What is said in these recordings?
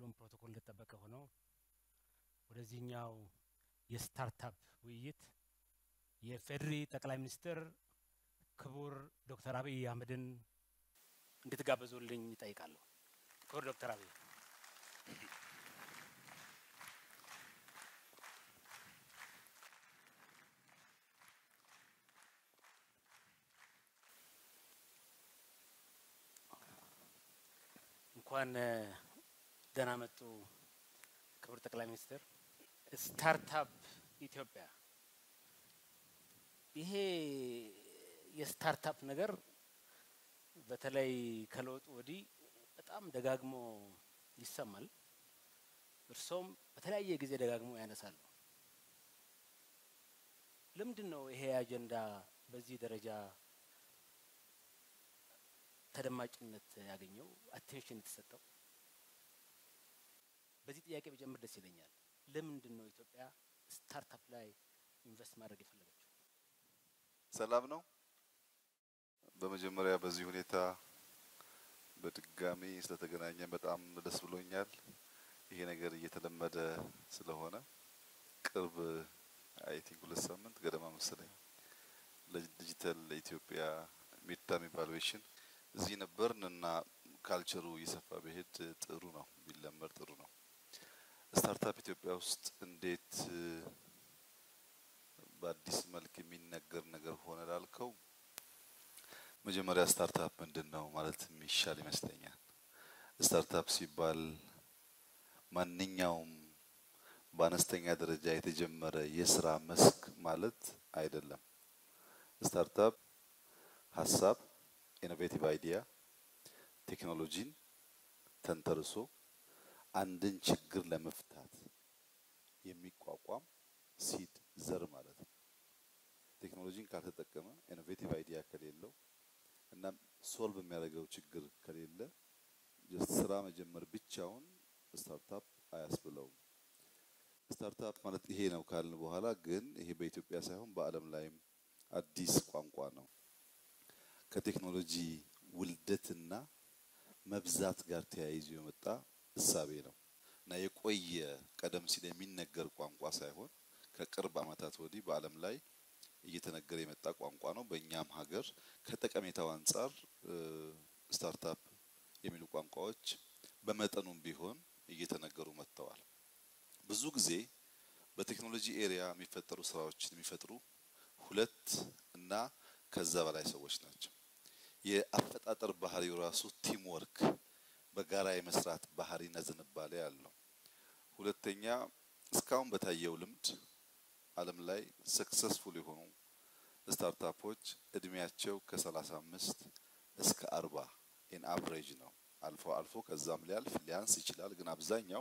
ሁሉም ፕሮቶኮል እንደተጠበቀ ሆኖ ወደዚህኛው የስታርታፕ ውይይት የፌዴሪ ጠቅላይ ሚኒስትር ክቡር ዶክተር አብይ አህመድን እንድትጋበዙልኝ ይጠይቃለሁ። ክቡር ዶክተር አብይ እንኳን ደህና መጡ ክቡር ጠቅላይ ሚኒስትር። ስታርታፕ ኢትዮጵያ ይሄ የስታርታፕ ነገር በተለይ ከለውጡ ወዲህ በጣም ደጋግሞ ይሰማል። እርሶም በተለያየ ጊዜ ደጋግሞ ያነሳሉ። ለምንድን ነው ይሄ አጀንዳ በዚህ ደረጃ ተደማጭነት ያገኘው አቴንሽን የተሰጠው? በዚህ ጥያቄ ብጀምር ደስ ይለኛል። ለምንድን ነው ኢትዮጵያ ስታርታፕ ላይ ኢንቨስት ማድረግ የፈለገችው? ሰላም ነው። በመጀመሪያ በዚህ ሁኔታ በድጋሚ ስለተገናኘን በጣም ደስ ብሎኛል። ይሄ ነገር እየተለመደ ስለሆነ ቅርብ አይ ቲንክ ሁለት ሳምንት ገደማ መሰለኝ ለዲጂታል ኢትዮጵያ ሚድተርም ኢቫሉዌሽን እዚህ ነበርን እና ካልቸሩ እየሰፋ ቢሄድ ጥሩ ነው፣ ቢለመድ ጥሩ ነው። ስታርታፕ ኢትዮጵያ ውስጥ እንዴት በአዲስ መልክ የሚነገር ነገር ሆነ ላልከው መጀመሪያ ስታርታፕ ምንድን ነው ማለት የሚሻል ይመስለኛል። ስታርታፕ ሲባል ማንኛውም በአነስተኛ ደረጃ የተጀመረ የስራ መስክ ማለት አይደለም። ስታርታፕ ሀሳብ፣ ኢኖቬቲቭ አይዲያ፣ ቴክኖሎጂን ተንተርሶ አንድን ችግር ለመፍታት የሚቋቋም ሲድ ዘር ማለት ነው። ቴክኖሎጂን ካልተጠቀመ ኢኖቬቲቭ አይዲያ ከሌለው እና ሶልቭ የሚያደርገው ችግር ከሌለ ጀስት ስራ መጀመር ብቻውን ስታርታፕ አያስብለውም። ስታርታፕ ማለት ይሄ ነው ካልን በኋላ ግን ይሄ በኢትዮጵያ ሳይሆን በዓለም ላይም አዲስ ቋንቋ ነው። ከቴክኖሎጂ ውልደትና መብዛት ጋር ተያይዞ የመጣ እሳቤ ነው እና የቆየ ቀደም ሲል የሚነገር ቋንቋ ሳይሆን ከቅርብ ዓመታት ወዲህ በዓለም ላይ እየተነገረ የመጣ ቋንቋ ነው። በእኛም ሀገር ከጠቀሜታው አንጻር ስታርታፕ የሚሉ ቋንቋዎች በመጠኑም ቢሆን እየተነገሩ መጥተዋል። ብዙ ጊዜ በቴክኖሎጂ ኤሪያ የሚፈጠሩ ስራዎችን የሚፈጥሩ ሁለት እና ከዛ በላይ ሰዎች ናቸው። የአፈጣጠር ባህሪው ራሱ ቲም ወርክ በጋራ የመስራት ባህሪና ዝንባሌ አለው። ሁለተኛ እስካሁን በታየው ልምድ ዓለም ላይ ሰክሰስፉል የሆኑ ስታርታፖች እድሜያቸው ከ35 እስከ 40 ኢን አቨሬጅ ነው። አልፎ አልፎ ከዛም ሊያልፍ ሊያንስ ይችላል፣ ግን አብዛኛው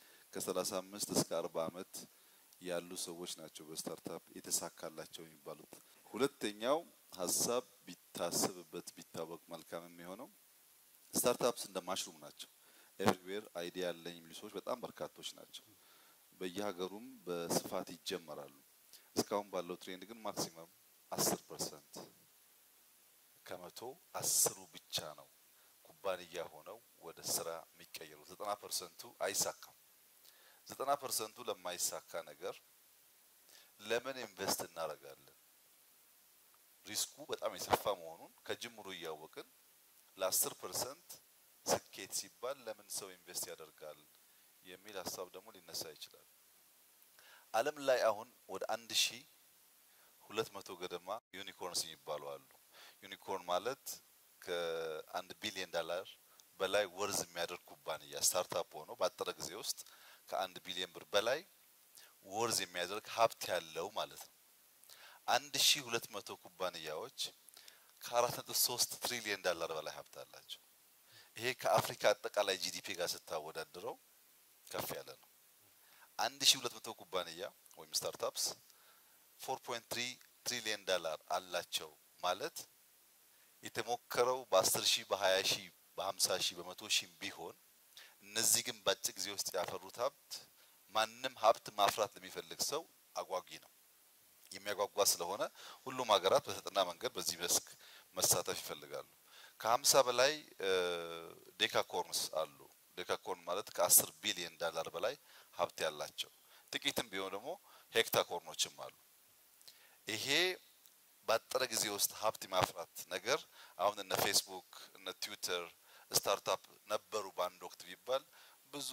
ከ35 እስከ 40 ዓመት ያሉ ሰዎች ናቸው በስታርታፕ የተሳካላቸው የሚባሉት። ሁለተኛው ሀሳብ ቢታሰብበት ቢታወቅ መልካም የሚሆነው ስታርታፕስ እንደ ማሽሩም ናቸው። ኤቭሪዌር አይዲያ ያለኝ የሚሉ ሰዎች በጣም በርካቶች ናቸው። በየሀገሩም በስፋት ይጀመራሉ። እስካሁን ባለው ትሬንድ ግን ማክሲመም አስር ፐርሰንት ከመቶ አስሩ ብቻ ነው ኩባንያ ሆነው ወደ ስራ የሚቀየሩ። ዘጠና ፐርሰንቱ አይሳካም። ዘጠና ፐርሰንቱ ለማይሳካ ነገር ለምን ኢንቨስት እናደርጋለን? ሪስኩ በጣም የሰፋ መሆኑን ከጅምሩ እያወቅን ለአስር ፐርሰንት ስኬት ሲባል ለምን ሰው ኢንቨስት ያደርጋል የሚል ሀሳብ ደግሞ ሊነሳ ይችላል። ዓለም ላይ አሁን ወደ አንድ ሺ ሁለት መቶ ገደማ ዩኒኮርንስ የሚባሉ አሉ። ዩኒኮርን ማለት ከአንድ ቢሊዮን ዶላር በላይ ወርዝ የሚያደርግ ኩባንያ ስታርታፕ ሆኖ ባጠረ ጊዜ ውስጥ ከአንድ ቢሊዮን ብር በላይ ወርዝ የሚያደርግ ሀብት ያለው ማለት ነው። አንድ ሺ ሁለት መቶ ኩባንያዎች ከአራት ነጥብ ሶስት ትሪሊየን ዶላር በላይ ሀብት አላቸው። ይሄ ከአፍሪካ አጠቃላይ ጂዲፒ ጋር ስታወዳድረው ከፍ ያለ ነው። አንድ ሺ ሁለት መቶ ኩባንያ ወይም ስታርታፕስ ፎር ፖይንት ትሪ ትሪሊየን ዶላር አላቸው ማለት የተሞከረው በአስር ሺህ በሀያ ሺህ በሀምሳ ሺህ በመቶ ሺህ ቢሆን እነዚህ ግን በአጭር ጊዜ ውስጥ ያፈሩት ሀብት ማንም ሀብት ማፍራት ለሚፈልግ ሰው አጓጊ ነው። የሚያጓጓ ስለሆነ ሁሉም ሀገራት በተጠና መንገድ በዚህ መስክ መሳተፍ ይፈልጋሉ። ከሀምሳ በላይ ዴካኮርንስ አሉ ዴካኮርን ማለት ከአስር ቢሊዮን ዳላር በላይ ሀብት ያላቸው ጥቂትም ቢሆን ደግሞ ሄክታኮርኖችም አሉ። ይሄ ባጠረ ጊዜ ውስጥ ሀብት የማፍራት ነገር አሁን እነ ፌስቡክ እነ ትዊተር ስታርታፕ ነበሩ በአንድ ወቅት ቢባል ብዙ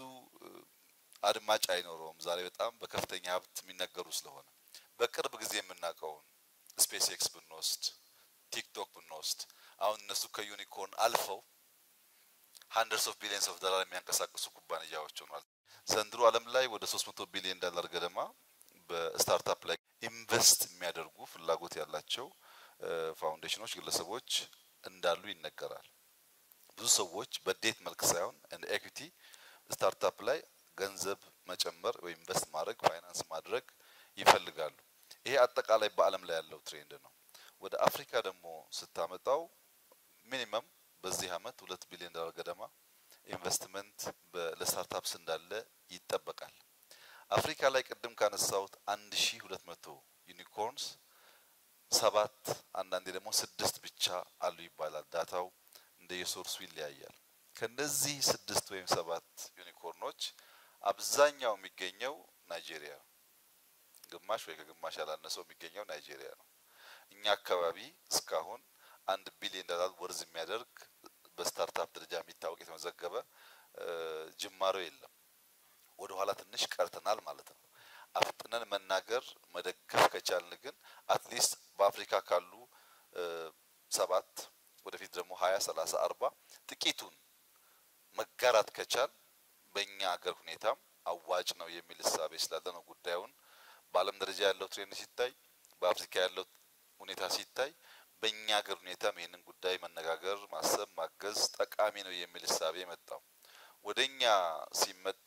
አድማጭ አይኖረውም። ዛሬ በጣም በከፍተኛ ሀብት የሚነገሩ ስለሆነ በቅርብ ጊዜ የምናውቀውን ስፔስ ኤክስ ብንወስድ ቲክቶክ ብንወስድ አሁን እነሱ ከዩኒኮርን አልፈው ሀንድረድስ ኦፍ ቢሊየንስ ኦፍ ዶላር የሚያንቀሳቅሱ ኩባንያዎች ሆኗል። ዘንድሮ ዓለም ላይ ወደ 300 ቢሊዮን ዶላር ገደማ በስታርታፕ ላይ ኢንቨስት የሚያደርጉ ፍላጎት ያላቸው ፋውንዴሽኖች፣ ግለሰቦች እንዳሉ ይነገራል። ብዙ ሰዎች በዴት መልክ ሳይሆን እንደ ኤኩቲ ስታርታፕ ላይ ገንዘብ መጨመር ወይም ኢንቨስት ማድረግ ፋይናንስ ማድረግ ይፈልጋሉ። ይሄ አጠቃላይ በዓለም ላይ ያለው ትሬንድ ነው። ወደ አፍሪካ ደግሞ ስታመጣው ሚኒመም በዚህ አመት ሁለት ቢሊዮን ዶላር ገደማ ኢንቨስትመንት ለስታርታፕስ እንዳለ ይጠበቃል። አፍሪካ ላይ ቅድም ካነሳሁት አንድ ሺ ሁለት መቶ ዩኒኮርንስ ሰባት አንዳንዴ ደግሞ ስድስት ብቻ አሉ ይባላል። ዳታው እንደ የሶርሱ ይለያያል። ከነዚህ ስድስት ወይም ሰባት ዩኒኮርኖች አብዛኛው የሚገኘው ናይጄሪያ ነው። ግማሽ ወይ ከግማሽ ያላነሰው የሚገኘው ናይጄሪያ ነው። እኛ አካባቢ እስካሁን አንድ ቢሊዮን ዶላር ወርዝ የሚያደርግ በስታርታፕ ደረጃ የሚታወቅ የተመዘገበ ጅማሮ የለም። ወደ ኋላ ትንሽ ቀርተናል ማለት ነው። አፍጥነን መናገር መደገፍ ከቻልን ግን አትሊስት በአፍሪካ ካሉ ሰባት ወደፊት ደግሞ ሀያ ሰላሳ አርባ ጥቂቱን መጋራት ከቻል በእኛ አገር ሁኔታም አዋጭ ነው የሚል እሳቤ ስላለ ነው ጉዳዩን በዓለም ደረጃ ያለው ትሬንድ ሲታይ በአፍሪካ ያለው ሁኔታ ሲታይ በእኛ ሀገር ሁኔታም ይህንን ጉዳይ መነጋገር፣ ማሰብ፣ ማገዝ ጠቃሚ ነው የሚል እሳቤ መጣው። ወደኛ ሲመጣ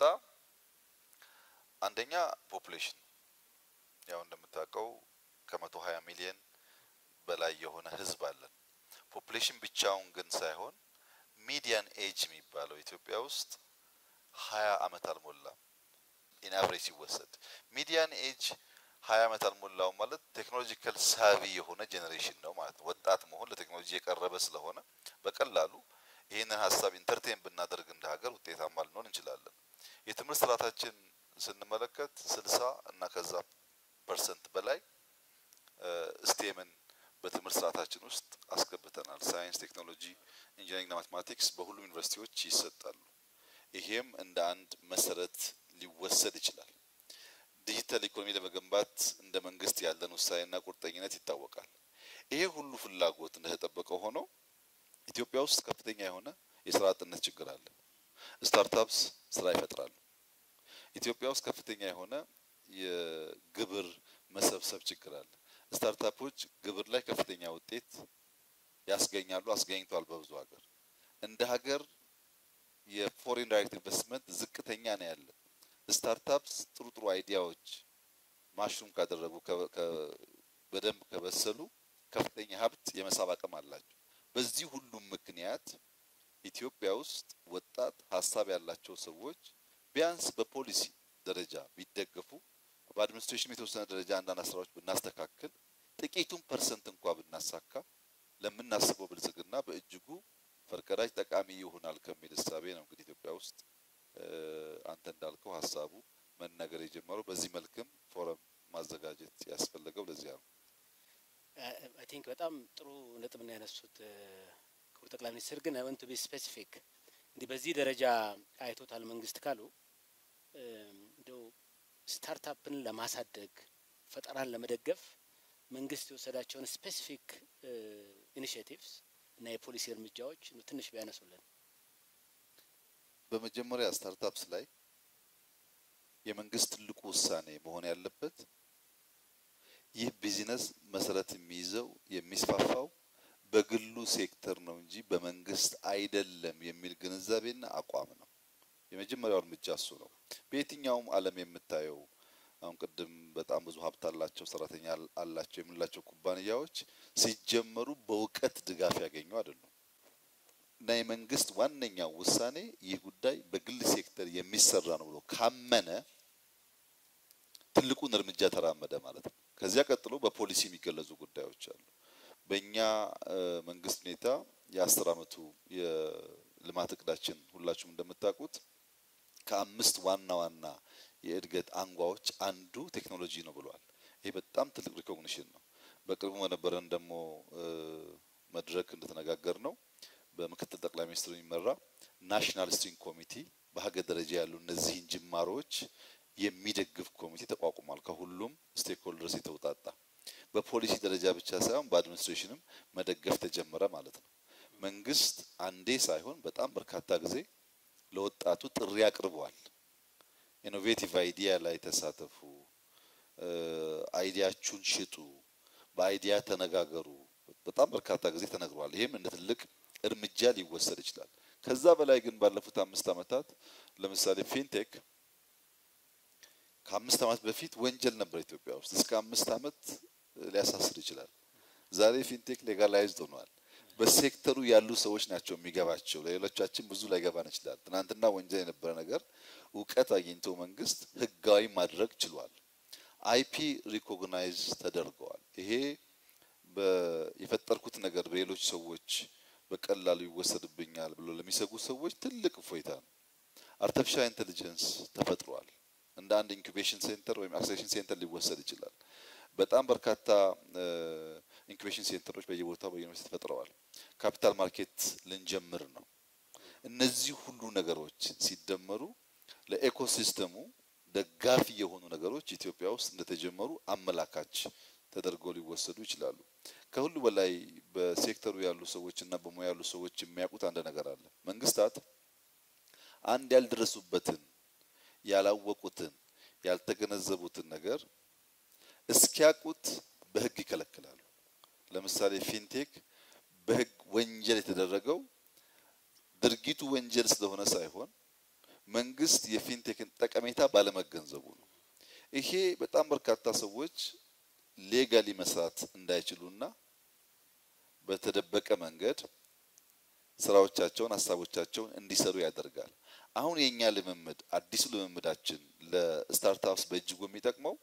አንደኛ ፖፑሌሽን ያው እንደምታውቀው ከመቶ ሀያ ሚሊዮን በላይ የሆነ ህዝብ አለን። ፖፑሌሽን ብቻውን ግን ሳይሆን ሚዲያን ኤጅ የሚባለው ኢትዮጵያ ውስጥ ሀያ አመት አልሞላም። ኢን አቨሬጅ ሲወሰድ ሚዲያን ኤጅ ሀያ አመት አልሞላውም ማለት ቴክኖሎጂካል ሳቪ የሆነ ጄኔሬሽን ነው ማለት ነው። ወጣት መሆን ለቴክኖሎጂ የቀረበ ስለሆነ በቀላሉ ይህንን ሀሳብ ኢንተርቴን ብናደርግ እንደ ሀገር ውጤታማ ልንሆን እንችላለን። የትምህርት ስርዓታችን ስንመለከት ስልሳ እና ከዛ ፐርሰንት በላይ ስቴምን በትምህርት ስርዓታችን ውስጥ አስገብተናል። ሳይንስ፣ ቴክኖሎጂ፣ ኢንጂነሪንግና ማቴማቲክስ በሁሉም ዩኒቨርሲቲዎች ይሰጣሉ። ይሄም እንደ አንድ መሰረት ሊወሰድ ይችላል። ዲጂታል ኢኮኖሚ ለመገንባት እንደ መንግስት ያለን ውሳኔና ቁርጠኝነት ይታወቃል። ይሄ ሁሉ ፍላጎት እንደተጠበቀ ሆኖ ኢትዮጵያ ውስጥ ከፍተኛ የሆነ የስራ አጥነት ችግር አለ። ስታርታፕስ ስራ ይፈጥራሉ። ኢትዮጵያ ውስጥ ከፍተኛ የሆነ የግብር መሰብሰብ ችግር አለ። ስታርታፖች ግብር ላይ ከፍተኛ ውጤት ያስገኛሉ፣ አስገኝቷል በብዙ ሀገር። እንደ ሀገር የፎሬን ዳይሬክት ኢንቨስትመንት ዝቅተኛ ነው ያለ። ስታርታፕስ ጥሩ ጥሩ አይዲያዎች ማሽሩም ካደረጉ በደንብ ከበሰሉ ከፍተኛ ሀብት የመሳብ አቅም አላቸው። በዚህ ሁሉም ምክንያት ኢትዮጵያ ውስጥ ወጣት ሀሳብ ያላቸው ሰዎች ቢያንስ በፖሊሲ ደረጃ ቢደገፉ በአድሚኒስትሬሽን የተወሰነ ደረጃ አንዳንድ ስራዎች ብናስተካክል ጥቂቱን ፐርሰንት እንኳ ብናሳካ ለምናስበው ብልጽግና በእጅጉ ፈርቀዳጅ ጠቃሚ ይሆናል ከሚል እሳቤ ነው እንግዲህ ኢትዮጵያ ውስጥ አንተ እንዳልከው ሀሳቡ መነገር የጀመረው በዚህ መልክም ፎረም ማዘጋጀት ያስፈለገው ለዚያ ነው። አይ ቲንክ በጣም ጥሩ ነጥብ ነው ያነሱት ክቡር ጠቅላይ ሚኒስትር። ግን አይ ወንት ቱ ቢ ስፔሲፊክ እንዲህ በዚህ ደረጃ አይቶታል መንግስት ካሉ እንደው ስታርታፕን ለማሳደግ ፈጠራን ለመደገፍ መንግስት የወሰዳቸውን ስፔሲፊክ ኢኒሽቲቭስ እና የፖሊሲ እርምጃዎች ትንሽ ቢያነሱልን። በመጀመሪያ ስታርታፕስ ላይ የመንግስት ትልቁ ውሳኔ መሆን ያለበት ይህ ቢዝነስ መሰረት የሚይዘው የሚስፋፋው በግሉ ሴክተር ነው እንጂ በመንግስት አይደለም የሚል ግንዛቤና አቋም ነው። የመጀመሪያው እርምጃ እሱ ነው። በየትኛውም ዓለም የምታየው አሁን ቅድም በጣም ብዙ ሀብት አላቸው ሰራተኛ አላቸው የምንላቸው ኩባንያዎች ሲጀመሩ በእውቀት ድጋፍ ያገኙ አይደሉም። እና የመንግስት ዋነኛው ውሳኔ ይህ ጉዳይ በግል ሴክተር የሚሰራ ነው ብሎ ካመነ ትልቁን እርምጃ ተራመደ ማለት ነው። ከዚያ ቀጥሎ በፖሊሲ የሚገለጹ ጉዳዮች አሉ። በእኛ መንግስት ሁኔታ የአስር አመቱ ልማት እቅዳችን ሁላችሁም እንደምታውቁት ከአምስት ዋና ዋና የእድገት አንጓዎች አንዱ ቴክኖሎጂ ነው ብሏል። ይሄ በጣም ትልቅ ሪኮግኒሽን ነው። በቅርቡ በነበረን ደግሞ መድረክ እንደተነጋገር ነው በምክትል ጠቅላይ ሚኒስትር የሚመራ ናሽናል ስትሪንግ ኮሚቲ በሀገር ደረጃ ያሉ እነዚህን ጅማሮች የሚደግፍ ኮሚቴ ተቋቁሟል። ከሁሉም ስቴክሆልደርስ የተውጣጣ በፖሊሲ ደረጃ ብቻ ሳይሆን በአድሚኒስትሬሽንም መደገፍ ተጀመረ ማለት ነው። መንግስት አንዴ ሳይሆን በጣም በርካታ ጊዜ ለወጣቱ ጥሪ አቅርበዋል። ኢኖቬቲቭ አይዲያ ላይ ተሳተፉ፣ አይዲያችሁን ሽጡ፣ በአይዲያ ተነጋገሩ። በጣም በርካታ ጊዜ ተነግሯል። ይህም እንደ ትልቅ እርምጃ ሊወሰድ ይችላል። ከዛ በላይ ግን ባለፉት አምስት ዓመታት ለምሳሌ ፊንቴክ ከአምስት ዓመት በፊት ወንጀል ነበር ኢትዮጵያ ውስጥ እስከ አምስት ዓመት ሊያሳስር ይችላል። ዛሬ ፊንቴክ ሌጋላይዝድ ሆኗል። በሴክተሩ ያሉ ሰዎች ናቸው የሚገባቸው። ለሌሎቻችን ብዙ ላይገባን ይችላል። ትናንትና ወንጀል የነበረ ነገር እውቀት አግኝቶ መንግስት ህጋዊ ማድረግ ችሏል። አይፒ ሪኮግናይዝ ተደርገዋል። ይሄ የፈጠርኩት ነገር በሌሎች ሰዎች በቀላሉ ይወሰድብኛል ብሎ ለሚሰጉ ሰዎች ትልቅ እፎይታ ነው። አርቲፊሻል ኢንቴሊጀንስ ተፈጥሯል። እንደ አንድ ኢንኩቤሽን ሴንተር ወይም አክሴሌሬሽን ሴንተር ሊወሰድ ይችላል። በጣም በርካታ ኢንኩቤሽን ሴንተሮች በየቦታው በዩኒቨርሲቲ ተፈጥረዋል። ካፒታል ማርኬት ልንጀምር ነው። እነዚህ ሁሉ ነገሮች ሲደመሩ ለኤኮሲስተሙ ደጋፊ የሆኑ ነገሮች ኢትዮጵያ ውስጥ እንደተጀመሩ አመላካች ተደርገው ሊወሰዱ ይችላሉ። ከሁሉ በላይ በሴክተሩ ያሉ ሰዎች እና በሙያ ያሉ ሰዎች የሚያውቁት አንድ ነገር አለ። መንግስታት አንድ ያልደረሱበትን፣ ያላወቁትን፣ ያልተገነዘቡትን ነገር እስኪያውቁት በህግ ይከለክላሉ። ለምሳሌ ፊንቴክ በህግ ወንጀል የተደረገው ድርጊቱ ወንጀል ስለሆነ ሳይሆን መንግስት የፊንቴክን ጠቀሜታ ባለመገንዘቡ ነው። ይሄ በጣም በርካታ ሰዎች ሌጋሊ መስራት እንዳይችሉና በተደበቀ መንገድ ስራዎቻቸውን፣ ሀሳቦቻቸውን እንዲሰሩ ያደርጋል። አሁን የኛ ልምምድ አዲሱ ልምምዳችን ለስታርታፕስ በእጅጉ የሚጠቅመው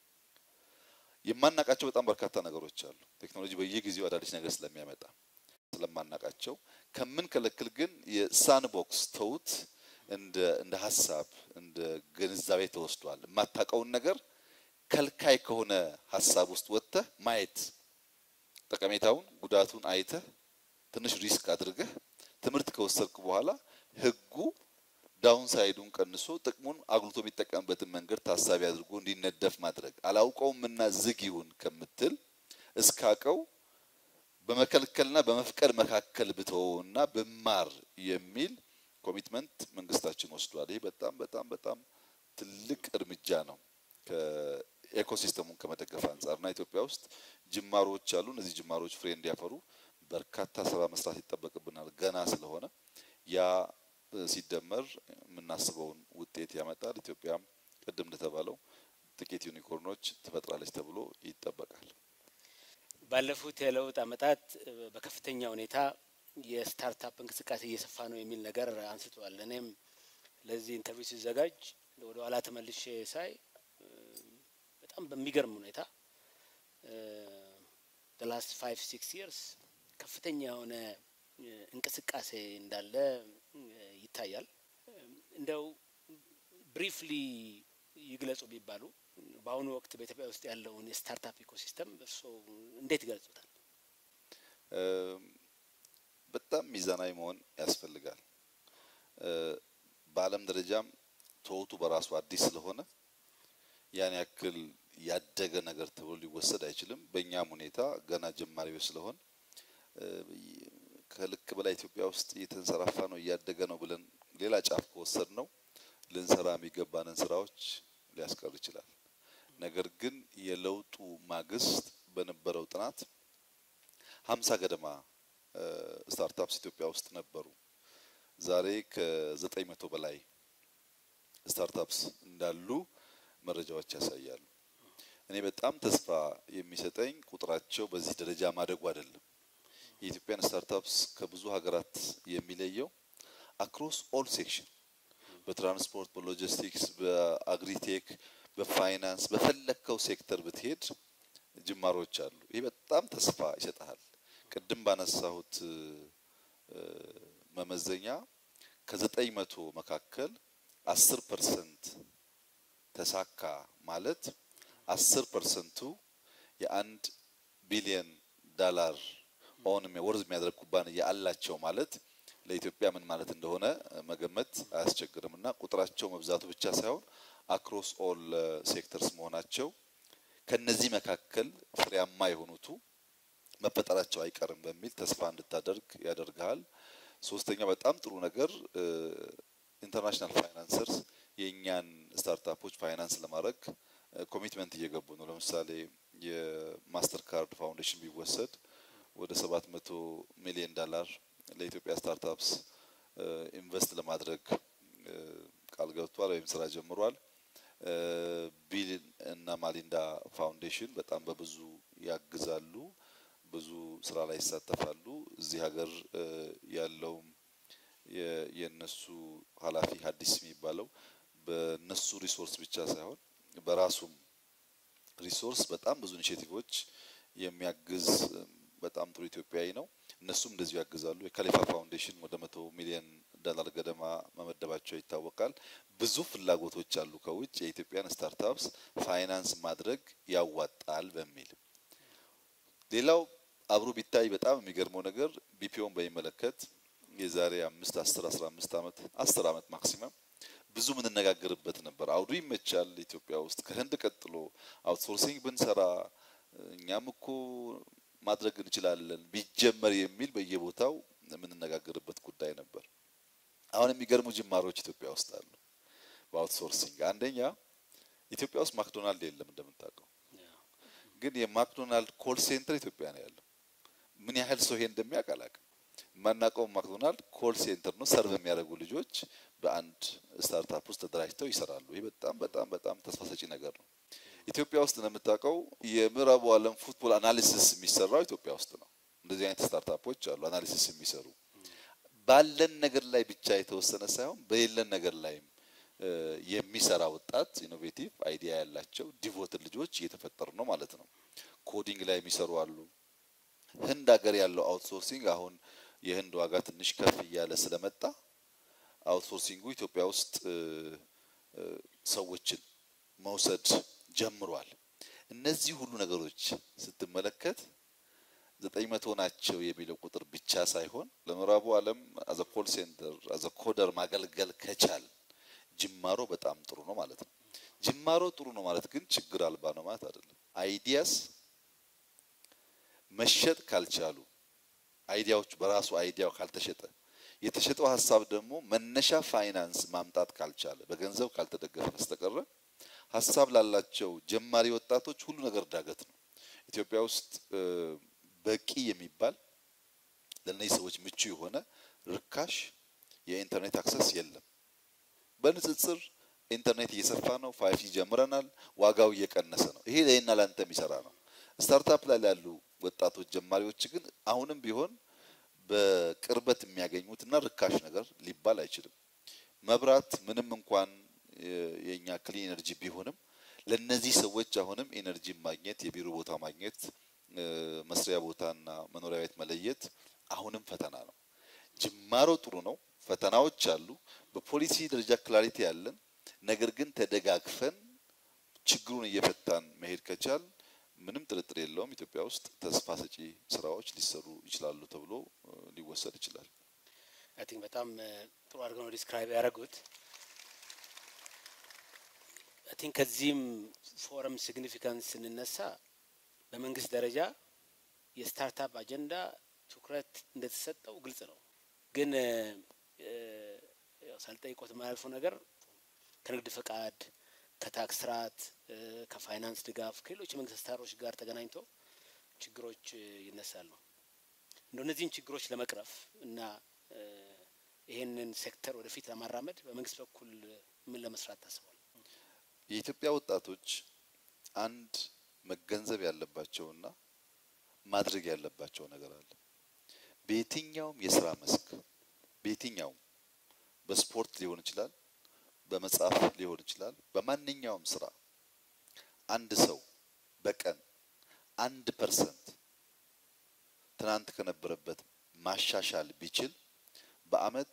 የማናቃቸው በጣም በርካታ ነገሮች አሉ። ቴክኖሎጂ በየጊዜው አዳዲስ ነገር ስለሚያመጣ ስለማናቃቸው ከምንከለክል ግን የሳንቦክስ ተውት እንደ እንደ ሀሳብ እንደ ግንዛቤ ተወስዷል። የማታውቀውን ነገር ከልካይ ከሆነ ሀሳብ ውስጥ ወጥተህ ማየት ጠቀሜታውን፣ ጉዳቱን አይተህ ትንሽ ሪስክ አድርገህ ትምህርት ከወሰድክ በኋላ ህጉ ዳውን ሳይዱን ቀንሶ ጥቅሙን አጉልቶ የሚጠቀምበትን መንገድ ታሳቢ አድርጎ እንዲነደፍ ማድረግ አላውቀውም እና ዝግ ይሁን ከምትል እስካቀው በመከልከልና በመፍቀድ መካከል ብተወውና ብማር የሚል ኮሚትመንት መንግስታችን ወስዷል። ይህ በጣም በጣም በጣም ትልቅ እርምጃ ነው ከኤኮሲስተሙን ከመደገፍ አንጻር እና ኢትዮጵያ ውስጥ ጅማሮዎች አሉ። እነዚህ ጅማሮዎች ፍሬ እንዲያፈሩ በርካታ ስራ መስራት ይጠበቅብናል ገና ስለሆነ ያ ሲደመር የምናስበውን ውጤት ያመጣል። ኢትዮጵያም ቅድም እንደተባለው ጥቂት ዩኒኮርኖች ትፈጥራለች ተብሎ ይጠበቃል። ባለፉት የለውጥ ዓመታት በከፍተኛ ሁኔታ የስታርታፕ እንቅስቃሴ እየሰፋ ነው የሚል ነገር አንስተዋል። እኔም ለዚህ ኢንተርቪው ሲዘጋጅ ወደ ኋላ ተመልሼ ሳይ በጣም በሚገርም ሁኔታ ላስት ፋይቭ ሲክስ ይርስ ከፍተኛ የሆነ እንቅስቃሴ እንዳለ ይታያል። እንደው ብሪፍሊ ይግለጹ ቢባሉ በአሁኑ ወቅት በኢትዮጵያ ውስጥ ያለውን የስታርታፕ ኢኮሲስተም እርስዎ እንዴት ይገልጹታል? በጣም ሚዛናዊ መሆን ያስፈልጋል። በዓለም ደረጃም ተወቱ በራሱ አዲስ ስለሆነ ያን ያክል ያደገ ነገር ተብሎ ሊወሰድ አይችልም። በእኛም ሁኔታ ገና ጀማሪዎች ስለሆን ከልክ በላይ ኢትዮጵያ ውስጥ እየተንሰራፋ ነው እያደገ ነው ብለን ሌላ ጫፍ ከወሰድ ነው ልንሰራ የሚገባንን ስራዎች ሊያስቀር ይችላል። ነገር ግን የለውጡ ማግስት በነበረው ጥናት ሀምሳ ገደማ ስታርታፕስ ኢትዮጵያ ውስጥ ነበሩ። ዛሬ ከዘጠኝ መቶ በላይ ስታርታፕስ እንዳሉ መረጃዎች ያሳያሉ። እኔ በጣም ተስፋ የሚሰጠኝ ቁጥራቸው በዚህ ደረጃ ማደጉ አይደለም። የኢትዮጵያን ስታርታፕስ ከብዙ ሀገራት የሚለየው አክሮስ ኦል ሴክሽን በትራንስፖርት፣ በሎጂስቲክስ፣ በአግሪቴክ፣ በፋይናንስ በፈለግከው ሴክተር ብትሄድ ጅማሮች አሉ። ይህ በጣም ተስፋ ይሰጣል። ቅድም ባነሳሁት መመዘኛ ከዘጠኝ መቶ መካከል አስር ፐርሰንት ተሳካ ማለት አስር ፐርሰንቱ የአንድ ቢሊየን ዳላር ኦን ወርዝ የሚያደርግ ኩባንያ አላቸው ማለት ለኢትዮጵያ ምን ማለት እንደሆነ መገመት አያስቸግርም። እና ቁጥራቸው መብዛቱ ብቻ ሳይሆን አክሮስ ኦል ሴክተርስ መሆናቸው ከነዚህ መካከል ፍሬያማ የሆኑቱ መፈጠራቸው አይቀርም በሚል ተስፋ እንድታደርግ ያደርግሃል። ሶስተኛው በጣም ጥሩ ነገር ኢንተርናሽናል ፋይናንሰርስ የእኛን ስታርታፖች ፋይናንስ ለማድረግ ኮሚትመንት እየገቡ ነው። ለምሳሌ የማስተር ካርድ ፋውንዴሽን ቢወሰድ ወደ ሰባት መቶ ሚሊዮን ዳላር ለኢትዮጵያ ስታርታፕስ ኢንቨስት ለማድረግ ቃል ገብቷል ወይም ስራ ጀምሯል። ቢል እና ማሊንዳ ፋውንዴሽን በጣም በብዙ ያግዛሉ፣ ብዙ ስራ ላይ ይሳተፋሉ። እዚህ ሀገር ያለውም የነሱ ኃላፊ ሀዲስ የሚባለው በነሱ ሪሶርስ ብቻ ሳይሆን በራሱም ሪሶርስ በጣም ብዙ ኢኒሼቲቮች የሚያግዝ በጣም ጥሩ ኢትዮጵያዊ ነው። እነሱም እንደዚሁ ያግዛሉ። የካሊፋ ፋውንዴሽን ወደ መቶ ሚሊዮን ዶላር ገደማ መመደባቸው ይታወቃል። ብዙ ፍላጎቶች አሉ ከውጭ የኢትዮጵያን ስታርታፕስ ፋይናንስ ማድረግ ያዋጣል በሚል ሌላው አብሮ ቢታይ በጣም የሚገርመው ነገር ቢፒኦን በሚመለከት የዛሬ አምስት አስር አስራ አምስት ዓመት አስር ዓመት ማክሲመም ብዙ የምንነጋገርበት ነበር። አውዱ ይመቻል። ኢትዮጵያ ውስጥ ከህንድ ቀጥሎ አውትሶርሲንግ ብንሰራ እኛም እኮ ማድረግ እንችላለን ቢጀመር የሚል በየቦታው የምንነጋገርበት ጉዳይ ነበር። አሁን የሚገርሙ ጅማሮች ኢትዮጵያ ውስጥ አሉ። በአውትሶርሲንግ አንደኛ ኢትዮጵያ ውስጥ ማክዶናልድ የለም እንደምታውቀው፣ ግን የማክዶናልድ ኮል ሴንተር ኢትዮጵያ ነው ያለው። ምን ያህል ሰው ይሄ እንደሚያውቅ አላውቅም። የማናውቀው ማክዶናልድ ኮል ሴንተር ነው። ሰርቭ የሚያደርጉ ልጆች በአንድ ስታርታፕ ውስጥ ተደራጅተው ይሰራሉ። ይህ በጣም በጣም በጣም ተስፋ ሰጪ ነገር ነው። ኢትዮጵያ ውስጥ እንደምታውቀው የምዕራቡ ዓለም ፉትቦል አናሊሲስ የሚሰራው ኢትዮጵያ ውስጥ ነው። እንደዚህ አይነት ስታርታፖች አሉ አናሊሲስ የሚሰሩ ባለን ነገር ላይ ብቻ የተወሰነ ሳይሆን በሌለን ነገር ላይም የሚሰራ ወጣት ኢኖቬቲቭ አይዲያ ያላቸው ዲቮትድ ልጆች እየተፈጠሩ ነው ማለት ነው። ኮዲንግ ላይ የሚሰሩ አሉ። ህንድ ሀገር ያለው አውትሶርሲንግ አሁን የህንድ ዋጋ ትንሽ ከፍ እያለ ስለመጣ አውትሶርሲንጉ ኢትዮጵያ ውስጥ ሰዎችን መውሰድ ጀምሯል። እነዚህ ሁሉ ነገሮች ስትመለከት ዘጠኝ መቶ ናቸው የሚለው ቁጥር ብቻ ሳይሆን ለምዕራቡ ዓለም አዘ ኮል ሴንተር አዘ ኮደር ማገልገል ከቻል ጅማሮ በጣም ጥሩ ነው ማለት ነው። ጅማሮ ጥሩ ነው ማለት ግን ችግር አልባ ነው ማለት አይደለም። አይዲያስ መሸጥ ካልቻሉ አይዲያዎች በራሱ አይዲያው ካልተሸጠ የተሸጠው ሀሳብ ደግሞ መነሻ ፋይናንስ ማምጣት ካልቻለ በገንዘብ ካልተደገፈ በስተቀረ ሀሳብ ላላቸው ጀማሪ ወጣቶች ሁሉ ነገር ዳገት ነው። ኢትዮጵያ ውስጥ በቂ የሚባል ለእነዚህ ሰዎች ምቹ የሆነ ርካሽ የኢንተርኔት አክሰስ የለም። በንጽጽር ኢንተርኔት እየሰፋ ነው። ፋይቭ ጂ ጀምረናል። ዋጋው እየቀነሰ ነው። ይሄ ለእኔና ለአንተ የሚሰራ ነው። ስታርታፕ ላይ ያሉ ወጣቶች ጀማሪዎች ግን አሁንም ቢሆን በቅርበት የሚያገኙት እና ርካሽ ነገር ሊባል አይችልም። መብራት ምንም እንኳን የኛ ክሊን ኤነርጂ ቢሆንም ለነዚህ ሰዎች አሁንም ኤነርጂ ማግኘት፣ የቢሮ ቦታ ማግኘት፣ መስሪያ ቦታና መኖሪያ ቤት መለየት አሁንም ፈተና ነው። ጅማሮ ጥሩ ነው። ፈተናዎች አሉ። በፖሊሲ ደረጃ ክላሪቲ ያለን፣ ነገር ግን ተደጋግፈን ችግሩን እየፈታን መሄድ ከቻል ምንም ጥርጥር የለውም ኢትዮጵያ ውስጥ ተስፋ ሰጪ ስራዎች ሊሰሩ ይችላሉ ተብሎ ሊወሰድ ይችላል። አይ ቲንክ በጣም ጥሩ አድርገው ነው ዲስክራይብ ያደረጉት። አይ ቲንክ ከዚህም ፎረም ሲግኒፊካንስ ስንነሳ በመንግስት ደረጃ የስታርታፕ አጀንዳ ትኩረት እንደተሰጠው ግልጽ ነው። ግን ሳልጠይቆት የማያልፈው ነገር ከንግድ ፈቃድ ከታክስ ስርዓት ከፋይናንስ ድጋፍ ከሌሎች የመንግስት አሰራሮች ጋር ተገናኝቶ ችግሮች ይነሳሉ። እንደ እነዚህን ችግሮች ለመቅረፍ እና ይሄንን ሴክተር ወደፊት ለማራመድ በመንግስት በኩል ምን ለመስራት ታስቧል? የኢትዮጵያ ወጣቶች አንድ መገንዘብ ያለባቸውና ማድረግ ያለባቸው ነገር አለ። በየትኛውም የስራ መስክ በየትኛውም በስፖርት ሊሆን ይችላል በመጽሐፍ ሊሆን ይችላል። በማንኛውም ስራ አንድ ሰው በቀን አንድ ፐርሰንት ትናንት ከነበረበት ማሻሻል ቢችል በአመት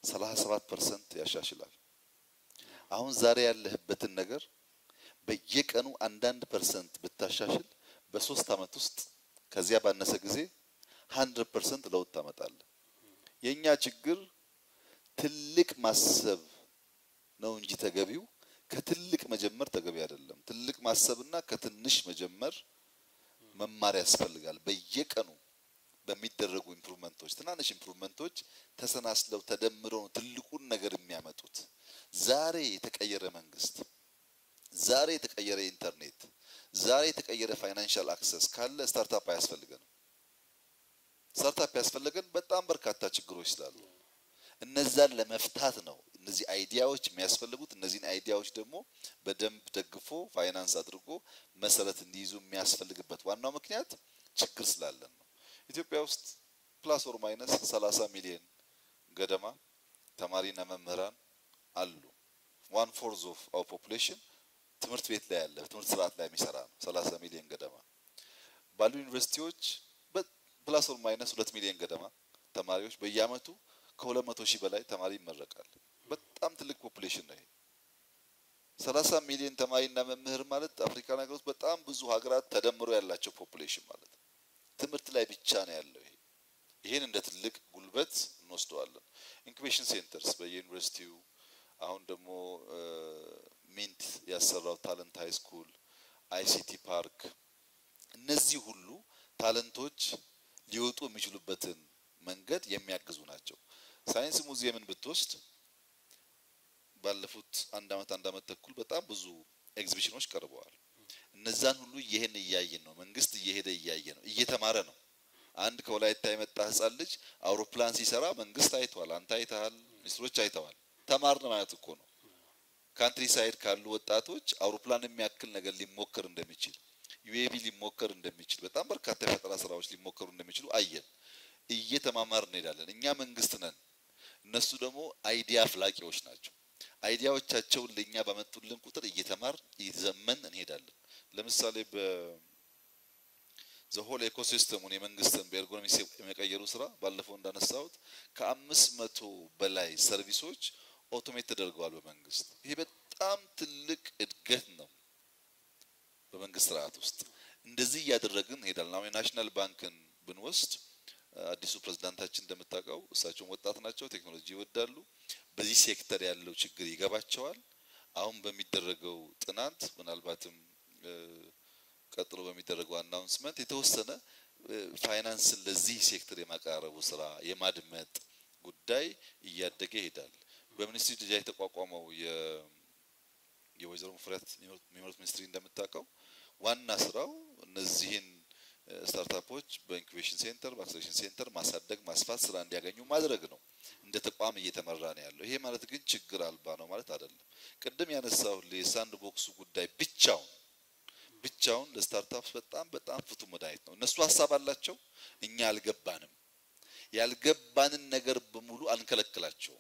37 ፐርሰንት ያሻሽላል። አሁን ዛሬ ያለህበትን ነገር በየቀኑ አንዳንድ ፐርሰንት ብታሻሽል በሶስት ዓመት ውስጥ ከዚያ ባነሰ ጊዜ 100 ፐርሰንት ለውጥ ታመጣለህ። የኛ ችግር ትልቅ ማሰብ ነው እንጂ ተገቢው ከትልቅ መጀመር ተገቢ አይደለም። ትልቅ ማሰብና ከትንሽ መጀመር መማር ያስፈልጋል። በየቀኑ በሚደረጉ ኢምፕሩቭመንቶች ትናንሽ ኢምፕሩቭመንቶች ተሰናስለው ተደምረው ነው ትልቁን ነገር የሚያመጡት። ዛሬ የተቀየረ መንግስት፣ ዛሬ የተቀየረ ኢንተርኔት፣ ዛሬ የተቀየረ ፋይናንሻል አክሰስ ካለ ስታርታፕ አያስፈልገንም። ስታርታፕ ያስፈለገን በጣም በርካታ ችግሮች ስላሉ እነዛን ለመፍታት ነው እነዚህ አይዲያዎች የሚያስፈልጉት። እነዚህን አይዲያዎች ደግሞ በደንብ ደግፎ ፋይናንስ አድርጎ መሰረት እንዲይዙ የሚያስፈልግበት ዋናው ምክንያት ችግር ስላለን ነው። ኢትዮጵያ ውስጥ ፕላስ ኦር ማይነስ 30 ሚሊዮን ገደማ ተማሪና መምህራን አሉ። ዋን ፎርዝ ኦፍ አወር ፖፑሌሽን ትምህርት ቤት ላይ ያለ ትምህርት ስርዓት ላይ የሚሰራ ነው። 30 ሚሊዮን ገደማ ባሉ ዩኒቨርሲቲዎች ፕላስ ኦር ማይነስ ሁለት ሚሊዮን ገደማ ተማሪዎች በየአመቱ ከሁለት መቶ ሺህ በላይ ተማሪ ይመረቃል። በጣም ትልቅ ፖፑሌሽን ነው ይሄ። 30 ሚሊዮን ተማሪና መምህር ማለት አፍሪካ ሀገር ውስጥ በጣም ብዙ ሀገራት ተደምሮ ያላቸው ፖፑሌሽን ማለት ነው። ትምህርት ላይ ብቻ ነው ያለው ይሄ። ይሄን እንደ ትልቅ ጉልበት እንወስደዋለን። ኢንኩቤሽን ሴንተርስ በየዩኒቨርሲቲው አሁን ደግሞ ሚንት ያሰራው ታለንት ሃይ ስኩል፣ አይሲቲ ፓርክ እነዚህ ሁሉ ታለንቶች ሊወጡ የሚችሉበትን መንገድ የሚያግዙ ናቸው። ሳይንስ ሙዚየምን ብትወስድ ባለፉት አንድ አመት አንድ አመት ተኩል በጣም ብዙ ኤግዚቢሽኖች ቀርበዋል። እነዛን ሁሉ ይሄን እያየን ነው። መንግስት እየሄደ እያየ ነው፣ እየተማረ ነው። አንድ ከወላይታ የመጣ ህጻን ልጅ አውሮፕላን ሲሰራ መንግስት አይተዋል፣ አንተ አይተሃል፣ ሚኒስትሮች አይተዋል። ተማርን ማለት እኮ ነው። ካንትሪ ሳይድ ካሉ ወጣቶች አውሮፕላን የሚያክል ነገር ሊሞከር እንደሚችል ዩኤቪ ሊሞከር እንደሚችል በጣም በርካታ የፈጠራ ስራዎች ሊሞከሩ እንደሚችሉ አየን። እየተማማር እንሄዳለን። እኛ መንግስት ነን፣ እነሱ ደግሞ አይዲያ አፍላቂዎች ናቸው። አይዲያዎቻቸውን ለእኛ ባመጡልን ቁጥር እየተማር እየዘመን እንሄዳለን። ለምሳሌ በ ዘሆል ኤኮሲስተሙን የመንግስትን በኤርጎኖሚክስ የመቀየሩ ስራ ባለፈው እንዳነሳሁት ከአምስት መቶ በላይ ሰርቪሶች ኦቶሜት ተደርገዋል በመንግስት። ይሄ በጣም ትልቅ እድገት ነው። በመንግስት ስርዓት ውስጥ እንደዚህ እያደረግን እንሄዳለን። አሁን የናሽናል ባንክን ብንወስድ አዲሱ ፕሬዝዳንታችን እንደምታውቀው እሳቸውን ወጣት ናቸው፣ ቴክኖሎጂ ይወዳሉ። በዚህ ሴክተር ያለው ችግር ይገባቸዋል። አሁን በሚደረገው ጥናት ምናልባትም ቀጥሎ በሚደረገው አናውንስመንት የተወሰነ ፋይናንስን ለዚህ ሴክተር የማቀራረቡ ስራ የማድመጥ ጉዳይ እያደገ ይሄዳል። በሚኒስትሪ ደረጃ የተቋቋመው የወይዘሮ ሙፈሪያት የሚመሩት ሚኒስትሪ እንደምታውቀው ዋና ስራው እነዚህን ስታርታፖች በኢንኩቤሽን ሴንተር በአክሰሌሬሽን ሴንተር ማሳደግ ማስፋት ስራ እንዲያገኙ ማድረግ ነው። እንደ ተቋም እየተመራ ነው ያለው። ይሄ ማለት ግን ችግር አልባ ነው ማለት አይደለም። ቅድም ያነሳው የሳንድ ቦክሱ ጉዳይ ብቻውን ብቻውን ለስታርታፕስ በጣም በጣም ፍቱ መድኃኒት ነው። እነሱ ሀሳብ አላቸው፣ እኛ አልገባንም። ያልገባንን ነገር በሙሉ አንከለክላቸውም።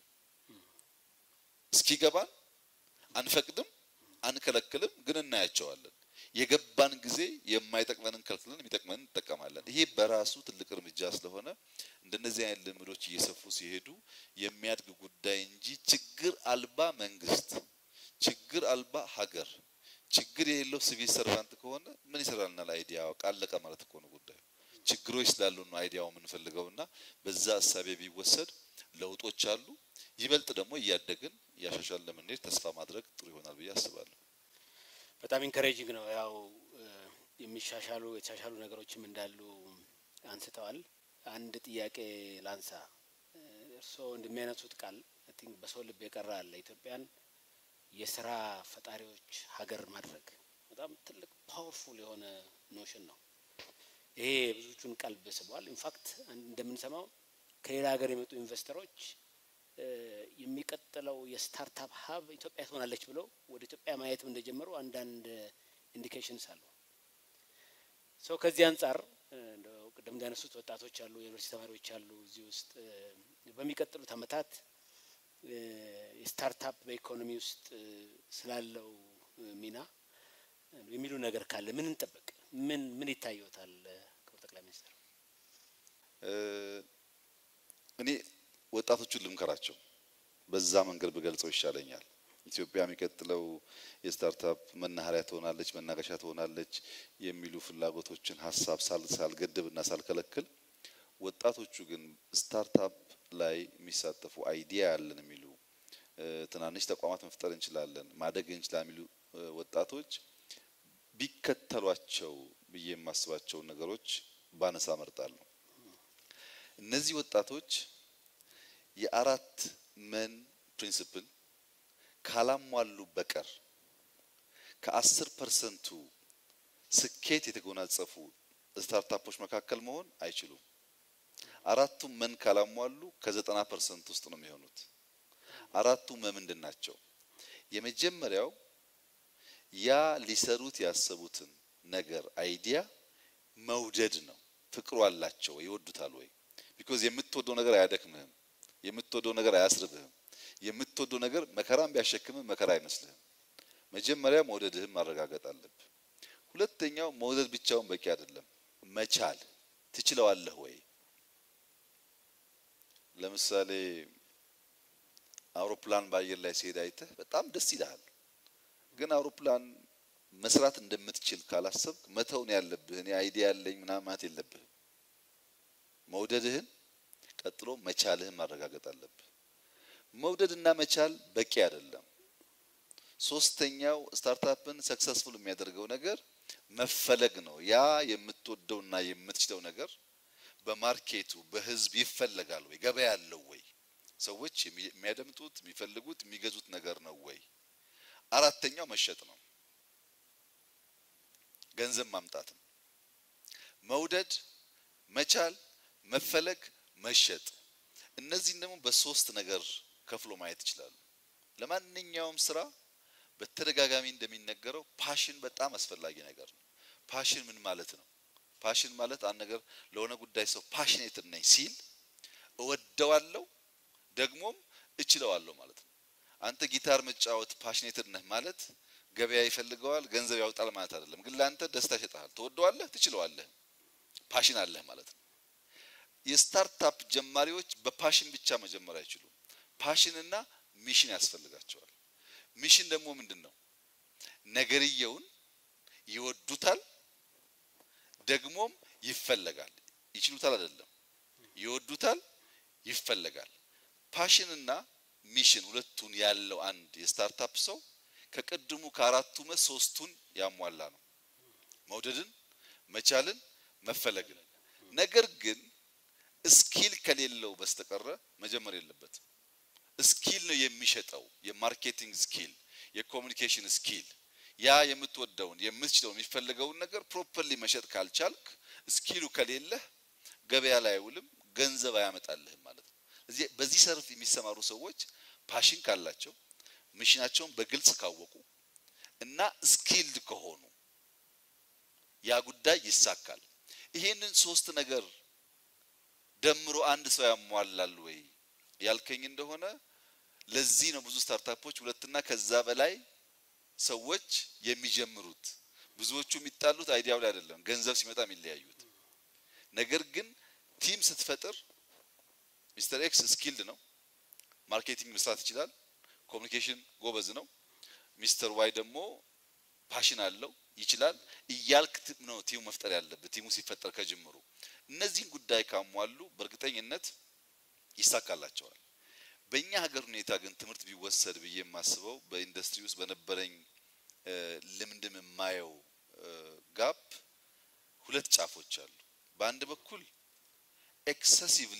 እስኪገባን አንፈቅድም፣ አንከለክልም፣ ግን እናያቸዋለን። የገባን ጊዜ የማይጠቅመንን ከልክለን የሚጠቅመንን እንጠቀማለን። ይሄ በራሱ ትልቅ እርምጃ ስለሆነ እንደነዚህ አይነት ልምዶች እየሰፉ ሲሄዱ የሚያድግ ጉዳይ እንጂ ችግር አልባ መንግስት፣ ችግር አልባ ሀገር፣ ችግር የሌለው ሲቪል ሰርቫንት ከሆነ ምን ይሰራልናል? አይዲያ ቃለቀ ማለት እኮ ነው ጉዳዩ። ችግሮች ስላሉ ነው አይዲያው የምንፈልገው እና በዛ እሳቤ ቢወሰድ ለውጦች አሉ። ይበልጥ ደግሞ እያደግን እያሻሻልን ለምንሄድ ተስፋ ማድረግ ጥሩ ይሆናል ብዬ አስባለሁ። በጣም ኢንከሬጂንግ ነው። ያው የሚሻሻሉ የተሻሻሉ ነገሮችም እንዳሉ አንስተዋል። አንድ ጥያቄ ላንሳ። እርስዎ እንደሚያነሱት ቃል አይ ቲንክ በሰው ልብ የቀረ አለ። ኢትዮጵያን የስራ ፈጣሪዎች ሀገር ማድረግ በጣም ትልቅ ፓወርፉል የሆነ ኖሽን ነው። ይሄ ብዙዎቹን ቀልብ ስቧል። ኢንፋክት እንደምንሰማው ከሌላ ሀገር የመጡ ኢንቨስተሮች የሚቀጥለው የስታርታፕ ሀብ ኢትዮጵያ ትሆናለች ብለው ወደ ኢትዮጵያ ማየትም እንደጀመሩ አንዳንድ ኢንዲኬሽንስ አሉ። ሰው ከዚህ አንጻር ቅድም እንዳነሱት ወጣቶች አሉ፣ የዩኒቨርሲቲ ተማሪዎች አሉ። እዚህ ውስጥ በሚቀጥሉት አመታት የስታርታፕ በኢኮኖሚ ውስጥ ስላለው ሚና የሚሉ ነገር ካለ ምን እንጠበቅ? ምን ምን ይታየዎታል? ክቡር ጠቅላይ ሚኒስትር። እኔ ወጣቶቹን ልምከራቸው። በዛ መንገድ ብገልጸው ይሻለኛል። ኢትዮጵያ የሚቀጥለው የስታርታፕ መናኸሪያ ትሆናለች፣ መናገሻ ትሆናለች የሚሉ ፍላጎቶችን ሀሳብ ሳልገድብ እና ሳልከለክል ወጣቶቹ ግን ስታርታፕ ላይ የሚሳተፉ አይዲያ ያለን የሚሉ ትናንሽ ተቋማት መፍጠር እንችላለን፣ ማደግ እንችላለን የሚሉ ወጣቶች ቢከተሏቸው ብዬ የማስባቸውን ነገሮች ባነሳ መርጣለሁ። እነዚህ ወጣቶች የአራት መን ፕሪንሲፕል ካላሟሉ በቀር ከአስር ፐርሰንቱ ስኬት የተጎናጸፉ ስታርታፖች መካከል መሆን አይችሉም። አራቱም መን ካላሟሉ ከዘጠና ፐርሰንት ውስጥ ነው የሚሆኑት። አራቱ መ ምንድን ናቸው? የመጀመሪያው ያ ሊሰሩት ያሰቡትን ነገር አይዲያ መውደድ ነው። ፍቅሩ አላቸው፣ ይወዱታል ወይ? ቢኮዝ የምትወደው ነገር አያደክምህም። የምትወደው ነገር አያስርብህም። የምትወደው ነገር መከራም ቢያሸክምህ መከራ አይመስልህም። መጀመሪያ መውደድህን ማረጋገጥ አለብህ። ሁለተኛው መውደድ ብቻውን በቂ አይደለም፣ መቻል ትችለዋለህ ወይ? ለምሳሌ አውሮፕላን በአየር ላይ ሲሄድ አይተህ በጣም ደስ ይልሃል። ግን አውሮፕላን መስራት እንደምትችል ካላሰብክ መተውን ያለብህ እኔ አይዲያ ያለኝ ምናምን ማለት የለብህም። መውደድህን ቀጥሎ መቻልህን ማረጋገጥ አለብህ። መውደድና መቻል በቂ አይደለም። ሶስተኛው ስታርታፕን ሰክሰስፉል የሚያደርገው ነገር መፈለግ ነው። ያ የምትወደውና የምትችለው ነገር በማርኬቱ በህዝብ ይፈለጋል ወይ? ገበያ አለው ወይ? ሰዎች የሚያደምጡት የሚፈልጉት የሚገዙት ነገር ነው ወይ? አራተኛው መሸጥ ነው፣ ገንዘብ ማምጣት ነው። መውደድ፣ መቻል፣ መፈለግ፣ መሸጥ እነዚህን ደግሞ በሶስት ነገር ከፍሎ ማየት ይችላሉ። ለማንኛውም ስራ በተደጋጋሚ እንደሚነገረው ፓሽን በጣም አስፈላጊ ነገር ነው። ፓሽን ምን ማለት ነው? ፓሽን ማለት አንድ ነገር ለሆነ ጉዳይ ሰው ፓሽኔትድ ነኝ ሲል እወደዋለሁ ደግሞም እችለዋለሁ ማለት ነው። አንተ ጊታር መጫወት ፓሽኔትድ ነህ ማለት ገበያ ይፈልገዋል፣ ገንዘብ ያወጣል ማለት አይደለም። ግን ለአንተ ደስታ ይሰጥሃል፣ ትወደዋለህ፣ ትችለዋለህ፣ ፓሽን አለህ ማለት ነው። የስታርታፕ ጀማሪዎች በፓሽን ብቻ መጀመር አይችሉም። ፓሽን እና ሚሽን ያስፈልጋቸዋል። ሚሽን ደግሞ ምንድን ነው? ነገርየውን ይወዱታል፣ ደግሞም ይፈለጋል። ይችሉታል አይደለም፣ ይወዱታል፣ ይፈለጋል። ፓሽን እና ሚሽን ሁለቱን ያለው አንድ የስታርታፕ ሰው ከቅድሙ ከአራቱ መ ሶስቱን ያሟላ ነው። መውደድን፣ መቻልን፣ መፈለግን። ነገር ግን ስኪል ከሌለው በስተቀረ መጀመር የለበትም። ስኪል ነው የሚሸጠው፣ የማርኬቲንግ ስኪል፣ የኮሚኒኬሽን ስኪል። ያ የምትወደውን የምትችለውን የሚፈልገውን ነገር ፕሮፐርሊ መሸጥ ካልቻልክ፣ ስኪሉ ከሌለህ ገበያ ላይ አይውልም፣ ገንዘብ አያመጣልህም ማለት ነው። እዚህ በዚህ ሰርፍ የሚሰማሩ ሰዎች ፓሽን ካላቸው ሚሽናቸውን በግልጽ ካወቁ እና ስኪልድ ከሆኑ ያ ጉዳይ ይሳካል። ይሄንን ሶስት ነገር ደምሮ አንድ ሰው ያሟላል ወይ ያልከኝ እንደሆነ ለዚህ ነው ብዙ ስታርታፖች ሁለትና ከዛ በላይ ሰዎች የሚጀምሩት። ብዙዎቹ የሚጣሉት አይዲያው ላይ አይደለም፣ ገንዘብ ሲመጣ የሚለያዩት። ነገር ግን ቲም ስትፈጥር ሚስተር ኤክስ ስኪልድ ነው፣ ማርኬቲንግ መስራት ይችላል፣ ኮሚኒኬሽን ጎበዝ ነው። ሚስተር ዋይ ደግሞ ፓሽን አለው ይችላል እያልክ ነው ቲሙ መፍጠር ያለበት። ቲሙ ሲፈጠር ከጅምሩ እነዚህን ጉዳይ ካሟሉ በእርግጠኝነት ይሳካላቸዋል። በእኛ ሀገር ሁኔታ ግን ትምህርት ቢወሰድ ብዬ የማስበው በኢንዱስትሪ ውስጥ በነበረኝ ልምድም የማየው ጋፕ ሁለት ጫፎች አሉ። በአንድ በኩል ኤክሰሲቭሊ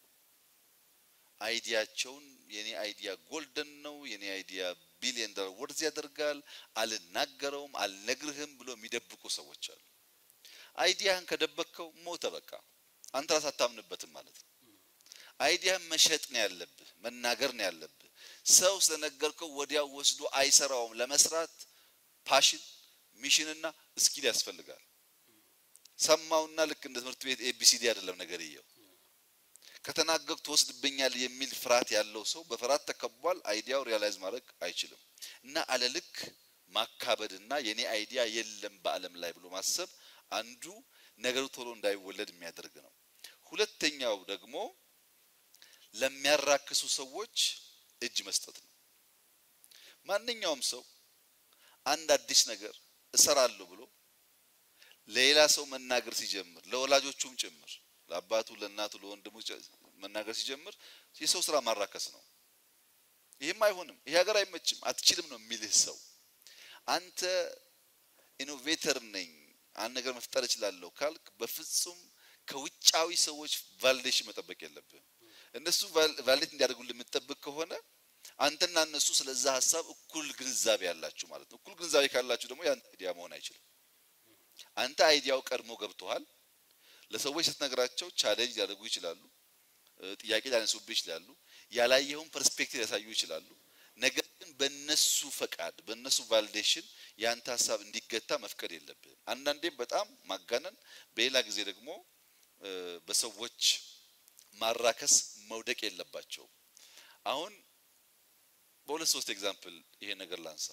አይዲያቸውን የኔ አይዲያ ጎልደን ነው፣ የኔ አይዲያ ቢሊየን ዶላር ወርዝ ያደርጋል፣ አልናገረውም፣ አልነግርህም ብሎ የሚደብቁ ሰዎች አሉ። አይዲያህን ከደበቅከው ሞተ፣ በቃ አንተ ራስህ አታምንበትም ማለት ነው። አይዲያህን መሸጥ ነው ያለብህ፣ መናገር ነው ያለብህ። ሰው ስለነገርከው ወዲያው ወስዶ አይሰራውም። ለመስራት ፓሽን፣ ሚሽንና ስኪል ያስፈልጋል። ሰማውና ልክ እንደ ትምህርት ቤት ኤቢሲዲ አይደለም ነገርየው ከተናገርኩ ትወስድብኛል የሚል ፍርሃት ያለው ሰው በፍርሃት ተከቧል። አይዲያው ሪያላይዝ ማድረግ አይችልም እና አለልክ ማካበድና የኔ አይዲያ የለም በዓለም ላይ ብሎ ማሰብ አንዱ ነገሩ ቶሎ እንዳይወለድ የሚያደርግ ነው። ሁለተኛው ደግሞ ለሚያራክሱ ሰዎች እጅ መስጠት ነው። ማንኛውም ሰው አንድ አዲስ ነገር እሰራለሁ ብሎ ለሌላ ሰው መናገር ሲጀምር ለወላጆቹም ጭምር ለአባቱ፣ ለእናቱ፣ ለወንድሙ መናገር ሲጀምር የሰው ስራ ማራከስ ነው። ይህም አይሆንም፣ ይሄ ሀገር አይመችም፣ አትችልም ነው የሚልህ ሰው። አንተ ኢኖቬተር ነኝ አንድ ነገር መፍጠር እችላለሁ ካልክ በፍጹም ከውጫዊ ሰዎች ቫሊዴሽን መጠበቅ የለብህም። እነሱ ቫሊዴት እንዲያደርጉልህ የምትጠብቅ ከሆነ አንተና እነሱ ስለዛ ሀሳብ እኩል ግንዛቤ ያላችሁ ማለት ነው። እኩል ግንዛቤ ካላችሁ ደግሞ የአንተ አይዲያ መሆን አይችልም። አንተ አይዲያው ቀድሞ ገብቶሃል። ለሰዎች ስትነግራቸው ቻሌንጅ ሊያደርጉ ይችላሉ፣ ጥያቄ ሊያነሱብህ ይችላሉ፣ ያላየኸውን ፐርስፔክቲቭ ሊያሳዩ ይችላሉ። ነገር ግን በነሱ ፈቃድ በነሱ ቫሊዴሽን ያንተ ሀሳብ እንዲገታ መፍቀድ የለብህም። አንዳንዴም በጣም ማጋነን፣ በሌላ ጊዜ ደግሞ በሰዎች ማራከስ መውደቅ የለባቸውም። አሁን በሁለት ሶስት ኤግዛምፕል ይሄ ነገር ላንሳ።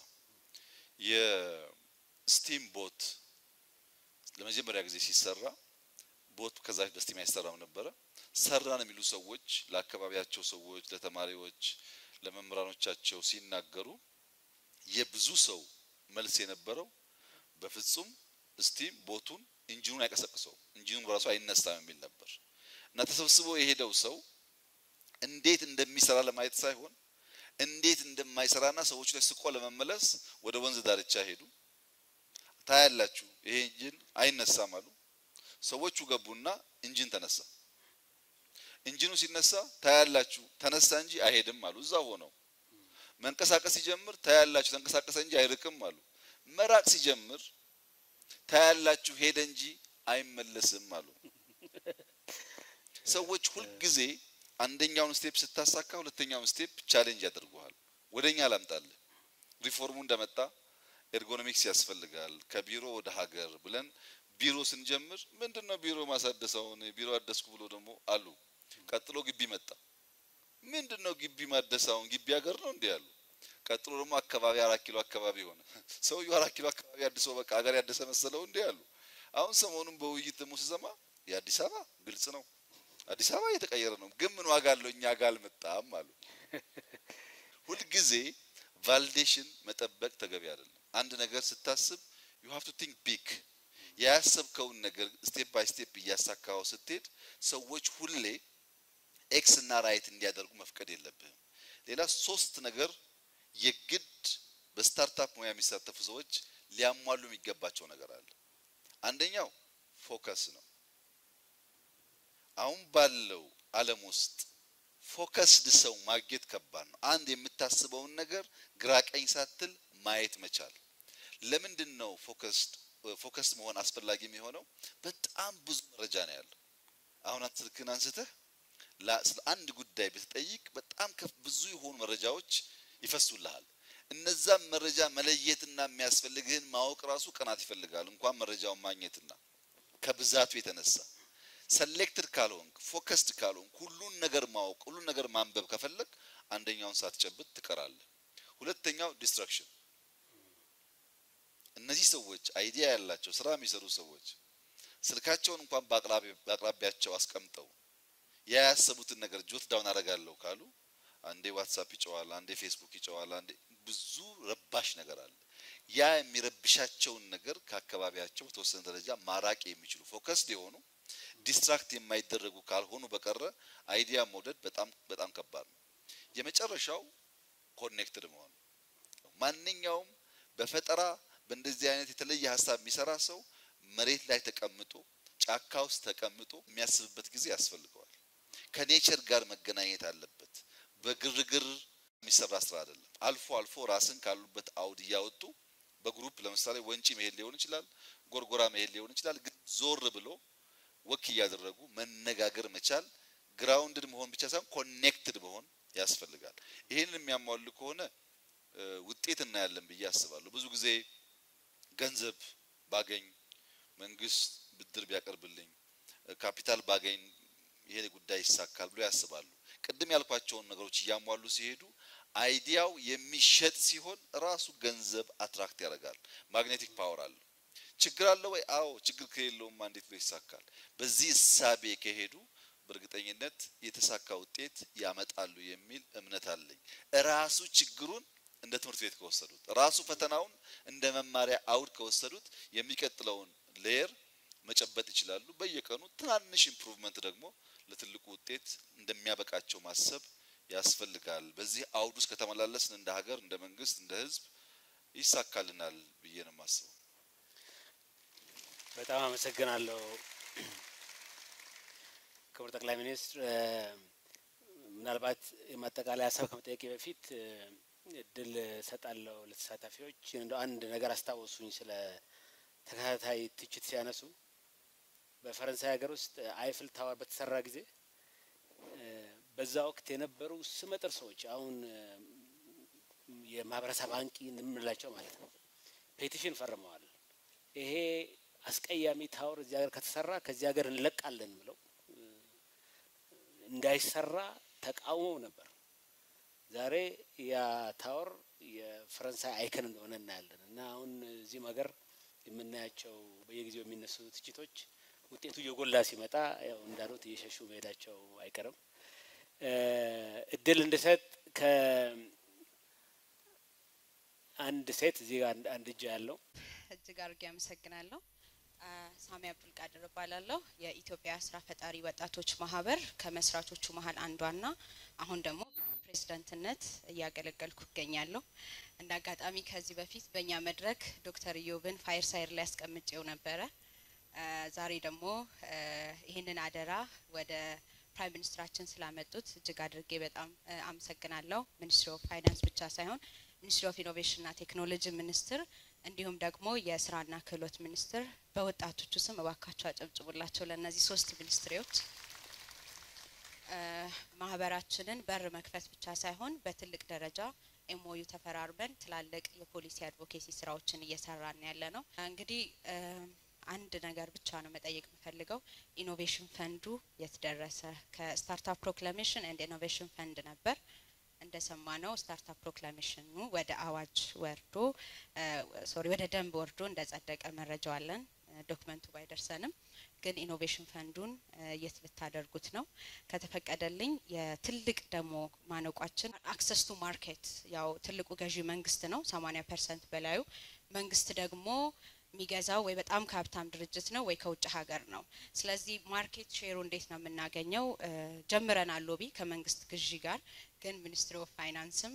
የስቲም ቦት ለመጀመሪያ ጊዜ ሲሰራ ቦት ከዛ በፊት በስቲም አይሰራም ነበረ። ሰራን የሚሉ ሰዎች ለአካባቢያቸው ሰዎች፣ ለተማሪዎች፣ ለመምህራኖቻቸው ሲናገሩ የብዙ ሰው መልስ የነበረው በፍጹም ስቲም ቦቱን ኢንጂኑን አይቀሰቅሰውም፣ ኢንጂኑን በራሱ አይነሳም የሚል ነበር እና ተሰብስቦ የሄደው ሰው እንዴት እንደሚሰራ ለማየት ሳይሆን እንዴት እንደማይሰራና ሰዎቹ ላይ ስቆ ለመመለስ ወደ ወንዝ ዳርቻ ሄዱ። ታያላችሁ፣ ይሄ ኢንጂን አይነሳም አሉ። ሰዎቹ ገቡና ኢንጂን ተነሳ። ኢንጂኑ ሲነሳ ታያላችሁ፣ ተነሳ እንጂ አይሄድም አሉ። እዛ ሆነው መንቀሳቀስ ሲጀምር ታያላችሁ፣ ተንቀሳቀሰ እንጂ አይርቅም አሉ። መራቅ ሲጀምር ታያላችሁ፣ ሄደ እንጂ አይመለስም አሉ። ሰዎች ሁልጊዜ አንደኛውን ስቴፕ ስታሳካ ሁለተኛውን ስቴፕ ቻሌንጅ ያደርጉሃል። ወደኛ ላምጣልህ። ሪፎርሙ እንደመጣ ኤርጎኖሚክስ ያስፈልጋል ከቢሮ ወደ ሀገር ብለን ቢሮ ስንጀምር ምንድን ነው ቢሮ ማሳደሰውን ቢሮ አደስኩ ብሎ ደግሞ አሉ። ቀጥሎ ግቢ መጣ። ምንድን ነው ግቢ ማደሳውን ግቢ ሀገር ነው እንዲህ አሉ። ቀጥሎ ደግሞ አካባቢ አራት ኪሎ አካባቢ ሆነ። ሰውየው አራት ኪሎ አካባቢ አድሶ በቃ ሀገር ያደሰ መሰለው እንዲህ አሉ። አሁን ሰሞኑን በውይይት ደግሞ ስሰማ የአዲስ አበባ ግልጽ ነው አዲስ አበባ እየተቀየረ ነው፣ ግን ምን ዋጋ አለው እኛ ጋር አልመጣም አሉ። ሁልጊዜ ቫሊዴሽን መጠበቅ ተገቢ አይደለም። አንድ ነገር ስታስብ ዩ ሃቭ ቱ ቲንክ ቢግ። ያሰብከውን ነገር ስቴፕ ባይ ስቴፕ እያሳካው ስትሄድ ሰዎች ሁሌ ኤክስ እና ራይት እንዲያደርጉ መፍቀድ የለብህም። ሌላ ሶስት ነገር የግድ በስታርታፕ ሙያ የሚሳተፉ ሰዎች ሊያሟሉ የሚገባቸው ነገር አለ። አንደኛው ፎከስ ነው። አሁን ባለው ዓለም ውስጥ ፎከስድ ሰው ማግኘት ከባድ ነው። አንድ የምታስበውን ነገር ግራ ቀኝ ሳትል ማየት መቻል። ለምንድን ነው ፎከስድ ፎከስድ መሆን አስፈላጊ የሚሆነው? በጣም ብዙ መረጃ ነው ያለው። አሁን ስልክን አንስተህ ስለ አንድ ጉዳይ ብትጠይቅ በጣም ከፍ ብዙ የሆኑ መረጃዎች ይፈሱልሃል። እነዛም መረጃ መለየትና የሚያስፈልግህን ማወቅ ራሱ ቀናት ይፈልጋል፣ እንኳን መረጃውን ማግኘትና ከብዛቱ የተነሳ ሰሌክትድ ካልሆንክ ፎከስድ ካልሆንክ ሁሉን ነገር ማወቅ ሁሉን ነገር ማንበብ ከፈለግ አንደኛውን ሳትጨብጥ ትቀራለህ። ሁለተኛው ዲስትራክሽን። እነዚህ ሰዎች አይዲያ ያላቸው ስራ የሚሰሩ ሰዎች ስልካቸውን እንኳን በአቅራቢያቸው አስቀምጠው ያያሰቡትን ነገር ጆት ዳውን አደርጋለሁ ካሉ አንዴ ዋትሳፕ ይጨዋል፣ አንዴ ፌስቡክ ይጨዋል፣ አንዴ ብዙ ረባሽ ነገር አለ። ያ የሚረብሻቸውን ነገር ከአካባቢያቸው በተወሰነ ደረጃ ማራቅ የሚችሉ ፎከስድ የሆኑ ዲስትራክት የማይደረጉ ካልሆኑ በቀረ አይዲያ መውደድ በጣም በጣም ከባድ ነው። የመጨረሻው ኮኔክትድ መሆን። ማንኛውም በፈጠራ በእንደዚህ አይነት የተለየ ሀሳብ የሚሰራ ሰው መሬት ላይ ተቀምጦ ጫካ ውስጥ ተቀምጦ የሚያስብበት ጊዜ ያስፈልገዋል። ከኔቸር ጋር መገናኘት አለበት። በግርግር የሚሰራ ስራ አይደለም። አልፎ አልፎ ራስን ካሉበት አውድ እያወጡ በግሩፕ ለምሳሌ ወንጪ መሄድ ሊሆን ይችላል፣ ጎርጎራ መሄድ ሊሆን ይችላል። ግን ዞር ብሎ ወክ እያደረጉ መነጋገር መቻል ግራውንድድ መሆን ብቻ ሳይሆን ኮኔክትድ መሆን ያስፈልጋል። ይህንን የሚያሟሉ ከሆነ ውጤት እናያለን ብዬ አስባለሁ። ብዙ ጊዜ ገንዘብ ባገኝ፣ መንግስት ብድር ቢያቀርብልኝ፣ ካፒታል ባገኝ ይሄ ጉዳይ ይሳካል ብሎ ያስባሉ። ቅድም ያልኳቸውን ነገሮች እያሟሉ ሲሄዱ አይዲያው የሚሸጥ ሲሆን ራሱ ገንዘብ አትራክት ያደርጋል። ማግኔቲክ ፓወር አለው። ችግር አለ ወይ? አዎ። ችግር ከሌለውማ እንዴት ብሎ ይሳካል? በዚህ እሳቤ ከሄዱ በእርግጠኝነት የተሳካ ውጤት ያመጣሉ የሚል እምነት አለኝ። እራሱ ችግሩን እንደ ትምህርት ቤት ከወሰዱት ራሱ ፈተናውን እንደ መማሪያ አውድ ከወሰዱት የሚቀጥለውን ሌየር መጨበጥ ይችላሉ። በየቀኑ ትናንሽ ኢምፕሩቭመንት ደግሞ ለትልቁ ውጤት እንደሚያበቃቸው ማሰብ ያስፈልጋል። በዚህ አውድ ውስጥ ከተመላለስን እንደ ሀገር፣ እንደ መንግስት፣ እንደ ህዝብ ይሳካልናል ብዬ ነው የማስበው። በጣም አመሰግናለሁ ክቡር ጠቅላይ ሚኒስትር። ምናልባት የማጠቃለያ ሀሳብ ከመጠየቄ በፊት እድል እሰጣለሁ ለተሳታፊዎች። እንደ አንድ ነገር አስታወሱኝ ስለ ተከታታይ ትችት ሲያነሱ በፈረንሳይ ሀገር ውስጥ አይፍል ታወር በተሰራ ጊዜ በዛ ወቅት የነበሩ ስመጥር ሰዎች አሁን የማህበረሰብ አንቂ እንምላቸው ማለት ነው ፔቲሽን ፈርመዋል። ይሄ አስቀያሚ ታወር እዚህ ሀገር ከተሰራ ከዚህ ሀገር እንለቃለን ብለው እንዳይሰራ ተቃውመው ነበር። ዛሬ ያ ታወር የፈረንሳይ አይከን እንደሆነ እናያለን። እና አሁን እዚህም ሀገር የምናያቸው በየጊዜው የሚነሱ ትችቶች ውጤቱ እየጎላ ሲመጣ ያው እንዳሉት እየሸሹ መሄዳቸው አይቀርም። እድል እንድሰጥ ከአንድ ሴት እዚህ ጋር አንድ እጅ ያለው እጅግ አድርጌ አመሰግናለሁ። ሳሚ አብዱልቃድር እባላለሁ። የኢትዮጵያ ስራ ፈጣሪ ወጣቶች ማህበር ከመስራቾቹ መሀል አንዷና አሁን ደግሞ ፕሬዝዳንትነት እያገለገልኩ እገኛለሁ። እንደ አጋጣሚ ከዚህ በፊት በእኛ መድረክ ዶክተር ኢዮብን ፋየር ሳይር ላይ ያስቀምጬው ነበረ። ዛሬ ደግሞ ይህንን አደራ ወደ ፕራይም ሚኒስትራችን ስላመጡት እጅግ አድርጌ በጣም አመሰግናለሁ። ሚኒስትሪ ኦፍ ፋይናንስ ብቻ ሳይሆን ሚኒስትሪ ኦፍ ኢኖቬሽንና ቴክኖሎጂ ሚኒስትር እንዲሁም ደግሞ የስራና ክህሎት ሚኒስትር በወጣቶቹ ስም እባካቸው አጨብጭቡላቸው ለእነዚህ ሶስት ሚኒስትሪዎች። ማህበራችንን በር መክፈት ብቻ ሳይሆን በትልቅ ደረጃ ኤምኦዩ ተፈራርመን ትላልቅ የፖሊሲ አድቮኬሲ ስራዎችን እየሰራን ያለ ነው። እንግዲህ አንድ ነገር ብቻ ነው መጠየቅ የምፈልገው፣ ኢኖቬሽን ፈንዱ የት ደረሰ? ከስታርታፕ ፕሮክላሜሽን ኤንድ ኢኖቬሽን ፈንድ ነበር እንደሰማ ነው ስታርታፕ ፕሮክላሜሽኑ ወደ አዋጅ ወርዶ ሶሪ ወደ ደንብ ወርዶ እንደጸደቀ መረጃው አለን። ዶክመንቱ ባይደርሰንም ግን ኢኖቬሽን ፈንዱን የት ልታደርጉት ነው? ከተፈቀደልኝ የትልቅ ደግሞ ማነቋችን አክሰስ ቱ ማርኬት ያው ትልቁ ገዢ መንግስት ነው፣ ሰማኒያ ፐርሰንት በላዩ መንግስት ደግሞ የሚገዛው ወይ በጣም ከሀብታም ድርጅት ነው ወይ ከውጭ ሀገር ነው። ስለዚህ ማርኬት ሼሩ እንዴት ነው የምናገኘው? ጀምረናል ሎቢ ከመንግስት ግዢ ጋር ግን ሚኒስትሪ ኦፍ ፋይናንስም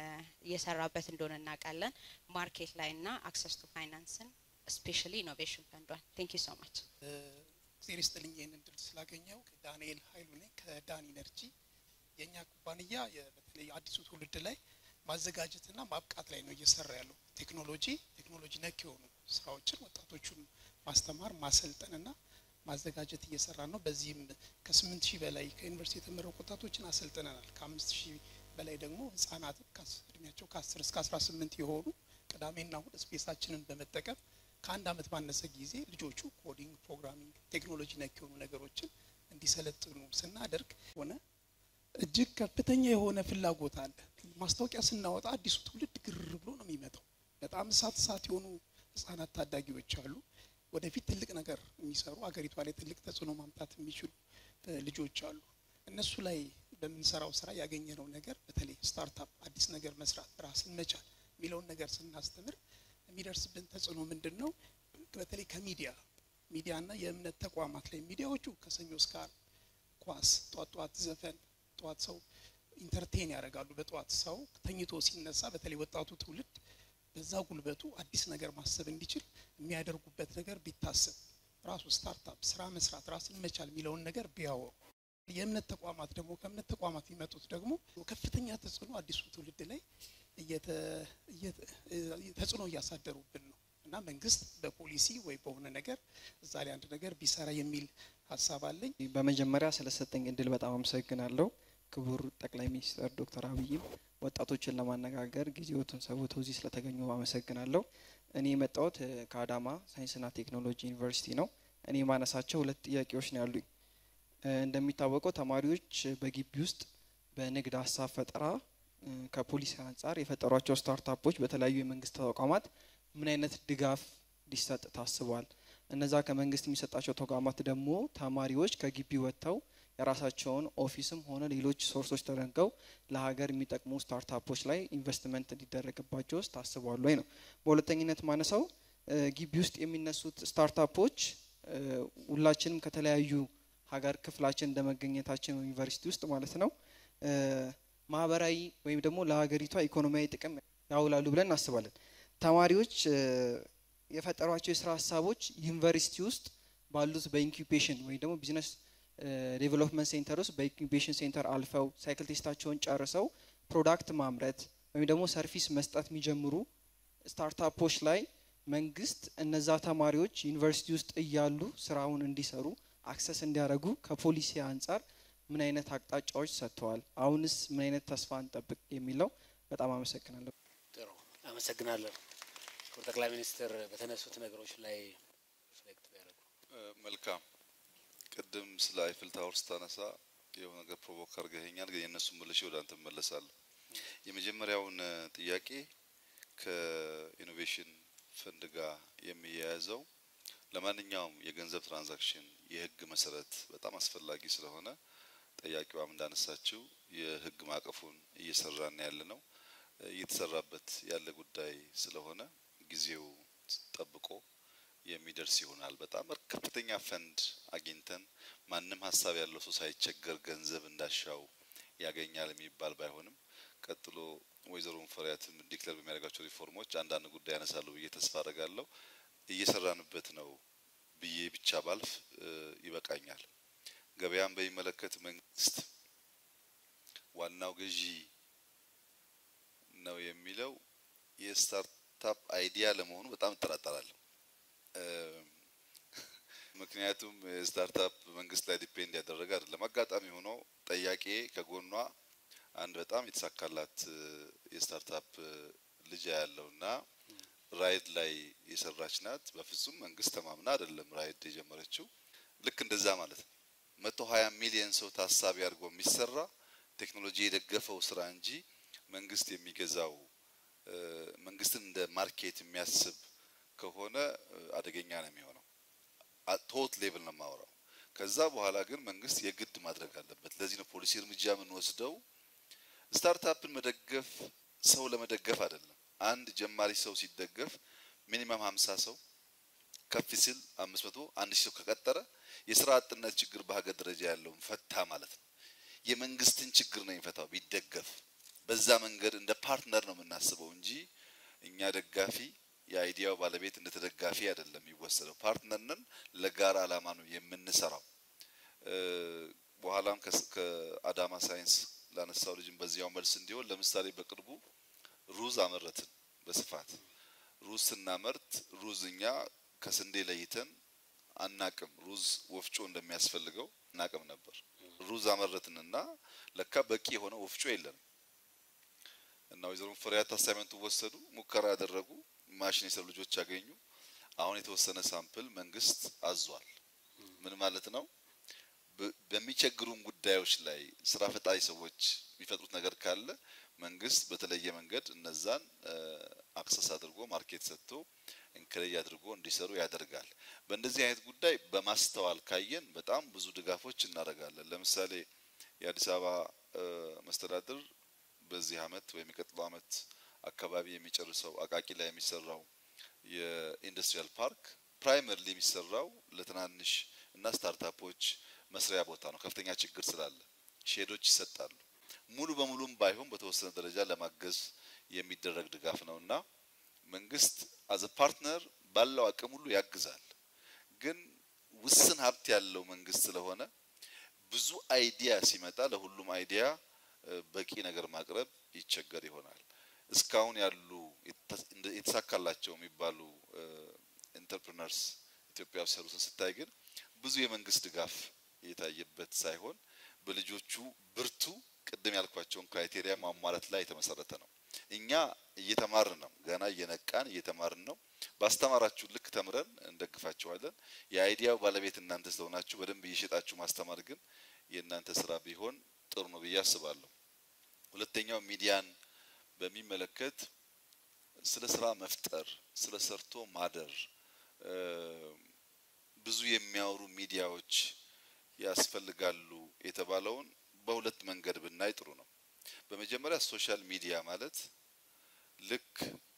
እየሰራበት እንደሆነ እናውቃለን። ማርኬት ላይ ና አክሰስ ቱ ፋይናንስን ስፔሻሊ ኢኖቬሽን ፈንዷል። ቴንክ ዩ ሶ ማች። እግዜር ይስጥልኝ ይህን እድል ስላገኘው። ዳንኤል ሀይሉ ነኝ ከዳን ኢነርጂ። የእኛ ኩባንያ በተለይ አዲሱ ትውልድ ላይ ማዘጋጀትና ማብቃት ላይ ነው እየሰራ ያለው። ቴክኖሎጂ ቴክኖሎጂ ነክ የሆኑ ስራዎችን ወጣቶቹን ማስተማር ማሰልጠንና ማዘጋጀት እየሰራ ነው። በዚህም ከስምንት ሺህ በላይ ከዩኒቨርሲቲ የተመረቁ ወጣቶችን አሰልጥነናል። ከአምስት ሺህ በላይ ደግሞ ህጻናትን እድሜያቸው ከአስር እስከ አስራ ስምንት የሆኑ ቅዳሜና እሁድ ስፔሳችንን በመጠቀም ከአንድ አመት ባነሰ ጊዜ ልጆቹ ኮዲንግ፣ ፕሮግራሚንግ፣ ቴክኖሎጂ ነክ የሆኑ ነገሮችን እንዲሰለጥኑ ስናደርግ ሆነ እጅግ ከፍተኛ የሆነ ፍላጎት አለ። ማስታወቂያ ስናወጣ አዲሱ ትውልድ ግር ብሎ ነው የሚመጣው። በጣም እሳት እሳት የሆኑ ህጻናት ታዳጊዎች አሉ። ወደፊት ትልቅ ነገር የሚሰሩ አገሪቷ ላይ ትልቅ ተጽዕኖ ማምጣት የሚችሉ ልጆች አሉ። እነሱ ላይ በምንሰራው ስራ ያገኘነው ነገር በተለይ ስታርታፕ አዲስ ነገር መስራት ራስን መቻል የሚለውን ነገር ስናስተምር የሚደርስብን ተጽዕኖ ምንድን ነው? በተለይ ከሚዲያ ሚዲያና የእምነት ተቋማት ላይ ሚዲያዎቹ ከሰኞ እስከ ዓርብ ኳስ፣ ጧት ጧት ዘፈን፣ ጠዋት ሰው ኢንተርቴን ያደርጋሉ። በጠዋት ሰው ተኝቶ ሲነሳ በተለይ ወጣቱ ትውልድ በዛ ጉልበቱ አዲስ ነገር ማሰብ እንዲችል የሚያደርጉበት ነገር ቢታሰብ ራሱ ስታርታፕ ስራ መስራት ራስን መቻል የሚለውን ነገር ቢያወሩ የእምነት ተቋማት ደግሞ ከእምነት ተቋማት የሚመጡት ደግሞ ከፍተኛ ተጽዕኖ አዲሱ ትውልድ ላይ ተጽዕኖ እያሳደሩብን ነው እና መንግስት በፖሊሲ ወይ በሆነ ነገር እዛ ላይ አንድ ነገር ቢሰራ የሚል ሀሳብ አለኝ። በመጀመሪያ ስለሰጠኝ እድል በጣም አመሰግናለሁ። ክቡር ጠቅላይ ሚኒስትር ዶክተር አብይም ወጣቶችን ለማነጋገር ጊዜዎትን ሰውተው እዚህ ስለተገኙ አመሰግናለሁ። እኔ የመጣሁት ከአዳማ ሳይንስና ቴክኖሎጂ ዩኒቨርሲቲ ነው። እኔ የማነሳቸው ሁለት ጥያቄዎች ነው ያሉኝ። እንደሚታወቀው ተማሪዎች በግቢ ውስጥ በንግድ ሀሳብ ፈጠራ ከፖሊሲ አንጻር የፈጠሯቸው ስታርታፖች በተለያዩ የመንግስት ተቋማት ምን አይነት ድጋፍ ሊሰጥ ታስቧል? እነዛ ከመንግስት የሚሰጣቸው ተቋማት ደግሞ ተማሪዎች ከግቢ ወጥተው የራሳቸውን ኦፊስም ሆነ ሌሎች ሶርሶች ተደርገው ለሀገር የሚጠቅሙ ስታርታፖች ላይ ኢንቨስትመንት እንዲደረግባቸው ውስጥ ታስቧል ወይ ነው። በሁለተኝነት ማነሳው ግቢ ውስጥ የሚነሱት ስታርታፖች ሁላችንም ከተለያዩ ሀገር ክፍላችን እንደመገኘታችን ዩኒቨርሲቲ ውስጥ ማለት ነው ማህበራዊ ወይም ደግሞ ለሀገሪቷ ኢኮኖሚያዊ ጥቅም ያውላሉ ብለን እናስባለን። ተማሪዎች የፈጠሯቸው የስራ ሀሳቦች ዩኒቨርሲቲ ውስጥ ባሉት በኢንኩቤሽን ወይም ደግሞ ቢዝነስ ዴቨሎፕመንት ሴንተር ውስጥ በኢንኩቤሽን ሴንተር አልፈው ሳይክል ቴስታቸውን ጨርሰው ፕሮዳክት ማምረት ወይም ደግሞ ሰርቪስ መስጠት የሚጀምሩ ስታርታፖች ላይ መንግስት እነዛ ተማሪዎች ዩኒቨርሲቲ ውስጥ እያሉ ስራውን እንዲሰሩ አክሰስ እንዲያደርጉ ከፖሊሲ አንጻር ምን አይነት አቅጣጫዎች ሰጥተዋል? አሁንስ ምን አይነት ተስፋ እንጠብቅ የሚለው በጣም አመሰግናለሁ። ጥሩ አመሰግናለሁ። ክቡር ጠቅላይ ሚኒስትር በተነሱት ነገሮች ላይ ሪፍሌክት ቢያደርጉ መልካም። ቅድም ስለ አይፍል ታወር ስታነሳ የሆነ ነገር ፕሮቮክ አድርገኸኛል፣ ግን የእነሱን መልሼ ወደ አንተ እመለሳለሁ። የመጀመሪያውን ጥያቄ ከኢኖቬሽን ፈንድ ጋር የሚያያዘው ለማንኛውም የገንዘብ ትራንዛክሽን የህግ መሰረት በጣም አስፈላጊ ስለሆነ ጠያቂዋም እንዳነሳችው የህግ ማዕቀፉን እየሰራን ያለ ነው እየተሰራበት ያለ ጉዳይ ስለሆነ ጊዜው ጠብቆ የሚደርስ ይሆናል። በጣም ከፍተኛ ፈንድ አግኝተን ማንም ሀሳብ ያለው ሰው ሳይቸገር ገንዘብ እንዳሻው ያገኛል የሚባል ባይሆንም ቀጥሎ ወይዘሮ ሙፈሪያትም ዲክለር በሚያደርጋቸው ሪፎርሞች አንዳንድ ጉዳይ ያነሳሉ ብዬ ተስፋ አደርጋለሁ። እየሰራንበት ነው ብዬ ብቻ ባልፍ ይበቃኛል። ገበያን በሚመለከት መንግስት ዋናው ገዢ ነው የሚለው የስታርታፕ አይዲያ ለመሆኑ በጣም እጠራጠራለሁ። ምክንያቱም ስታርታፕ መንግስት ላይ ዲፔንድ ያደረገ አይደለም። አጋጣሚ ሆኖ ጠያቄ ከጎኗ አንድ በጣም የተሳካላት የስታርታፕ ልጅ ያለው እና ራይድ ላይ የሰራች ናት። በፍጹም መንግስት ተማምና አይደለም ራይድ የጀመረችው። ልክ እንደዛ ማለት ነው። መቶ ሀያ ሚሊየን ሰው ታሳቢ አድርጎ የሚሰራ ቴክኖሎጂ የደገፈው ስራ እንጂ መንግስት የሚገዛው መንግስትን እንደ ማርኬት የሚያስብ ከሆነ አደገኛ ነው የሚሆነው። ቶት ሌቭል ነው የማወራው። ከዛ በኋላ ግን መንግስት የግድ ማድረግ አለበት። ለዚህ ነው ፖሊሲ እርምጃ የምንወስደው። ስታርታፕን መደገፍ ሰው ለመደገፍ አይደለም። አንድ ጀማሪ ሰው ሲደገፍ ሚኒመም ሀምሳ ሰው ከፍ ሲል አምስት መቶ አንድ ሺህ ሰው ከቀጠረ የስራ አጥነት ችግር በሀገር ደረጃ ያለውን ፈታ ማለት ነው። የመንግስትን ችግር ነው የሚፈታው ቢደገፍ። በዛ መንገድ እንደ ፓርትነር ነው የምናስበው እንጂ እኛ ደጋፊ የአይዲያው ባለቤት እንደ ተደጋፊ አይደለም የሚወሰደው። ፓርትነር ነን፣ ለጋራ አላማ ነው የምንሰራው። በኋላም ከአዳማ ሳይንስ ላነሳው ልጅም በዚያው መልስ እንዲሆን ለምሳሌ በቅርቡ ሩዝ አመረትን በስፋት ሩዝ ስናመርት ሩዝ እኛ ከስንዴ ለይተን አናቅም። ሩዝ ወፍጮ እንደሚያስፈልገው አናቅም ነበር። ሩዝ አመረትንና ለካ በቂ የሆነ ወፍጮ የለንም እና ወይዘሮ ሙፈሪያት አሳይመንቱ ወሰዱ፣ ሙከራ ያደረጉ፣ ማሽን የሰሩ ልጆች ያገኙ። አሁን የተወሰነ ሳምፕል መንግስት አዟል። ምን ማለት ነው? በሚቸግሩን ጉዳዮች ላይ ስራ ፈጣሪ ሰዎች የሚፈጥሩት ነገር ካለ መንግስት በተለየ መንገድ እነዛን አክሰስ አድርጎ ማርኬት ሰጥቶ እንክሬጅ አድርጎ እንዲሰሩ ያደርጋል። በእንደዚህ አይነት ጉዳይ በማስተዋል ካየን በጣም ብዙ ድጋፎች እናደርጋለን። ለምሳሌ የአዲስ አበባ መስተዳድር በዚህ አመት ወይም የሚቀጥለው አመት አካባቢ የሚጨርሰው አቃቂ ላይ የሚሰራው የኢንዱስትሪያል ፓርክ ፕራይመርሊ የሚሰራው ለትናንሽ እና ስታርታፖች መስሪያ ቦታ ነው። ከፍተኛ ችግር ስላለ ሼዶች ይሰጣሉ። ሙሉ በሙሉም ባይሆን በተወሰነ ደረጃ ለማገዝ የሚደረግ ድጋፍ ነው እና መንግስት አዘ ፓርትነር ባለው አቅም ሁሉ ያግዛል። ግን ውስን ሀብት ያለው መንግስት ስለሆነ ብዙ አይዲያ ሲመጣ ለሁሉም አይዲያ በቂ ነገር ማቅረብ ይቸገር ይሆናል። እስካሁን ያሉ የተሳካላቸው የሚባሉ ኢንተርፕሪነርስ ኢትዮጵያ ውስጥ ያሉትን ስታይ ግን ብዙ የመንግስት ድጋፍ የታየበት ሳይሆን በልጆቹ ብርቱ ቅድም ያልኳቸውን ክራይቴሪያ ማሟላት ላይ የተመሰረተ ነው። እኛ እየተማርን ነው፣ ገና እየነቃን እየተማርን ነው። ባስተማራችሁ ልክ ተምረን እንደግፋችኋለን። የአይዲያው ባለቤት እናንተ ስለሆናችሁ በደንብ እየሸጣችሁ ማስተማር ግን የእናንተ ስራ ቢሆን ጥሩ ነው ብዬ አስባለሁ። ሁለተኛው ሚዲያን በሚመለከት ስለ ስራ መፍጠር፣ ስለ ሰርቶ ማደር ብዙ የሚያወሩ ሚዲያዎች ያስፈልጋሉ የተባለውን በሁለት መንገድ ብናይ ጥሩ ነው። በመጀመሪያ ሶሻል ሚዲያ ማለት ልክ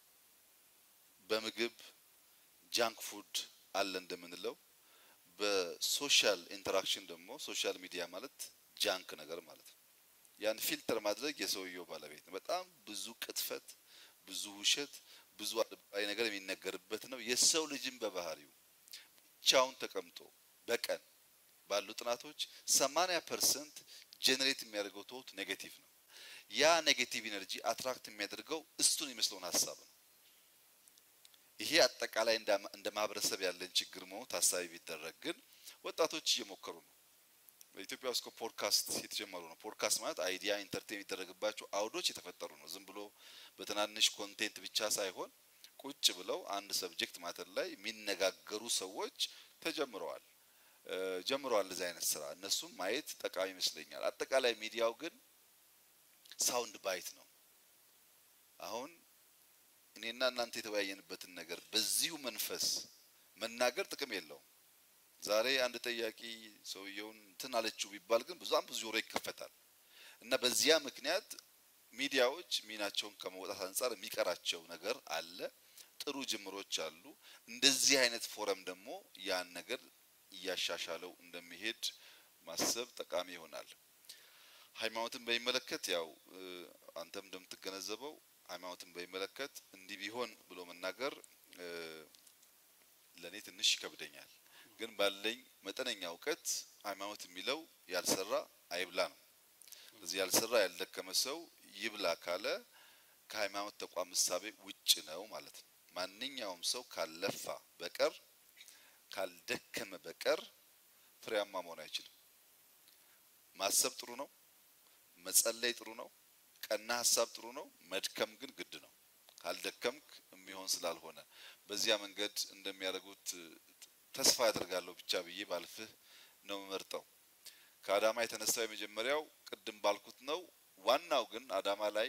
በምግብ ጃንክ ፉድ አለ እንደምንለው በሶሻል ኢንተራክሽን ደግሞ ሶሻል ሚዲያ ማለት ጃንክ ነገር ማለት ነው። ያን ፊልተር ማድረግ የሰውየው ባለቤት ነው። በጣም ብዙ ቅጥፈት፣ ብዙ ውሸት፣ ብዙ አድባይ ነገር የሚነገርበት ነው። የሰው ልጅም በባህሪው ብቻውን ተቀምጦ በቀን ባሉ ጥናቶች 80 ፐርሰንት ጄኔሬት የሚያደርገው ቶት ኔጌቲቭ ነው። ያ ኔጌቲቭ ኢነርጂ አትራክት የሚያደርገው እሱን የሚመስለውን ሀሳብ ነው። ይሄ አጠቃላይ እንደ ማህበረሰብ ያለን ችግር መሆኑ ታሳቢ ቢደረግ ግን ወጣቶች እየሞከሩ ነው። በኢትዮጵያ ውስጥ ፖድካስት የተጀመሩ ነው። ፖድካስት ማለት አይዲያ ኢንተርቴን የሚደረግባቸው አውዶች የተፈጠሩ ነው። ዝም ብሎ በትናንሽ ኮንቴንት ብቻ ሳይሆን ቁጭ ብለው አንድ ሰብጀክት ማተር ላይ የሚነጋገሩ ሰዎች ተጀምረዋል ጀምረዋል እዚህ አይነት ስራ እነሱም ማየት ጠቃሚ ይመስለኛል። አጠቃላይ ሚዲያው ግን ሳውንድ ባይት ነው። አሁን እኔና እናንተ የተወያየንበትን ነገር በዚሁ መንፈስ መናገር ጥቅም የለውም። ዛሬ አንድ ጠያቂ ሰውየውን እንትን አለችው ቢባል ግን በጣም ብዙ ጆሮ ይከፈታል እና በዚያ ምክንያት ሚዲያዎች ሚናቸውን ከመውጣት አንጻር የሚቀራቸው ነገር አለ። ጥሩ ጅምሮች አሉ። እንደዚህ አይነት ፎረም ደግሞ ያን ነገር እያሻሻለው እንደሚሄድ ማሰብ ጠቃሚ ይሆናል። ሃይማኖትን በሚመለከት ያው አንተም እንደምትገነዘበው ሃይማኖትን በሚመለከት እንዲህ ቢሆን ብሎ መናገር ለእኔ ትንሽ ይከብደኛል። ግን ባለኝ መጠነኛ እውቀት ሃይማኖት የሚለው ያልሰራ አይብላ ነው። እዚህ ያልሰራ ያልደከመ ሰው ይብላ ካለ ከሃይማኖት ተቋም እሳቤ ውጭ ነው ማለት ነው። ማንኛውም ሰው ካለፋ በቀር ካልደከመ በቀር ፍሬያማ መሆን አይችልም። ማሰብ ጥሩ ነው፣ መጸለይ ጥሩ ነው፣ ቀና ሀሳብ ጥሩ ነው። መድከም ግን ግድ ነው። ካልደከምክ የሚሆን ስላልሆነ በዚያ መንገድ እንደሚያደርጉት ተስፋ ያደርጋለሁ ብቻ ብዬ ባልፍህ ነው የምመርጠው። ከአዳማ የተነሳው የመጀመሪያው ቅድም ባልኩት ነው። ዋናው ግን አዳማ ላይ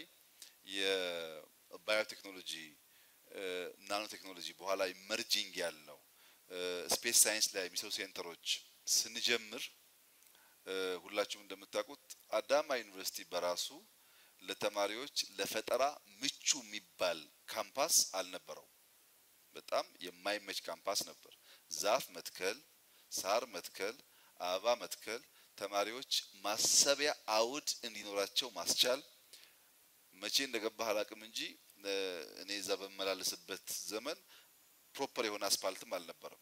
የባዮቴክኖሎጂ ናኖ ቴክኖሎጂ በኋላ ኢመርጂንግ ያልነው ስፔስ ሳይንስ ላይ የሚሰሩ ሴንተሮች ስንጀምር ሁላችሁም እንደምታውቁት አዳማ ዩኒቨርሲቲ በራሱ ለተማሪዎች ለፈጠራ ምቹ የሚባል ካምፓስ አልነበረው። በጣም የማይመች ካምፓስ ነበር። ዛፍ መትከል፣ ሳር መትከል፣ አበባ መትከል፣ ተማሪዎች ማሰቢያ አውድ እንዲኖራቸው ማስቻል መቼ እንደገባህ አላቅም እንጂ እኔ እዛ በመላለስበት ዘመን ፕሮፐር የሆነ አስፓልትም አልነበረም።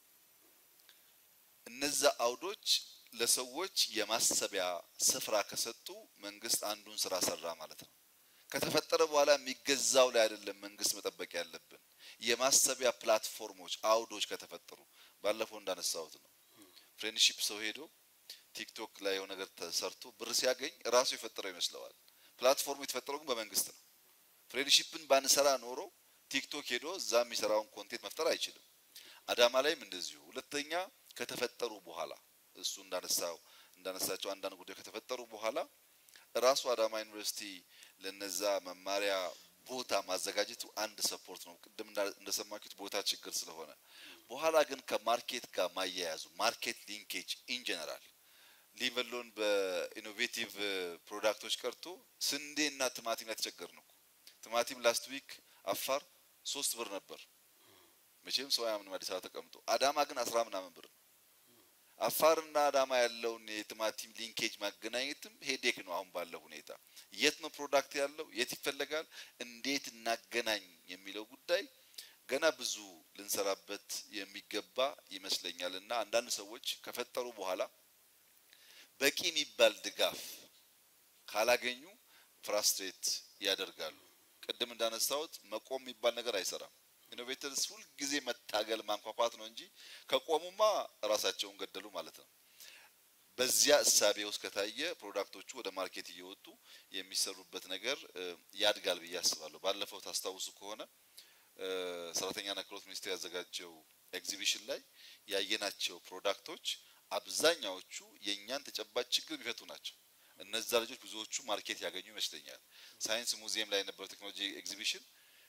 እነዛ አውዶች ለሰዎች የማሰቢያ ስፍራ ከሰጡ መንግስት አንዱን ስራ ሰራ ማለት ነው። ከተፈጠረ በኋላ የሚገዛው ላይ አይደለም መንግስት መጠበቅ ያለብን። የማሰቢያ ፕላትፎርሞች አውዶች ከተፈጠሩ ባለፈው እንዳነሳሁት ነው። ፍሬንድሺፕ ሰው ሄዶ ቲክቶክ ላይ የሆነ ነገር ተሰርቶ ብር ሲያገኝ ራሱ የፈጠረው ይመስለዋል። ፕላትፎርሙ የተፈጠረው ግን በመንግስት ነው። ፍሬንድሺፕን ባንሰራ ኖሮ ቲክቶክ ሄዶ እዛ የሚሰራውን ኮንቴንት መፍጠር አይችልም። አዳማ ላይም እንደዚሁ። ሁለተኛ ከተፈጠሩ በኋላ እሱ እንዳነሳው እንዳነሳቸው አንዳንድ ጉዳዮች ከተፈጠሩ በኋላ ራሱ አዳማ ዩኒቨርሲቲ ለነዛ መማሪያ ቦታ ማዘጋጀቱ አንድ ሰፖርት ነው። ቅድም እንደሰማችሁት ቦታ ችግር ስለሆነ በኋላ ግን ከማርኬት ጋር ማያያዙ ማርኬት ሊንኬጅ ኢን ጀነራል ሊቨሎን በኢኖቬቲቭ ፕሮዳክቶች ቀርቶ ስንዴና ቲማቲም ላይ ተቸገርን እኮ። ቲማቲም ላስት ዊክ አፋር ሶስት ብር ነበር። መቼም ሰው አያምንም አዲስ አበባ ተቀምጦ። አዳማ ግን አስራ ምናምን ብር ነው። አፋርና አዳማ ያለውን የቲማቲም ሊንኬጅ ማገናኘትም ሄዴክ ነው። አሁን ባለው ሁኔታ የት ነው ፕሮዳክት ያለው፣ የት ይፈለጋል፣ እንዴት እናገናኝ የሚለው ጉዳይ ገና ብዙ ልንሰራበት የሚገባ ይመስለኛል። እና አንዳንድ ሰዎች ከፈጠሩ በኋላ በቂ የሚባል ድጋፍ ካላገኙ ፍራስትሬት ያደርጋሉ። ቅድም እንዳነሳሁት መቆም የሚባል ነገር አይሰራም። ኢኖቬተርስ ሁልጊዜ መታገል ማንኳኳት ነው እንጂ ከቆሙማ ራሳቸውን ገደሉ ማለት ነው። በዚያ እሳቤ ውስጥ ከታየ ፕሮዳክቶቹ ወደ ማርኬት እየወጡ የሚሰሩበት ነገር ያድጋል ብዬ አስባለሁ። ባለፈው ታስታውሱ ከሆነ ሰራተኛና ክህሎት ሚኒስቴር ያዘጋጀው ኤግዚቢሽን ላይ ያየናቸው ፕሮዳክቶች አብዛኛዎቹ የእኛን ተጨባጭ ችግር የሚፈቱ ናቸው። እነዛ ልጆች ብዙዎቹ ማርኬት ያገኙ ይመስለኛል። ሳይንስ ሙዚየም ላይ የነበረው ቴክኖሎጂ ኤግዚቢሽን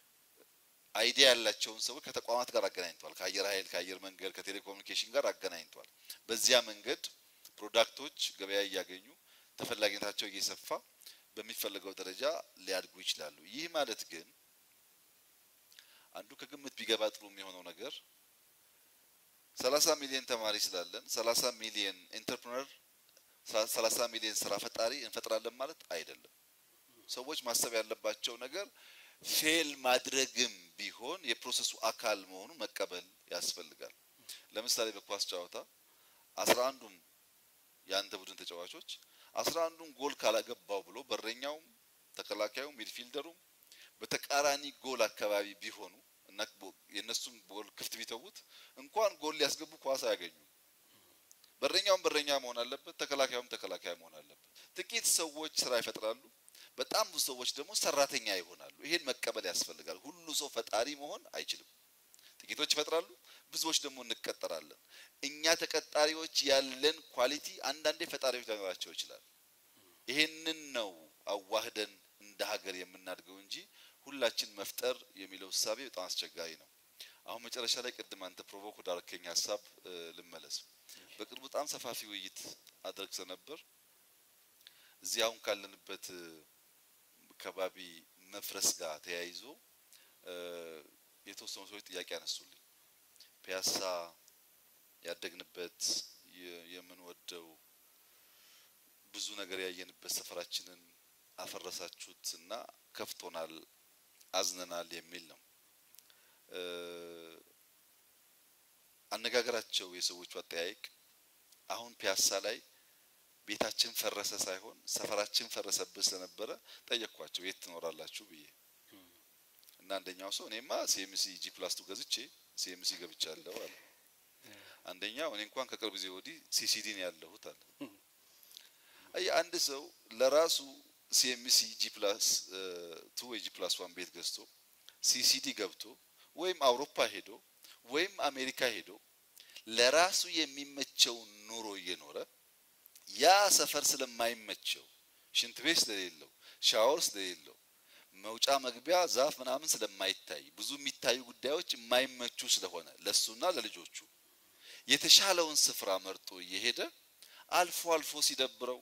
አይዲያ ያላቸውን ሰዎች ከተቋማት ጋር አገናኝቷል። ከአየር ኃይል፣ ከአየር መንገድ፣ ከቴሌኮሙኒኬሽን ጋር አገናኝቷል። በዚያ መንገድ ፕሮዳክቶች ገበያ እያገኙ ተፈላጊነታቸው እየሰፋ በሚፈለገው ደረጃ ሊያድጉ ይችላሉ። ይህ ማለት ግን አንዱ ከግምት ቢገባ ጥሩ የሚሆነው ነገር ሰላሳ ሚሊዮን ተማሪ ስላለን ሰላሳ ሚሊዮን ኢንተርፕረነር ሰላሳ ሚሊዮን ስራ ፈጣሪ እንፈጥራለን ማለት አይደለም። ሰዎች ማሰብ ያለባቸው ነገር ፌል ማድረግም ቢሆን የፕሮሰሱ አካል መሆኑን መቀበል ያስፈልጋል። ለምሳሌ በኳስ ጨዋታ አስራ አንዱም የአንተ ቡድን ተጫዋቾች አስራ አንዱን ጎል ካላገባው ብሎ በረኛውም ተከላካዩም ሚድፊልደሩም በተቃራኒ ጎል አካባቢ ቢሆኑ እና የእነሱን ጎል ክፍት ቢተዉት እንኳን ጎል ሊያስገቡ ኳስ አያገኙም። በረኛውም በረኛ መሆን አለበት፣ ተከላካዩም ተከላካይ መሆን አለበት። ጥቂት ሰዎች ስራ ይፈጥራሉ፣ በጣም ብዙ ሰዎች ደግሞ ሰራተኛ ይሆናሉ። ይሄን መቀበል ያስፈልጋል። ሁሉ ሰው ፈጣሪ መሆን አይችልም። ጥቂቶች ይፈጥራሉ፣ ብዙዎች ደግሞ እንቀጠራለን። እኛ ተቀጣሪዎች ያለን ኳሊቲ አንዳንዴ ፈጣሪዎች ሊኖራቸው ይችላል። ይሄንን ነው አዋህደን እንደ ሀገር የምናድገው እንጂ ሁላችን መፍጠር የሚለው እሳቤ በጣም አስቸጋሪ ነው። አሁን መጨረሻ ላይ ቅድም አንተ ፕሮቮክ ወዳረከኝ ሀሳብ ልመለስ። በቅርቡ በጣም ሰፋፊ ውይይት አድርግ ነበር። እዚህ አሁን ካለንበት ከባቢ መፍረስ ጋር ተያይዞ የተወሰኑ ሰዎች ጥያቄ አነሱልኝ። ፒያሳ ያደግንበት የምንወደው ብዙ ነገር ያየንበት ሰፈራችንን አፈረሳችሁት እና ከፍቶናል፣ አዝነናል የሚል ነው አነጋገራቸው። የሰዎቹ አጠያየቅ አሁን ፒያሳ ላይ ቤታችን ፈረሰ ሳይሆን ሰፈራችን ፈረሰብህ ስለነበረ ጠየቅኳቸው፣ የት ትኖራላችሁ ብዬ እና አንደኛው ሰው እኔማ ሲኤምሲ ጂ ፕላስ ቱ ገዝቼ ሲኤምሲ ገብቻለሁ አለ። አንደኛው እኔ እንኳን ከቅርብ ጊዜ ወዲህ ሲሲዲ ነው ያለሁት አለ። አይ አንድ ሰው ለራሱ ሲኤምሲ ጂ ፕላስ ቱ ወይ ጂ ፕላስ ዋን ቤት ገዝቶ ሲሲዲ ገብቶ ወይም አውሮፓ ሄዶ ወይም አሜሪካ ሄዶ ለራሱ የሚመቸውን ኑሮ እየኖረ ያ ሰፈር ስለማይመቸው ሽንት ቤት ስለሌለው ሻወር ስለሌለው መውጫ መግቢያ ዛፍ ምናምን ስለማይታይ ብዙ የሚታዩ ጉዳዮች የማይመቹ ስለሆነ ለሱና ለልጆቹ የተሻለውን ስፍራ መርጦ እየሄደ አልፎ አልፎ ሲደብረው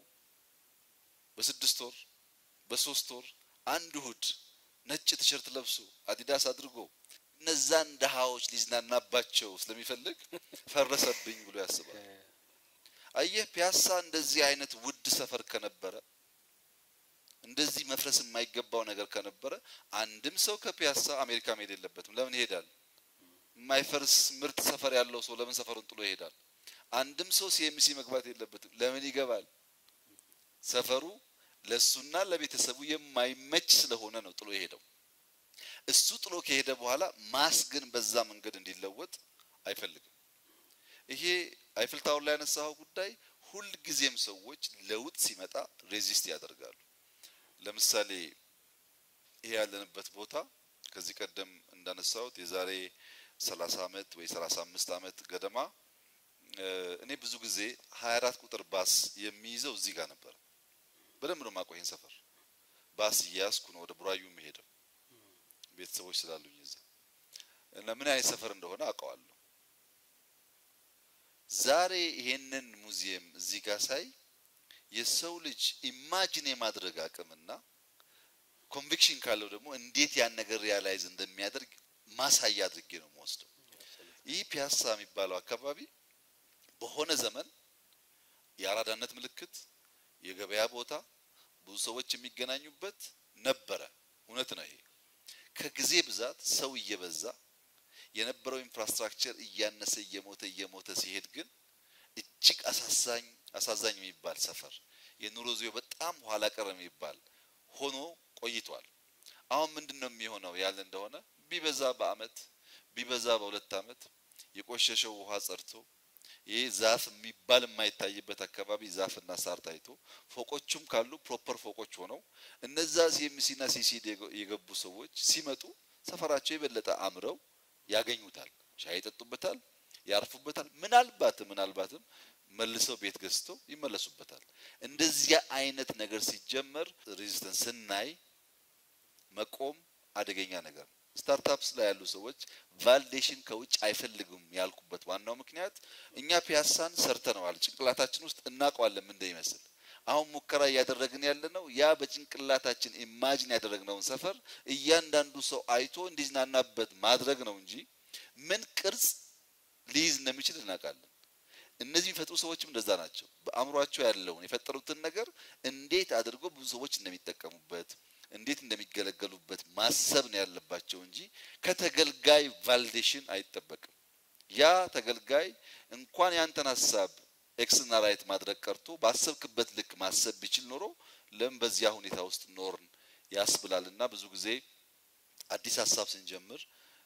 በስድስት ወር በሶስት ወር አንድ እሁድ ነጭ ቲሸርት ለብሶ አዲዳስ አድርጎ እነዛን ድሃዎች ሊዝናናባቸው ስለሚፈልግ ፈረሰብኝ ብሎ ያስባል። አየህ ፒያሳ እንደዚህ አይነት ውድ ሰፈር ከነበረ እንደዚህ መፍረስ የማይገባው ነገር ከነበረ አንድም ሰው ከፒያሳ አሜሪካ መሄድ የለበትም። ለምን ይሄዳል? የማይፈርስ ምርጥ ሰፈር ያለው ሰው ለምን ሰፈሩን ጥሎ ይሄዳል? አንድም ሰው ሲኤምሲ መግባት የለበትም። ለምን ይገባል? ሰፈሩ ለሱና ለቤተሰቡ የማይመች ስለሆነ ነው ጥሎ የሄደው። እሱ ጥሎ ከሄደ በኋላ ማስ ግን በዛ መንገድ እንዲለወጥ አይፈልግም። ይሄ አይፍል ታወር ላይ ያነሳኸው ጉዳይ ሁልጊዜም ሰዎች ለውጥ ሲመጣ ሬዚስት ያደርጋሉ። ለምሳሌ ይሄ ያለንበት ቦታ ከዚህ ቀደም እንዳነሳሁት የዛሬ 30 ዓመት ወይ 35 ዓመት ገደማ እኔ ብዙ ጊዜ 24 ቁጥር ባስ የሚይዘው እዚህ ጋር ነበር። በደንብ ነው የማውቀው ይሄን ሰፈር። ባስ እያያዝኩ ነው ወደ ቡራዩ የሚሄደው ቤተሰቦች ስላሉኝ እዛ እና ምን አይነት ሰፈር እንደሆነ አውቀዋለሁ። ዛሬ ይሄንን ሙዚየም እዚህ ጋር ሳይ የሰው ልጅ ኢማጂን የማድረግ አቅምና ኮንቪክሽን ካለው ደግሞ እንዴት ያን ነገር ሪያላይዝ እንደሚያደርግ ማሳያ አድርጌ ነው የምወስደው። ይህ ፒያሳ የሚባለው አካባቢ በሆነ ዘመን የአራዳነት ምልክት፣ የገበያ ቦታ፣ ብዙ ሰዎች የሚገናኙበት ነበረ። እውነት ነው ይሄ። ከጊዜ ብዛት ሰው እየበዛ የነበረው ኢንፍራስትራክቸር እያነሰ እየሞተ እየሞተ ሲሄድ ግን እጅግ አሳዛኝ አሳዛኝ የሚባል ሰፈር የኑሮ ዙሪያው በጣም ኋላ ቀር የሚባል ሆኖ ቆይቷል። አሁን ምንድን ነው የሚሆነው ያለ እንደሆነ ቢበዛ በአመት ቢበዛ በሁለት አመት የቆሸሸው ውሃ ጸድቶ ይህ ዛፍ የሚባል የማይታይበት አካባቢ ዛፍና ሳር ታይቶ ፎቆቹም ካሉ ፕሮፐር ፎቆች ሆነው እነዛ ሲኤምሲና ሲሲዲ የገቡ ሰዎች ሲመጡ ሰፈራቸው የበለጠ አምረው ያገኙታል። ሻይ ይጠጡበታል፣ ያርፉበታል። ምናልባትም ምናልባትም መልሰው ቤት ገዝተው ይመለሱበታል። እንደዚያ አይነት ነገር ሲጀመር ሬዚስተንስ ስናይ መቆም አደገኛ ነገር ነው። ስታርታፕስ ላይ ያሉ ሰዎች ቫሊዴሽን ከውጭ አይፈልጉም ያልኩበት ዋናው ምክንያት እኛ ፒያሳን ሰርተነዋል፣ ጭንቅላታችን ውስጥ እናውቀዋለን ምን እንደሚመስል። አሁን ሙከራ እያደረግን ያለ ነው ያ በጭንቅላታችን ኢማጂን ያደረግነውን ሰፈር እያንዳንዱ ሰው አይቶ እንዲዝናናበት ማድረግ ነው እንጂ ምን ቅርጽ ሊይዝ እንደሚችል እናውቃለን። እነዚህ የሚፈጥሩ ሰዎችም እንደዛ ናቸው። በአእምሯቸው ያለውን የፈጠሩትን ነገር እንዴት አድርጎ ብዙ ሰዎች እንደሚጠቀሙበት እንዴት እንደሚገለገሉበት ማሰብ ነው ያለባቸው እንጂ ከተገልጋይ ቫሊዴሽን አይጠበቅም። ያ ተገልጋይ እንኳን ያንተን ሀሳብ ኤክስና ራይት ማድረግ ቀርቶ ባሰብክበት ልክ ማሰብ ቢችል ኖሮ ለምን በዚያ ሁኔታ ውስጥ ኖርን ያስብላል። እና ብዙ ጊዜ አዲስ ሀሳብ ስንጀምር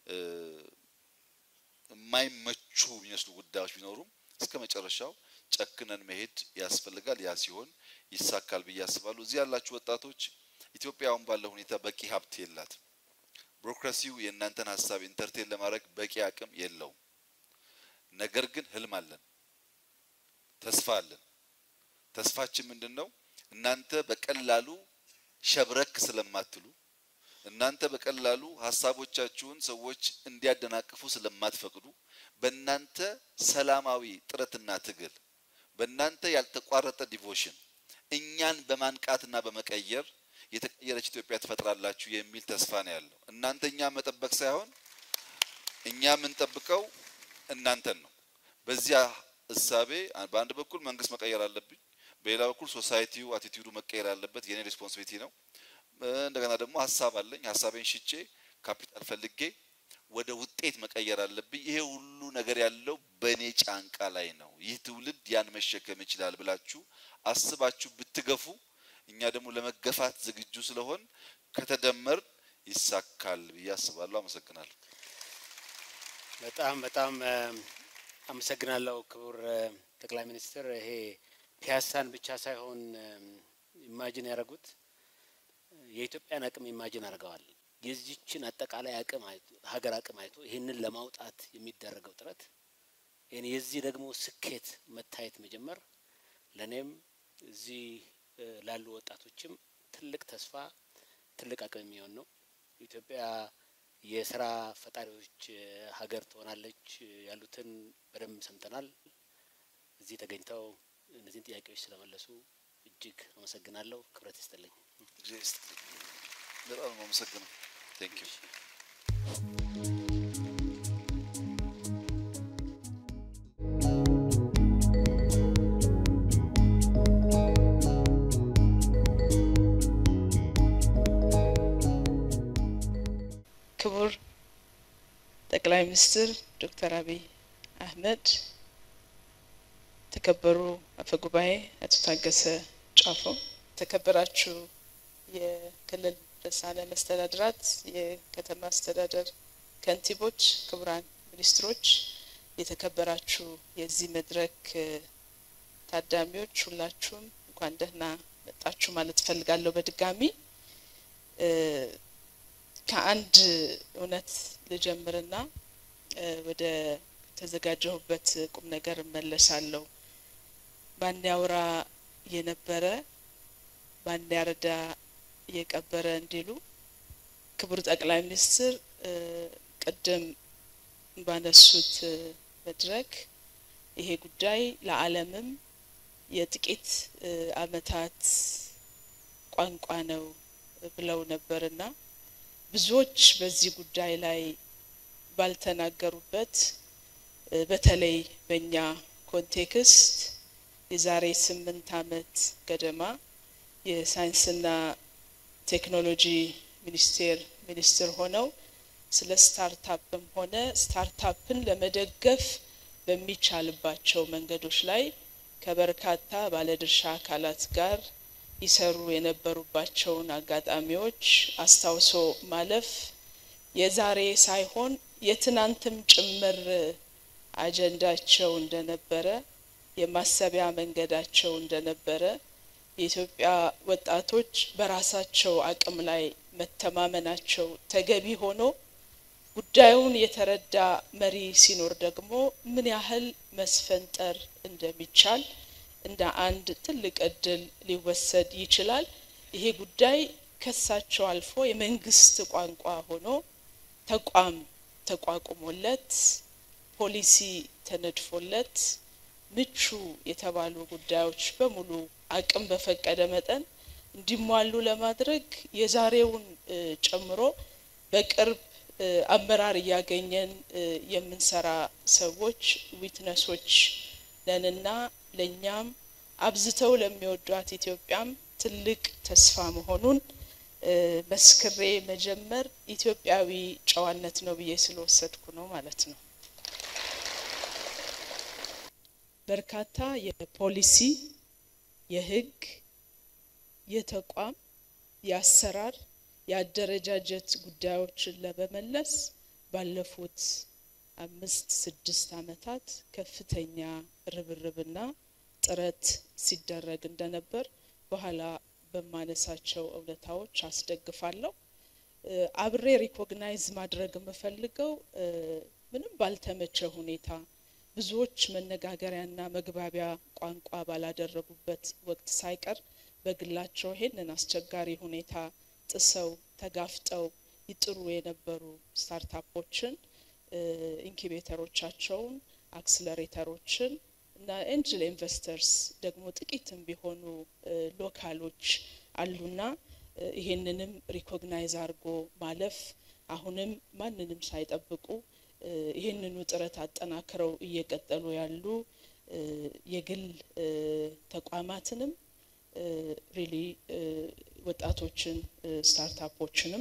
የማይመቹ የሚመስሉ ጉዳዮች ቢኖሩም እስከ መጨረሻው ጨክነን መሄድ ያስፈልጋል። ያ ሲሆን ይሳካል ብዬ አስባለሁ። እዚህ ያላችሁ ወጣቶች ኢትዮጵያ አሁን ባለው ሁኔታ በቂ ሀብት የላትም። ቢሮክራሲው የእናንተን ሀሳብ ኢንተርቴን ለማድረግ በቂ አቅም የለውም። ነገር ግን ህልም አለን፣ ተስፋ አለን። ተስፋችን ምንድን ነው? እናንተ በቀላሉ ሸብረክ ስለማትሉ እናንተ በቀላሉ ሀሳቦቻችሁን ሰዎች እንዲያደናቅፉ ስለማትፈቅዱ በእናንተ ሰላማዊ ጥረትና ትግል በእናንተ ያልተቋረጠ ዲቮሽን እኛን በማንቃትና በመቀየር የተቀየረች ኢትዮጵያ ትፈጥራላችሁ የሚል ተስፋ ነው ያለው። እናንተ እኛ መጠበቅ ሳይሆን እኛ የምንጠብቀው እናንተን ነው። በዚያ እሳቤ በአንድ በኩል መንግስት መቀየር አለብኝ፣ በሌላ በኩል ሶሳይቲው አቲቲዩዱ መቀየር አለበት። የኔ ሪስፖንሲቢሊቲ ነው። እንደገና ደግሞ ሀሳብ አለኝ። ሀሳቤን ሽጬ ካፒታል ፈልጌ ወደ ውጤት መቀየር አለብኝ። ይሄ ሁሉ ነገር ያለው በእኔ ጫንቃ ላይ ነው። ይህ ትውልድ ያን መሸከም ይችላል ብላችሁ አስባችሁ ብትገፉ እኛ ደግሞ ለመገፋት ዝግጁ ስለሆን ከተደመር ይሳካል ብዬ አስባለሁ። አመሰግናለሁ። በጣም በጣም አመሰግናለሁ ክቡር ጠቅላይ ሚኒስትር። ይሄ ፒያሳን ብቻ ሳይሆን ኢማጂን ያደረጉት የኢትዮጵያን አቅም ኢማጂን አድርገዋል። የዚችን አጠቃላይ አቅም ሀገር አቅም አይቶ ይህንን ለማውጣት የሚደረገው ጥረት የዚህ ደግሞ ስኬት መታየት መጀመር ለእኔም እዚህ ላሉ ወጣቶችም ትልቅ ተስፋ ትልቅ አቅም የሚሆን ነው። ኢትዮጵያ የስራ ፈጣሪዎች ሀገር ትሆናለች ያሉትን በደንብ ሰምተናል። እዚህ ተገኝተው እነዚህን ጥያቄዎች ስለመለሱ እጅግ አመሰግናለሁ። ክብረት ይስጥልኝ። በጣም ነው አመሰግነው። ቴንክ ዩ ክቡር ጠቅላይ ሚኒስትር ዶክተር አብይ አህመድ፣ ተከበሩ አፈ ጉባኤ አቶ ታገሰ ጫፎ፣ ተከበራችሁ የክልል ርዕሳነ መስተዳድራት፣ የከተማ አስተዳደር ከንቲቦች፣ ክቡራን ሚኒስትሮች፣ የተከበራችሁ የዚህ መድረክ ታዳሚዎች ሁላችሁም እንኳን ደህና መጣችሁ ማለት እፈልጋለሁ። በድጋሚ ከአንድ እውነት ልጀምርና ወደ ተዘጋጀሁበት ቁም ነገር እመለሳለሁ። ባን ያውራ የነበረ ባን ያረዳ የቀበረ እንዲሉ ክቡር ጠቅላይ ሚኒስትር ቅድም ባነሱት መድረክ ይሄ ጉዳይ ለዓለምም የጥቂት ዓመታት ቋንቋ ነው ብለው ነበርና ብዙዎች በዚህ ጉዳይ ላይ ባልተናገሩበት በተለይ በእኛ ኮንቴክስት የዛሬ ስምንት ዓመት ገደማ የሳይንስና ቴክኖሎጂ ሚኒስቴር ሚኒስትር ሆነው ስለ ስታርታፕም ሆነ ስታርታፕን ለመደገፍ በሚቻልባቸው መንገዶች ላይ ከበርካታ ባለድርሻ አካላት ጋር ይሰሩ የነበሩባቸውን አጋጣሚዎች አስታውሶ ማለፍ የዛሬ ሳይሆን የትናንትም ጭምር አጀንዳቸው እንደነበረ የማሰቢያ መንገዳቸው እንደነበረ የኢትዮጵያ ወጣቶች በራሳቸው አቅም ላይ መተማመናቸው ተገቢ ሆኖ ጉዳዩን የተረዳ መሪ ሲኖር ደግሞ ምን ያህል መስፈንጠር እንደሚቻል እንደ አንድ ትልቅ እድል ሊወሰድ ይችላል። ይሄ ጉዳይ ከሳቸው አልፎ የመንግስት ቋንቋ ሆኖ ተቋም ተቋቁሞለት ፖሊሲ ተነድፎለት ምቹ የተባሉ ጉዳዮች በሙሉ አቅም በፈቀደ መጠን እንዲሟሉ ለማድረግ የዛሬውን ጨምሮ በቅርብ አመራር እያገኘን የምንሰራ ሰዎች ዊትነሶች ነንና ለእኛም አብዝተው ለሚወዷት ኢትዮጵያም ትልቅ ተስፋ መሆኑን መስክሬ መጀመር ኢትዮጵያዊ ጨዋነት ነው ብዬ ስለወሰድኩ ነው ማለት ነው። በርካታ የፖሊሲ፣ የህግ፣ የተቋም፣ የአሰራር፣ የአደረጃጀት ጉዳዮችን ለመመለስ ባለፉት አምስት ስድስት ዓመታት ከፍተኛ ርብርብና ጥረት ሲደረግ እንደነበር በኋላ በማነሳቸው እውነታዎች አስደግፋለሁ። አብሬ ሪኮግናይዝ ማድረግ የምፈልገው ምንም ባልተመቸ ሁኔታ ብዙዎች መነጋገሪያና መግባቢያ ቋንቋ ባላደረጉበት ወቅት ሳይቀር በግላቸው ይሄንን አስቸጋሪ ሁኔታ ጥሰው ተጋፍጠው ይጥሩ የነበሩ ስታርታፖችን ኢንኩቤተሮቻቸውን፣ አክስለሬተሮችን እና ኤንጅል ኢንቨስተርስ ደግሞ ጥቂትም ቢሆኑ ሎካሎች አሉና ይሄንንም ሪኮግናይዝ አድርጎ ማለፍ አሁንም ማንንም ሳይጠብቁ ይህንኑ ጥረት አጠናክረው እየቀጠሉ ያሉ የግል ተቋማትንም ሪሊ ወጣቶችን ስታርታፖችንም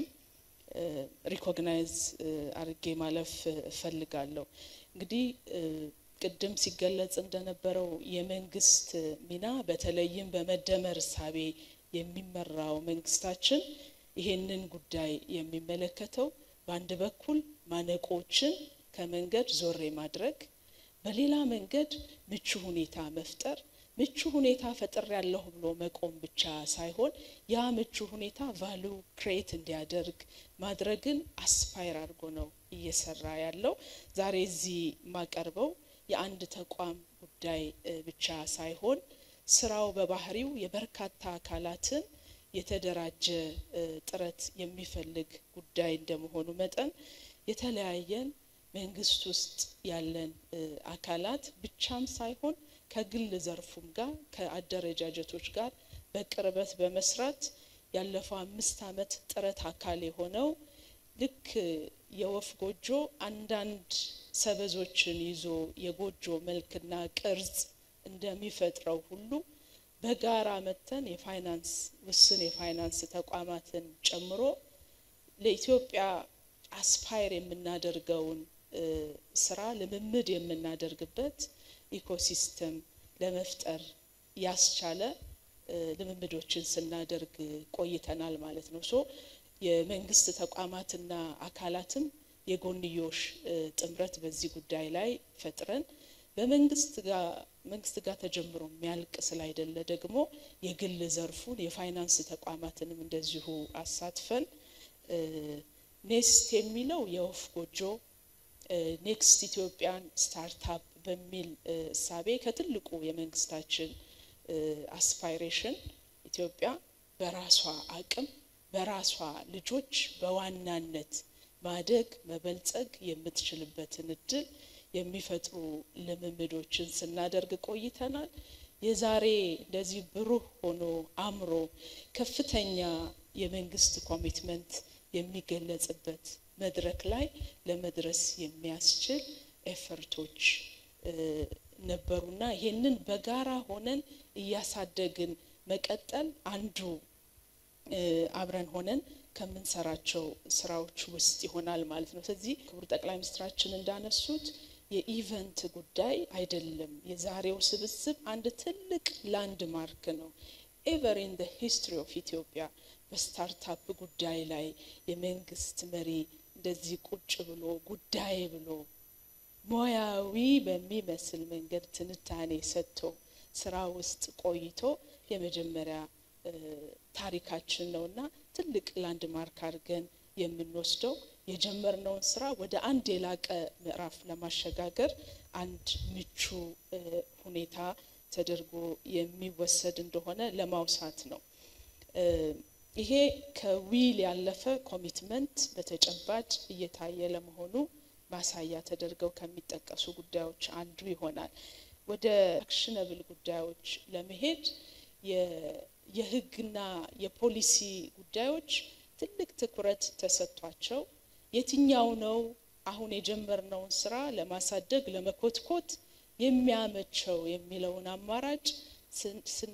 ሪኮግናይዝ አድርጌ ማለፍ እፈልጋለሁ። እንግዲህ ቅድም ሲገለጽ እንደነበረው የመንግስት ሚና በተለይም በመደመር እሳቤ የሚመራው መንግስታችን ይሄንን ጉዳይ የሚመለከተው በአንድ በኩል ማነቆችን ከመንገድ ዞር ማድረግ፣ በሌላ መንገድ ምቹ ሁኔታ መፍጠር ምቹ ሁኔታ ፈጥር ያለሁ ብሎ መቆም ብቻ ሳይሆን ያ ምቹ ሁኔታ ቫሉ ክሬት እንዲያደርግ ማድረግን አስፓይር አድርጎ ነው እየሰራ ያለው። ዛሬ እዚህ የማቀርበው የአንድ ተቋም ጉዳይ ብቻ ሳይሆን ስራው በባህሪው የበርካታ አካላትን የተደራጀ ጥረት የሚፈልግ ጉዳይ እንደመሆኑ መጠን የተለያየን መንግስት ውስጥ ያለን አካላት ብቻም ሳይሆን ከግል ዘርፉም ጋር ከአደረጃጀቶች ጋር በቅርበት በመስራት ያለፈው አምስት ዓመት ጥረት አካል የሆነው ልክ የወፍ ጎጆ አንዳንድ ሰበዞችን ይዞ የጎጆ መልክና ቅርጽ እንደሚፈጥረው ሁሉ በጋራ መተን የፋይናንስ ውስን የፋይናንስ ተቋማትን ጨምሮ ለኢትዮጵያ አስፓየር የምናደርገውን ስራ ልምምድ የምናደርግበት ኢኮሲስተም ለመፍጠር ያስቻለ ልምምዶችን ስናደርግ ቆይተናል ማለት ነው። ሶ የመንግስት ተቋማትና አካላትም የጎንዮሽ ጥምረት በዚህ ጉዳይ ላይ ፈጥረን በመንግስት ጋር መንግስት ጋር ተጀምሮ የሚያልቅ ስላይደለ ደግሞ የግል ዘርፉን የፋይናንስ ተቋማትንም እንደዚሁ አሳትፈን ኔስት የሚለው የወፍ ጎጆ ኔክስት ኢትዮጵያን ስታርታፕ በሚል እሳቤ ከትልቁ የመንግስታችን አስፓይሬሽን ኢትዮጵያ በራሷ አቅም በራሷ ልጆች በዋናነት ማደግ መበልጸግ የምትችልበትን እድል የሚፈጥሩ ልምምዶችን ስናደርግ ቆይተናል። የዛሬ እንደዚህ ብሩህ ሆኖ አምሮ ከፍተኛ የመንግስት ኮሚትመንት የሚገለጽበት መድረክ ላይ ለመድረስ የሚያስችል ኤፈርቶች ነበሩና ይህንን በጋራ ሆነን እያሳደግን መቀጠል አንዱ አብረን ሆነን ከምንሰራቸው ስራዎች ውስጥ ይሆናል ማለት ነው። ስለዚህ ክቡር ጠቅላይ ሚኒስትራችን እንዳነሱት የኢቨንት ጉዳይ አይደለም። የዛሬው ስብስብ አንድ ትልቅ ላንድ ማርክ ነው። ኤቨር ኢን ሂስትሪ ኦፍ ኢትዮጵያ በስታርታፕ ጉዳይ ላይ የመንግስት መሪ እንደዚህ ቁጭ ብሎ ጉዳይ ብሎ ሙያዊ በሚመስል መንገድ ትንታኔ ሰጥቶ ስራ ውስጥ ቆይቶ የመጀመሪያ ታሪካችን ነውና ትልቅ ላንድ ማርክ አድርገን የምንወስደው የጀመርነውን ስራ ወደ አንድ የላቀ ምዕራፍ ለማሸጋገር አንድ ምቹ ሁኔታ ተደርጎ የሚወሰድ እንደሆነ ለማውሳት ነው። ይሄ ከዊል ያለፈ ኮሚትመንት በተጨባጭ እየታየ ለመሆኑ ማሳያ ተደርገው ከሚጠቀሱ ጉዳዮች አንዱ ይሆናል። ወደ አክሽነብል ጉዳዮች ለመሄድ የህግና የፖሊሲ ጉዳዮች ትልቅ ትኩረት ተሰጥቷቸው የትኛው ነው አሁን የጀመርነውን ስራ ለማሳደግ ለመኮትኮት የሚያመቸው የሚለውን አማራጭ ስን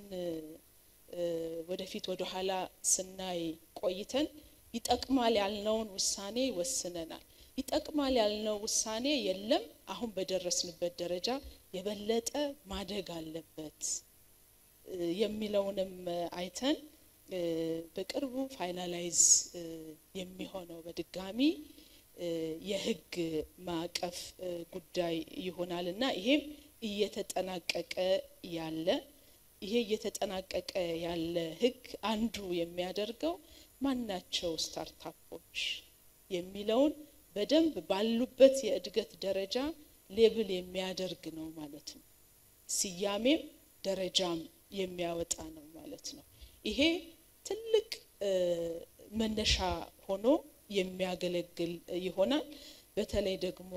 ወደፊት ወደ ኋላ ስናይ ቆይተን ይጠቅማል ያልነውን ውሳኔ ወስነናል። ይጠቅማል ያልነው ውሳኔ የለም፣ አሁን በደረስንበት ደረጃ የበለጠ ማደግ አለበት የሚለውንም አይተን በቅርቡ ፋይናላይዝ የሚሆነው በድጋሚ የህግ ማዕቀፍ ጉዳይ ይሆናል እና ይሄም እየተጠናቀቀ ያለ ይሄ እየተጠናቀቀ ያለ ህግ አንዱ የሚያደርገው ማናቸው ስታርታፖች የሚለውን በደንብ ባሉበት የእድገት ደረጃ ሌብል የሚያደርግ ነው ማለት ነው። ስያሜም ደረጃም የሚያወጣ ነው ማለት ነው። ይሄ ትልቅ መነሻ ሆኖ የሚያገለግል ይሆናል። በተለይ ደግሞ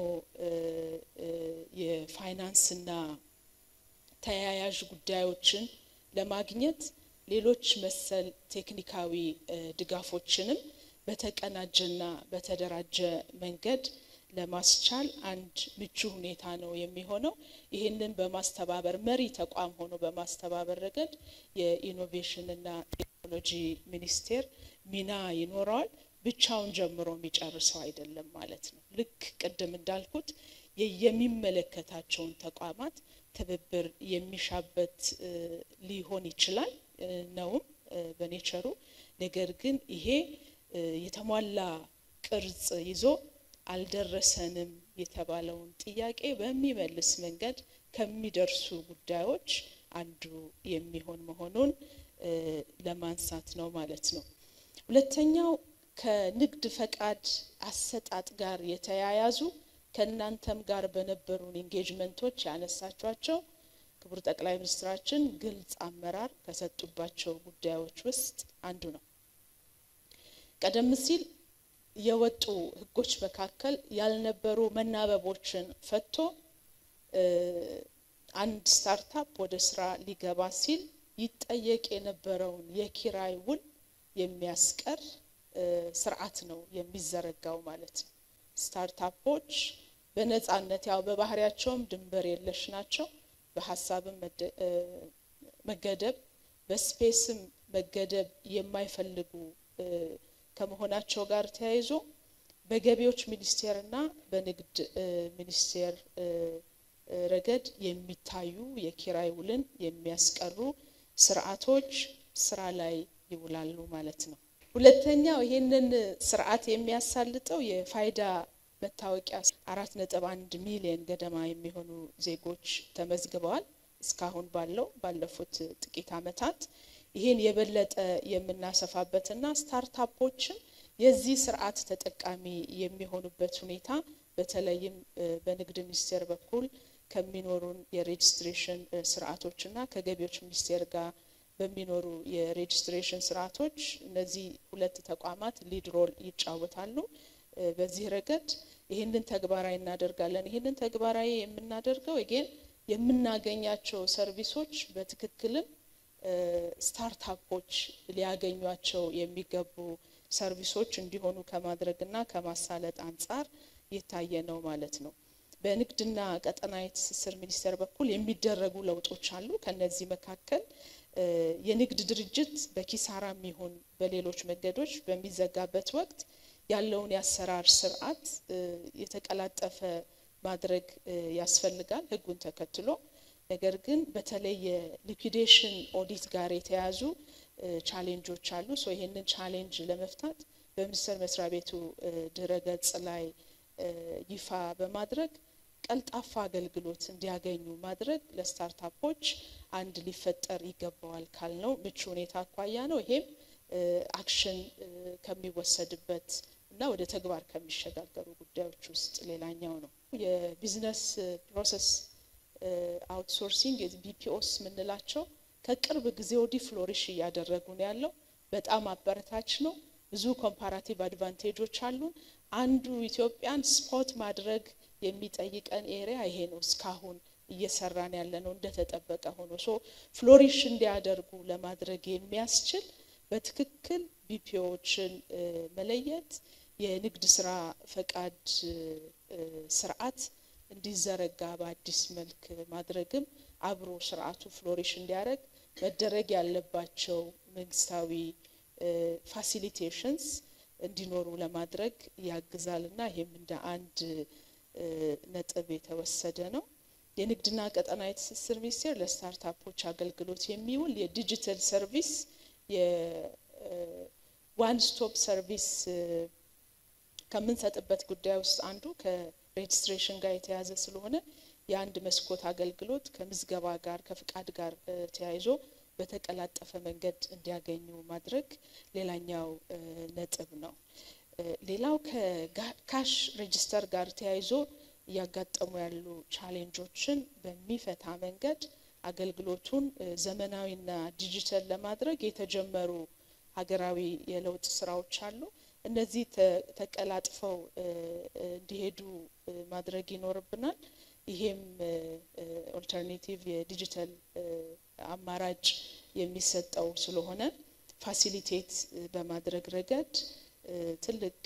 የፋይናንስና ተያያዥ ጉዳዮችን ለማግኘት ሌሎች መሰል ቴክኒካዊ ድጋፎችንም በተቀናጀና በተደራጀ መንገድ ለማስቻል አንድ ምቹ ሁኔታ ነው የሚሆነው። ይህንን በማስተባበር መሪ ተቋም ሆኖ በማስተባበር ረገድ የኢኖቬሽንና ቴክኖሎጂ ሚኒስቴር ሚና ይኖረዋል። ብቻውን ጀምሮ የሚጨርሰው አይደለም ማለት ነው። ልክ ቅድም እንዳልኩት የሚመለከታቸውን ተቋማት ትብብር የሚሻበት ሊሆን ይችላል ነውም በኔቸሩ። ነገር ግን ይሄ የተሟላ ቅርጽ ይዞ አልደረሰንም የተባለውን ጥያቄ በሚመልስ መንገድ ከሚደርሱ ጉዳዮች አንዱ የሚሆን መሆኑን ለማንሳት ነው ማለት ነው። ሁለተኛው ከንግድ ፈቃድ አሰጣጥ ጋር የተያያዙ ከእናንተም ጋር በነበሩን ኢንጌጅመንቶች ያነሳቿቸው ክቡር ጠቅላይ ሚኒስትራችን ግልጽ አመራር ከሰጡባቸው ጉዳዮች ውስጥ አንዱ ነው። ቀደም ሲል የወጡ ሕጎች መካከል ያልነበሩ መናበቦችን ፈቶ አንድ ስታርታፕ ወደ ስራ ሊገባ ሲል ይጠየቅ የነበረውን የኪራይ ውል የሚያስቀር ስርዓት ነው የሚዘረጋው ማለት ነው። ስታርታፖች በነጻነት ያው በባህሪያቸውም ድንበር የለሽ ናቸው። በሀሳብም መገደብ በስፔስም መገደብ የማይፈልጉ ከመሆናቸው ጋር ተያይዞ በገቢዎች ሚኒስቴርና በንግድ ሚኒስቴር ረገድ የሚታዩ የኪራይ ውልን የሚያስቀሩ ስርዓቶች ስራ ላይ ይውላሉ ማለት ነው። ሁለተኛው ይህንን ስርዓት የሚያሳልጠው የፋይዳ መታወቂያ አራት ነጥብ አንድ ሚሊዮን ገደማ የሚሆኑ ዜጎች ተመዝግበዋል። እስካሁን ባለው ባለፉት ጥቂት ዓመታት ይህን የበለጠ የምናሰፋበትና ስታርታፖችም የዚህ ስርዓት ተጠቃሚ የሚሆኑበት ሁኔታ በተለይም በንግድ ሚኒስቴር በኩል ከሚኖሩን የሬጅስትሬሽን ስርዓቶችና ከገቢዎች ሚኒስቴር ጋር በሚኖሩ የሬጅስትሬሽን ስርዓቶች እነዚህ ሁለት ተቋማት ሊድ ሮል ይጫወታሉ። በዚህ ረገድ ይህንን ተግባራዊ እናደርጋለን። ይህንን ተግባራዊ የምናደርገው ጌን የምናገኛቸው ሰርቪሶች በትክክልም ስታርታፖች ሊያገኟቸው የሚገቡ ሰርቪሶች እንዲሆኑ ከማድረግና ከማሳለጥ አንጻር የታየ ነው ማለት ነው። በንግድና ቀጠናዊ ትስስር ሚኒስቴር በኩል የሚደረጉ ለውጦች አሉ። ከነዚህ መካከል የንግድ ድርጅት በኪሳራም ይሁን በሌሎች መንገዶች በሚዘጋበት ወቅት ያለውን የአሰራር ስርዓት የተቀላጠፈ ማድረግ ያስፈልጋል ሕጉን ተከትሎ። ነገር ግን በተለይ የሊኩዴሽን ኦዲት ጋር የተያዙ ቻሌንጆች አሉ። ሶ ይህንን ቻሌንጅ ለመፍታት በሚኒስቴር መስሪያ ቤቱ ድረ ገጽ ላይ ይፋ በማድረግ ቀልጣፋ አገልግሎት እንዲያገኙ ማድረግ ለስታርታፖች አንድ ሊፈጠር ይገባዋል ካልነው ምቹ ሁኔታ አኳያ ነው። ይሄም አክሽን ከሚወሰድበት እና ወደ ተግባር ከሚሸጋገሩ ጉዳዮች ውስጥ ሌላኛው ነው። የቢዝነስ ፕሮሰስ አውትሶርሲንግ ቢፒኦስ የምንላቸው ከቅርብ ጊዜ ወዲህ ፍሎሪሽ እያደረጉ ነው ያለው። በጣም አበረታች ነው። ብዙ ኮምፓራቲቭ አድቫንቴጆች አሉን። አንዱ ኢትዮጵያን ስፖት ማድረግ የሚጠይቀን ኤሪያ ይሄ ነው። እስካሁን እየሰራን ያለ ነው እንደተጠበቀ ሆኖ ሶ ፍሎሪሽ እንዲያደርጉ ለማድረግ የሚያስችል በትክክል ቢፒኦዎችን መለየት የንግድ ስራ ፈቃድ ስርዓት እንዲዘረጋ በአዲስ መልክ ማድረግም አብሮ ስርዓቱ ፍሎሪሽ እንዲያደርግ መደረግ ያለባቸው መንግስታዊ ፋሲሊቴሽንስ እንዲኖሩ ለማድረግ ያግዛልና ይህም እንደ አንድ ነጥብ የተወሰደ ነው። የንግድና ቀጠናዊ ትስስር ሚኒስቴር ለስታርታፖች አገልግሎት የሚውል የዲጂታል ሰርቪስ የዋን ስቶፕ ሰርቪስ ከምንሰጥበት ጉዳይ ውስጥ አንዱ ከሬጅስትሬሽን ጋር የተያዘ ስለሆነ የአንድ መስኮት አገልግሎት ከምዝገባ ጋር ከፍቃድ ጋር ተያይዞ በተቀላጠፈ መንገድ እንዲያገኙ ማድረግ ሌላኛው ነጥብ ነው። ሌላው ከካሽ ሬጅስተር ጋር ተያይዞ እያጋጠሙ ያሉ ቻሌንጆችን በሚፈታ መንገድ አገልግሎቱን ዘመናዊና ዲጂታል ለማድረግ የተጀመሩ ሀገራዊ የለውጥ ስራዎች አሉ። እነዚህ ተቀላጥፈው እንዲሄዱ ማድረግ ይኖርብናል። ይሄም ኦልተርኔቲቭ የዲጂታል አማራጭ የሚሰጠው ስለሆነ ፋሲሊቴት በማድረግ ረገድ ትልቅ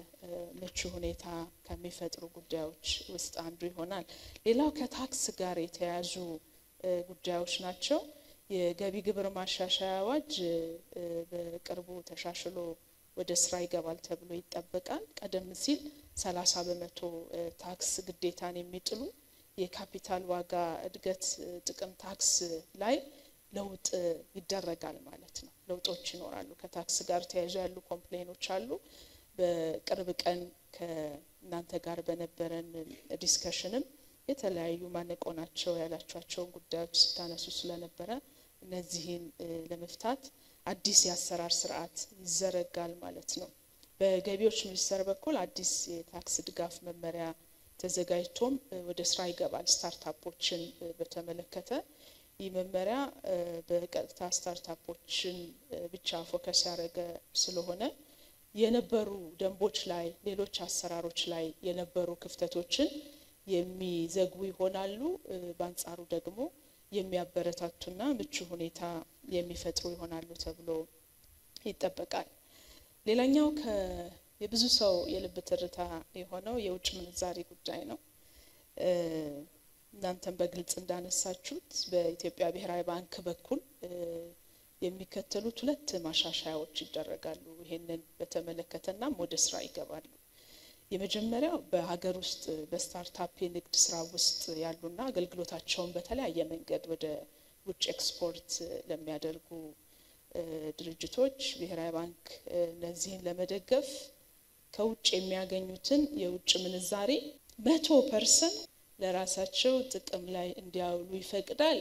ምቹ ሁኔታ ከሚፈጥሩ ጉዳዮች ውስጥ አንዱ ይሆናል። ሌላው ከታክስ ጋር የተያያዙ ጉዳዮች ናቸው። የገቢ ግብር ማሻሻያ አዋጅ በቅርቡ ተሻሽሎ ወደ ስራ ይገባል ተብሎ ይጠበቃል። ቀደም ሲል ሰላሳ በመቶ ታክስ ግዴታን የሚጥሉ የካፒታል ዋጋ እድገት ጥቅም ታክስ ላይ ለውጥ ይደረጋል ማለት ነው። ለውጦች ይኖራሉ። ከታክስ ጋር ተያይዞ ያሉ ኮምፕሌኖች አሉ። በቅርብ ቀን ከእናንተ ጋር በነበረን ዲስከሽንም የተለያዩ ማነቆ ናቸው ያላቸዋቸውን ጉዳዮች ስታነሱ ስለነበረ እነዚህን ለመፍታት አዲስ የአሰራር ስርዓት ይዘረጋል ማለት ነው። በገቢዎች ሚኒስቴር በኩል አዲስ የታክስ ድጋፍ መመሪያ ተዘጋጅቶም ወደ ስራ ይገባል። ስታርታፖችን በተመለከተ ይህ መመሪያ በቀጥታ ስታርታፖችን ብቻ ፎከስ ያደረገ ስለሆነ የነበሩ ደንቦች ላይ፣ ሌሎች አሰራሮች ላይ የነበሩ ክፍተቶችን የሚዘጉ ይሆናሉ። በአንጻሩ ደግሞ የሚያበረታቱና ምቹ ሁኔታ የሚፈጥሩ ይሆናሉ ተብሎ ይጠበቃል። ሌላኛው የብዙ ሰው የልብ ትርታ የሆነው የውጭ ምንዛሪ ጉዳይ ነው። እናንተም በግልጽ እንዳነሳችሁት በኢትዮጵያ ብሔራዊ ባንክ በኩል የሚከተሉት ሁለት ማሻሻያዎች ይደረጋሉ። ይሄንን በተመለከተናም ወደ ስራ ይገባሉ። የመጀመሪያው በሀገር ውስጥ በስታርታፕ የንግድ ስራ ውስጥ ያሉና አገልግሎታቸውን በተለያየ መንገድ ወደ ውጭ ኤክስፖርት ለሚያደርጉ ድርጅቶች ብሔራዊ ባንክ እነዚህን ለመደገፍ ከውጭ የሚያገኙትን የውጭ ምንዛሬ መቶ ፐርሰንት ለራሳቸው ጥቅም ላይ እንዲያውሉ ይፈቅዳል።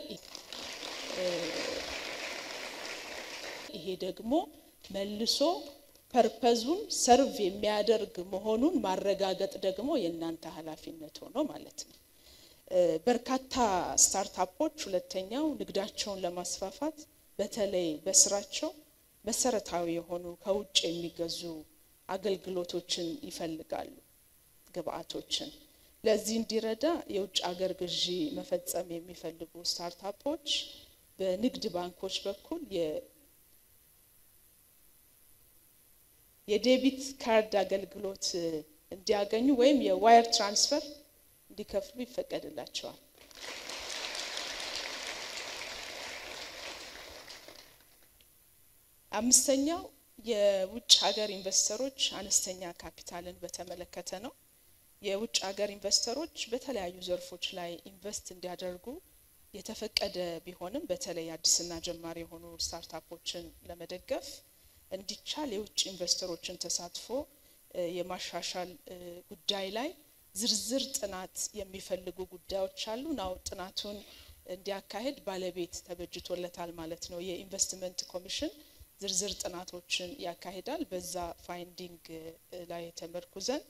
ይሄ ደግሞ መልሶ ፐርፐዙን ሰርቭ የሚያደርግ መሆኑን ማረጋገጥ ደግሞ የእናንተ ኃላፊነት ሆኖ ማለት ነው። በርካታ ስታርታፖች ሁለተኛው ንግዳቸውን ለማስፋፋት በተለይ በስራቸው መሰረታዊ የሆኑ ከውጭ የሚገዙ አገልግሎቶችን ይፈልጋሉ፣ ግብአቶችን። ለዚህ እንዲረዳ የውጭ ሀገር ግዢ መፈጸም የሚፈልጉ ስታርታፖች በንግድ ባንኮች በኩል የዴቢት ካርድ አገልግሎት እንዲያገኙ ወይም የዋየር ትራንስፈር እንዲከፍሉ ይፈቀድላቸዋል። አምስተኛው የውጭ ሀገር ኢንቨስተሮች አነስተኛ ካፒታልን በተመለከተ ነው። የውጭ ሀገር ኢንቨስተሮች በተለያዩ ዘርፎች ላይ ኢንቨስት እንዲያደርጉ የተፈቀደ ቢሆንም በተለይ አዲስና ጀማሪ የሆኑ ስታርታፖችን ለመደገፍ እንዲቻል የውጭ ኢንቨስተሮችን ተሳትፎ የማሻሻል ጉዳይ ላይ ዝርዝር ጥናት የሚፈልጉ ጉዳዮች አሉ። ናው ጥናቱን እንዲያካሄድ ባለቤት ተበጅቶለታል ማለት ነው። የኢንቨስትመንት ኮሚሽን ዝርዝር ጥናቶችን ያካሂዳል። በዛ ፋይንዲንግ ላይ ተመርኩዘን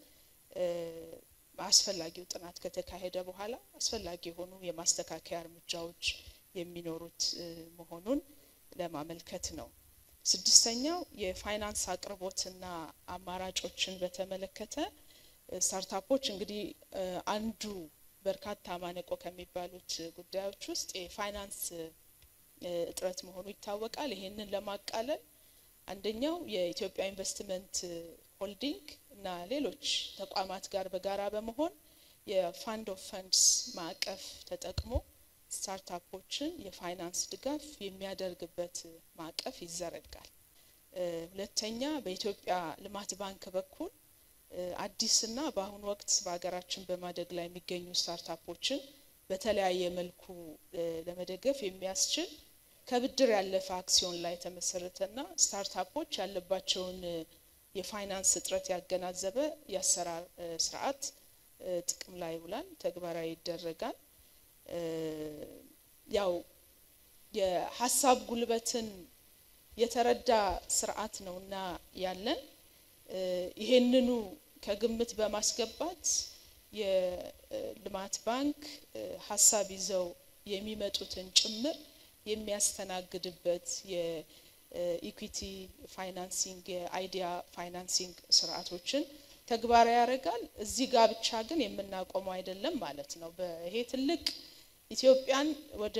አስፈላጊው ጥናት ከተካሄደ በኋላ አስፈላጊ የሆኑ የማስተካከያ እርምጃዎች የሚኖሩት መሆኑን ለማመልከት ነው። ስድስተኛው የፋይናንስ አቅርቦትና አማራጮችን በተመለከተ ስታርታፖች እንግዲህ አንዱ በርካታ ማነቆ ከሚባሉት ጉዳዮች ውስጥ የፋይናንስ እጥረት መሆኑ ይታወቃል። ይሄንን ለማቃለል አንደኛው የኢትዮጵያ ኢንቨስትመንት ሆልዲንግ እና ሌሎች ተቋማት ጋር በጋራ በመሆን የፋንድ ኦፍ ፈንድስ ማዕቀፍ ተጠቅሞ ስታርታፖችን የፋይናንስ ድጋፍ የሚያደርግበት ማዕቀፍ ይዘረጋል። ሁለተኛ በኢትዮጵያ ልማት ባንክ በኩል አዲስና በአሁኑ ወቅት በሀገራችን በማደግ ላይ የሚገኙ ስታርታፖችን በተለያየ መልኩ ለመደገፍ የሚያስችል ከብድር ያለፈ አክሲዮን ላይ የተመሰረተና ስታርታፖች ያለባቸውን የፋይናንስ እጥረት ያገናዘበ የአሰራር ስርዓት ጥቅም ላይ ይውላል፣ ተግባራዊ ይደረጋል። ያው የሀሳብ ጉልበትን የተረዳ ስርዓት ነውና ያለን ይሄንኑ ከግምት በማስገባት የልማት ባንክ ሀሳብ ይዘው የሚመጡትን ጭምር የሚያስተናግድበት የኢኩዊቲ ፋይናንሲንግ የአይዲያ ፋይናንሲንግ ስርዓቶችን ተግባራዊ ያደርጋል። እዚህ ጋር ብቻ ግን የምናቆመው አይደለም ማለት ነው። ይሄ ትልቅ ኢትዮጵያን ወደ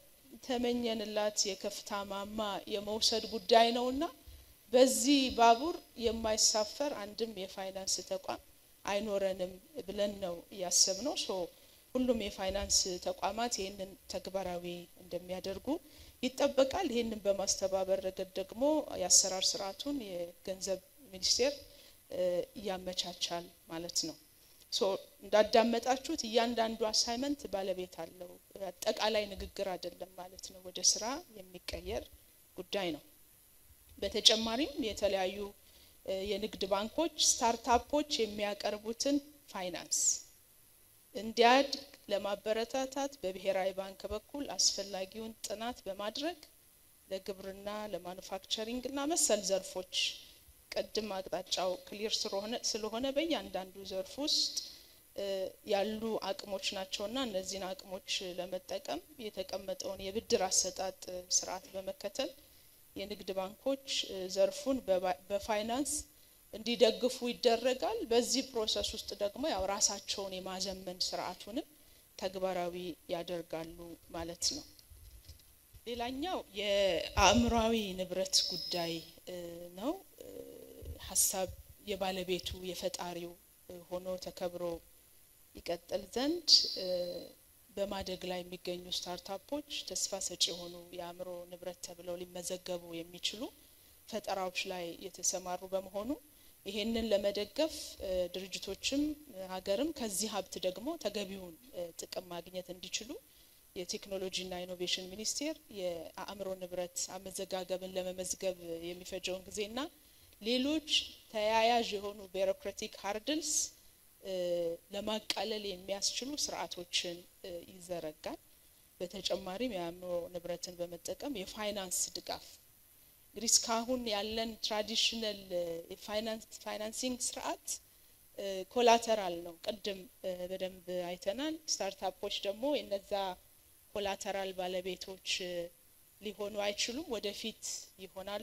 ተመኘንላት የከፍታ ማማ የመውሰድ ጉዳይ ነውና በዚህ ባቡር የማይሳፈር አንድም የፋይናንስ ተቋም አይኖረንም ብለን ነው ያሰብነው። ሶ ሁሉም የፋይናንስ ተቋማት ይህንን ተግባራዊ እንደሚያደርጉ ይጠበቃል። ይህንን በማስተባበር ረገድ ደግሞ የአሰራር ስርዓቱን የገንዘብ ሚኒስቴር ያመቻቻል ማለት ነው። ሶ እንዳዳመጣችሁት እያንዳንዱ አሳይመንት ባለቤት አለው። አጠቃላይ ንግግር አይደለም ማለት ነው። ወደ ስራ የሚቀየር ጉዳይ ነው። በተጨማሪም የተለያዩ የንግድ ባንኮች ስታርታፖች የሚያቀርቡትን ፋይናንስ እንዲያድግ ለማበረታታት በብሔራዊ ባንክ በኩል አስፈላጊውን ጥናት በማድረግ ለግብርና፣ ለማኑፋክቸሪንግ እና መሰል ዘርፎች ቅድም አቅጣጫው ክሊር ስለሆነ በእያንዳንዱ ዘርፍ ውስጥ ያሉ አቅሞች ናቸውና እነዚህን አቅሞች ለመጠቀም የተቀመጠውን የብድር አሰጣጥ ስርዓት በመከተል የንግድ ባንኮች ዘርፉን በፋይናንስ እንዲደግፉ ይደረጋል። በዚህ ፕሮሰስ ውስጥ ደግሞ ያው ራሳቸውን የማዘመን ስርዓቱንም ተግባራዊ ያደርጋሉ ማለት ነው። ሌላኛው የአእምሯዊ ንብረት ጉዳይ ነው። ሀሳብ የባለቤቱ የፈጣሪው ሆኖ ተከብሮ ይቀጥል ዘንድ በማደግ ላይ የሚገኙ ስታርታፖች ተስፋ ሰጪ የሆኑ የአእምሮ ንብረት ተብለው ሊመዘገቡ የሚችሉ ፈጠራዎች ላይ የተሰማሩ በመሆኑ ይሄንን ለመደገፍ ድርጅቶችም ሀገርም ከዚህ ሀብት ደግሞ ተገቢውን ጥቅም ማግኘት እንዲችሉ የቴክኖሎጂና ኢኖቬሽን ሚኒስቴር የአእምሮ ንብረት አመዘጋገብን ለመመዝገብ የሚፈጀውን ጊዜና ሌሎች ተያያዥ የሆኑ ቢሮክራቲክ ሀርድልስ ለማቃለል የሚያስችሉ ስርዓቶችን ይዘረጋል። በተጨማሪም የአእምሮ ንብረትን በመጠቀም የፋይናንስ ድጋፍ እንግዲህ እስካሁን ያለን ትራዲሽናል ፋይናንሲንግ ስርዓት ኮላተራል ነው። ቅድም በደንብ አይተናል። ስታርታፖች ደግሞ የነዛ ኮላተራል ባለቤቶች ሊሆኑ አይችሉም፣ ወደፊት ይሆናሉ።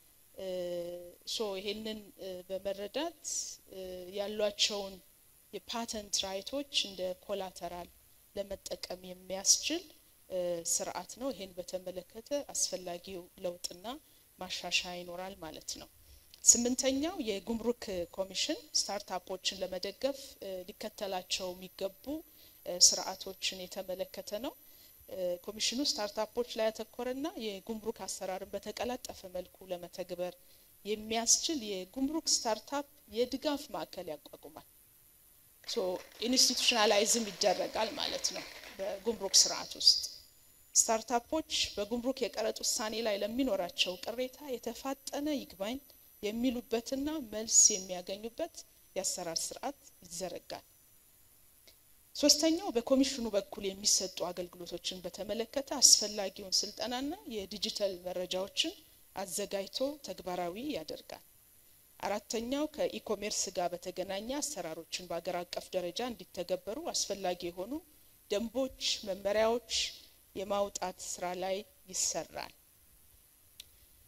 ሶ ይሄንን በመረዳት ያሏቸውን የፓተንት ራይቶች እንደ ኮላተራል ለመጠቀም የሚያስችል ስርዓት ነው። ይሄን በተመለከተ አስፈላጊው ለውጥና ማሻሻያ ይኖራል ማለት ነው። ስምንተኛው የጉምሩክ ኮሚሽን ስታርታፖችን ለመደገፍ ሊከተላቸው የሚገቡ ስርዓቶችን የተመለከተ ነው። ኮሚሽኑ ስታርታፖች ላይ ያተኮረና የጉምሩክ አሰራርን በተቀላጠፈ መልኩ ለመተግበር የሚያስችል የጉምሩክ ስታርታፕ የድጋፍ ማዕከል ያቋቁማል። ሶ ኢንስቲቱሽናላይዝም ይደረጋል ማለት ነው። በጉምሩክ ስርዓት ውስጥ ስታርታፖች በጉምሩክ የቀረጥ ውሳኔ ላይ ለሚኖራቸው ቅሬታ የተፋጠነ ይግባኝ የሚሉበትና መልስ የሚያገኙበት የአሰራር ስርዓት ይዘረጋል። ሶስተኛው በኮሚሽኑ በኩል የሚሰጡ አገልግሎቶችን በተመለከተ አስፈላጊውን ስልጠናና የዲጂታል መረጃዎችን አዘጋጅቶ ተግባራዊ ያደርጋል። አራተኛው ከኢኮሜርስ ጋር በተገናኘ አሰራሮችን በአገር አቀፍ ደረጃ እንዲተገበሩ አስፈላጊ የሆኑ ደንቦች፣ መመሪያዎች የማውጣት ስራ ላይ ይሰራል።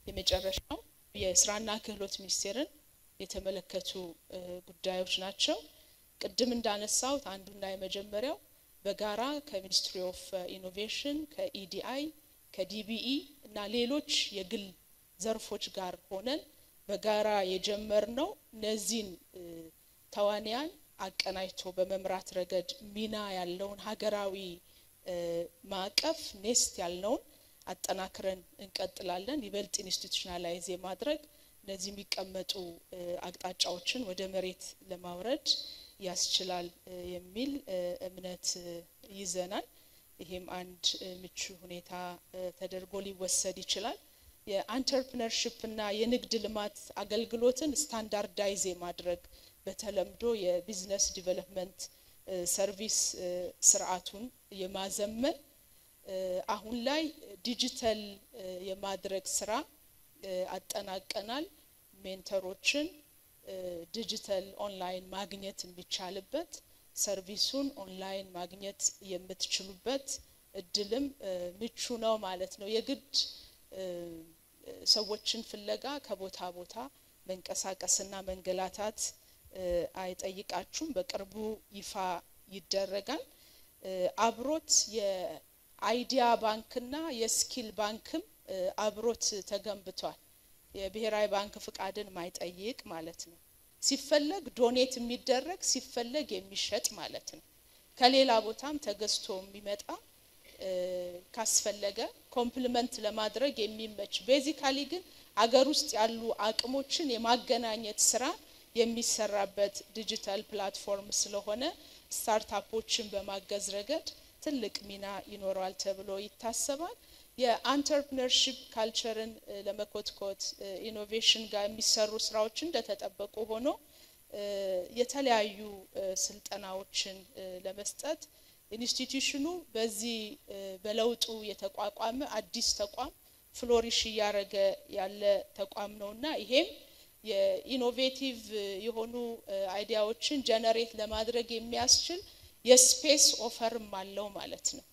የመጨረሻው የስራና ክህሎት ሚኒስቴርን የተመለከቱ ጉዳዮች ናቸው። ቅድም እንዳነሳሁት አንዱና የመጀመሪያው በጋራ ከሚኒስትሪ ኦፍ ኢኖቬሽን ከኢዲአይ ከዲቢኢ እና ሌሎች የግል ዘርፎች ጋር ሆነን በጋራ የጀመርነው እነዚህን ተዋንያን አቀናጅቶ በመምራት ረገድ ሚና ያለውን ሀገራዊ ማዕቀፍ ኔስት ያልነውን አጠናክረን እንቀጥላለን። ይበልጥ ኢንስቲቱሽናላይዝ የማድረግ እነዚህ የሚቀመጡ አቅጣጫዎችን ወደ መሬት ለማውረድ ያስችላል የሚል እምነት ይዘናል። ይሄም አንድ ምቹ ሁኔታ ተደርጎ ሊወሰድ ይችላል። የአንተርፕነርሽፕ እና የንግድ ልማት አገልግሎትን ስታንዳርዳይዝ የማድረግ በተለምዶ የቢዝነስ ዲቨሎፕመንት ሰርቪስ ስርዓቱን የማዘመን አሁን ላይ ዲጂታል የማድረግ ስራ አጠናቀናል። ሜንተሮችን ዲጂታል ኦንላይን ማግኘት የሚቻልበት ሰርቪሱን ኦንላይን ማግኘት የምትችሉበት እድልም ምቹ ነው ማለት ነው። የግድ ሰዎችን ፍለጋ ከቦታ ቦታ መንቀሳቀስና መንገላታት አይጠይቃችሁም። በቅርቡ ይፋ ይደረጋል። አብሮት የአይዲያ ባንክና የስኪል ባንክም አብሮት ተገንብቷል። የብሔራዊ ባንክ ፍቃድን ማይጠይቅ ማለት ነው። ሲፈለግ ዶኔት የሚደረግ ሲፈለግ የሚሸጥ ማለት ነው። ከሌላ ቦታም ተገዝቶ የሚመጣ ካስፈለገ ኮምፕሊመንት ለማድረግ የሚመች ቤዚካሊ ግን አገር ውስጥ ያሉ አቅሞችን የማገናኘት ስራ የሚሰራበት ዲጂታል ፕላትፎርም ስለሆነ ስታርታፖችን በማገዝ ረገድ ትልቅ ሚና ይኖረዋል ተብሎ ይታሰባል። የአንተርፕነርሺፕ ካልቸርን ለመኮትኮት ኢኖቬሽን ጋር የሚሰሩ ስራዎች እንደተጠበቁ ሆኖ የተለያዩ ስልጠናዎችን ለመስጠት ኢንስቲትዩሽኑ በዚህ በለውጡ የተቋቋመ አዲስ ተቋም ፍሎሪሽ እያደረገ ያለ ተቋም ነውና ይሄም የኢኖቬቲቭ የሆኑ አይዲያዎችን ጀነሬት ለማድረግ የሚያስችል የስፔስ ኦፈርም አለው ማለት ነው።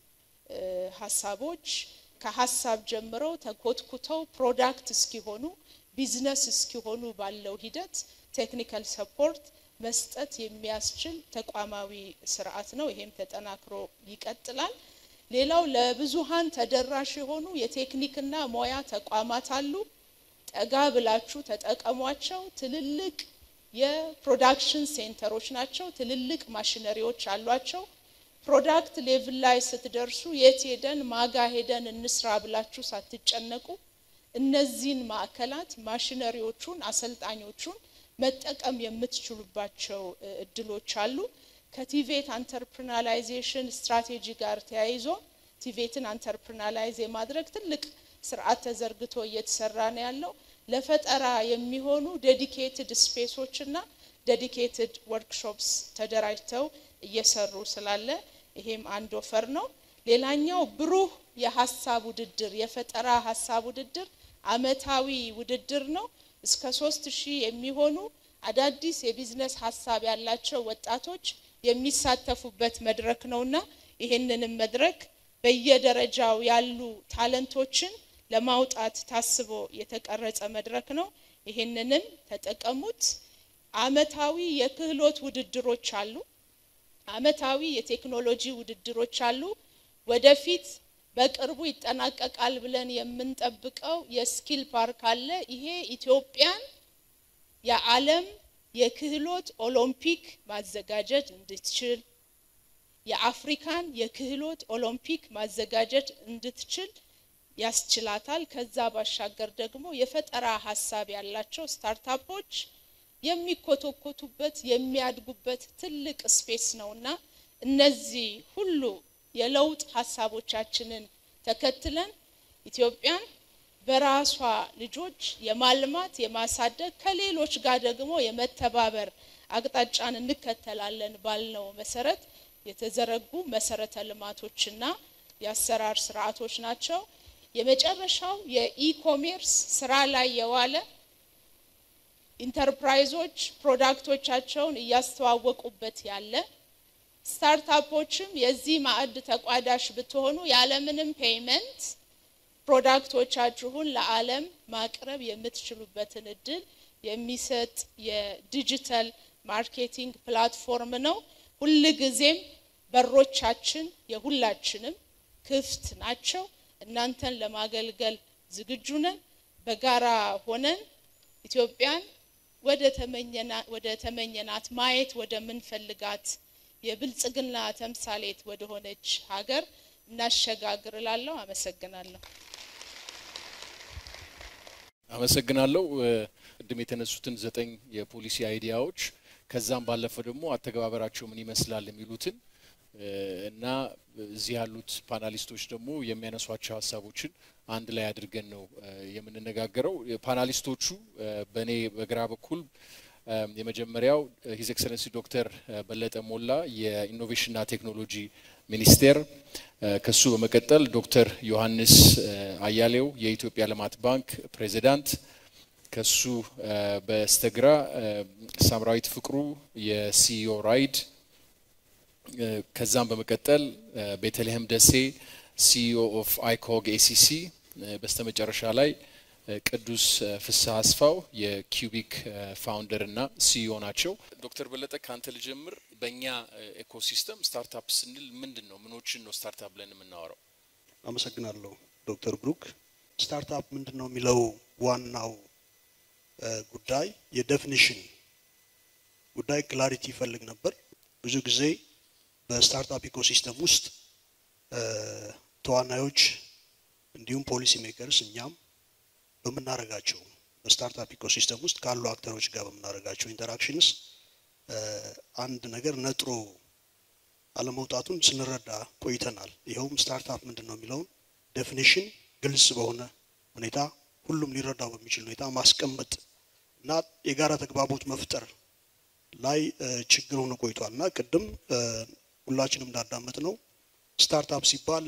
ሀሳቦች ከሀሳብ ጀምረው ተኮትኩተው ፕሮዳክት እስኪሆኑ ቢዝነስ እስኪሆኑ ባለው ሂደት ቴክኒካል ሰፖርት መስጠት የሚያስችል ተቋማዊ ስርዓት ነው። ይሄም ተጠናክሮ ይቀጥላል። ሌላው ለብዙሃን ተደራሽ የሆኑ የቴክኒክና ሙያ ተቋማት አሉ። ጠጋ ብላችሁ ተጠቀሟቸው። ትልልቅ የፕሮዳክሽን ሴንተሮች ናቸው። ትልልቅ ማሽነሪዎች አሏቸው። ፕሮዳክት ሌቭል ላይ ስትደርሱ የት ሄደን ማጋ ሄደን እንስራ ብላችሁ ሳትጨነቁ እነዚህን ማዕከላት ማሽነሪዎቹን፣ አሰልጣኞቹን መጠቀም የምትችሉባቸው እድሎች አሉ። ከቲቬት አንተርፕርናላይዜሽን ስትራቴጂ ጋር ተያይዞ ቲቬትን አንተርፕርናላይዝ የማድረግ ትልቅ ስርዓት ተዘርግቶ እየተሰራ ነው ያለው። ለፈጠራ የሚሆኑ ዴዲኬትድ ስፔሶች እና ዴዲኬትድ ወርክሾፕስ ተደራጅተው እየሰሩ ስላለ ይሄም አንድ ኦፈር ነው። ሌላኛው ብሩህ የሀሳብ ውድድር የፈጠራ ሀሳብ ውድድር አመታዊ ውድድር ነው። እስከ ሶስት ሺህ የሚሆኑ አዳዲስ የቢዝነስ ሀሳብ ያላቸው ወጣቶች የሚሳተፉበት መድረክ ነውና ይህንንም መድረክ በየደረጃው ያሉ ታለንቶችን ለማውጣት ታስቦ የተቀረጸ መድረክ ነው። ይህንንም ተጠቀሙት። አመታዊ የክህሎት ውድድሮች አሉ። አመታዊ የቴክኖሎጂ ውድድሮች አሉ። ወደፊት በቅርቡ ይጠናቀቃል ብለን የምንጠብቀው የስኪል ፓርክ አለ። ይሄ ኢትዮጵያን የዓለም የክህሎት ኦሎምፒክ ማዘጋጀት እንድትችል የአፍሪካን የክህሎት ኦሎምፒክ ማዘጋጀት እንድትችል ያስችላታል። ከዛ ባሻገር ደግሞ የፈጠራ ሀሳብ ያላቸው ስታርታፖች የሚኮተኮቱበት የሚያድጉበት ትልቅ ስፔስ ነውና እነዚህ ሁሉ የለውጥ ሀሳቦቻችንን ተከትለን ኢትዮጵያን በራሷ ልጆች የማልማት የማሳደግ ከሌሎች ጋር ደግሞ የመተባበር አቅጣጫን እንከተላለን ባልነው መሰረት የተዘረጉ መሰረተ ልማቶችና የአሰራር ስርዓቶች ናቸው። የመጨረሻው የኢኮሜርስ ስራ ላይ የዋለ ኢንተርፕራይዞች ፕሮዳክቶቻቸውን እያስተዋወቁበት ያለ ስታርታፖችም የዚህ ማዕድ ተቋዳሽ ብትሆኑ ያለምንም ፔይመንት ፕሮዳክቶቻችሁን ለዓለም ማቅረብ የምትችሉበትን እድል የሚሰጥ የዲጂታል ማርኬቲንግ ፕላትፎርም ነው። ሁልጊዜም በሮቻችን የሁላችንም ክፍት ናቸው። እናንተን ለማገልገል ዝግጁ ነን። በጋራ ሆነን ኢትዮጵያን ወደ ተመኘና- ወደ ተመኘናት ማየት ወደምንፈልጋት የብልጽግና ተምሳሌት ወደ ሆነች ሀገር እናሸጋግር እላለሁ። አመሰግናለሁ። አመሰግናለሁ። እ፣ ቅድም የተነሱትን ዘጠኝ የፖሊሲ አይዲያዎች ከዛም ባለፈ ደግሞ አተገባበራቸው ምን ይመስላል የሚሉትን እ፣ እና እዚህ ያሉት ፓናሊስቶች ደግሞ የሚያነሷቸው ሀሳቦችን አንድ ላይ አድርገን ነው እ፣ የምንነጋገረው። ፓናሊስቶቹ እ፣ በእኔ በግራ በኩል እ፣ የመጀመሪያው ሂዝ ኤክሰለንሲ ዶክተር በለጠ ሞላ የኢኖቬሽንና ቴክኖሎጂ ሚኒስቴር እ፣ ከሱ በመቀጠል ዶክተር ዮሐንስ እ፣ አያሌው የኢትዮጵያ ልማት ባንክ ፕሬዚዳንት ከሱ እ፣ በስተግራ እ፣ ሳምራዊት ፍቅሩ የሲኢኦ ራይድ እ፣ ከዛም በመቀጠል እ፣ ቤተልሔም ደሴ ሲኢኦ ኦፍ አይኮግ ኤሲሲ በስተመጨረሻ ላይ እ፣ ቅዱስ እ፣ ፍስሐ አስፋው የኪዩቢክ እ፣ ፋውንደር እና ሲኢኦ ናቸው። ዶክተር በለጠ ከአንተ ልጀምር። በእኛ እ፣ ኤኮሲስተም ስታርታፕ ስንል ምንድን ነው? ምኖችን ነው ስታርታፕ ብለን የምናወራው? አመሰግናለሁ ዶክተር ብሩክ። ስታርታፕ ምንድን ነው የሚለው ዋናው እ፣ ጉዳይ የዴፊኒሽን ጉዳይ ክላሪቲ ይፈልግ ነበር። ብዙ ጊዜ በስታርታፕ ኢኮሲስተም ውስጥ እ፣ ተዋናዮች እንዲሁም ፖሊሲ ሜከርስ እኛም በምናደርጋቸው በስታርታፕ ኢኮሲስተም ውስጥ ካሉ አክተሮች ጋር በምናደርጋቸው ኢንተራክሽንስ እ፣ አንድ ነገር ነጥሮ አለመውጣቱን ስንረዳ ቆይተናል። ይኸውም ስታርታፕ ምንድን ነው የሚለውን ዴፊኒሽን ግልጽ በሆነ ሁኔታ ሁሉም ሊረዳው በሚችል ሁኔታ ማስቀመጥ እና የጋራ ተግባቦት መፍጠር ላይ እ፣ ችግር ሆኖ ቆይቷል እና ቅድም እ፣ ሁላችንም እንዳዳመጥ ነው ስታርታፕ ሲባል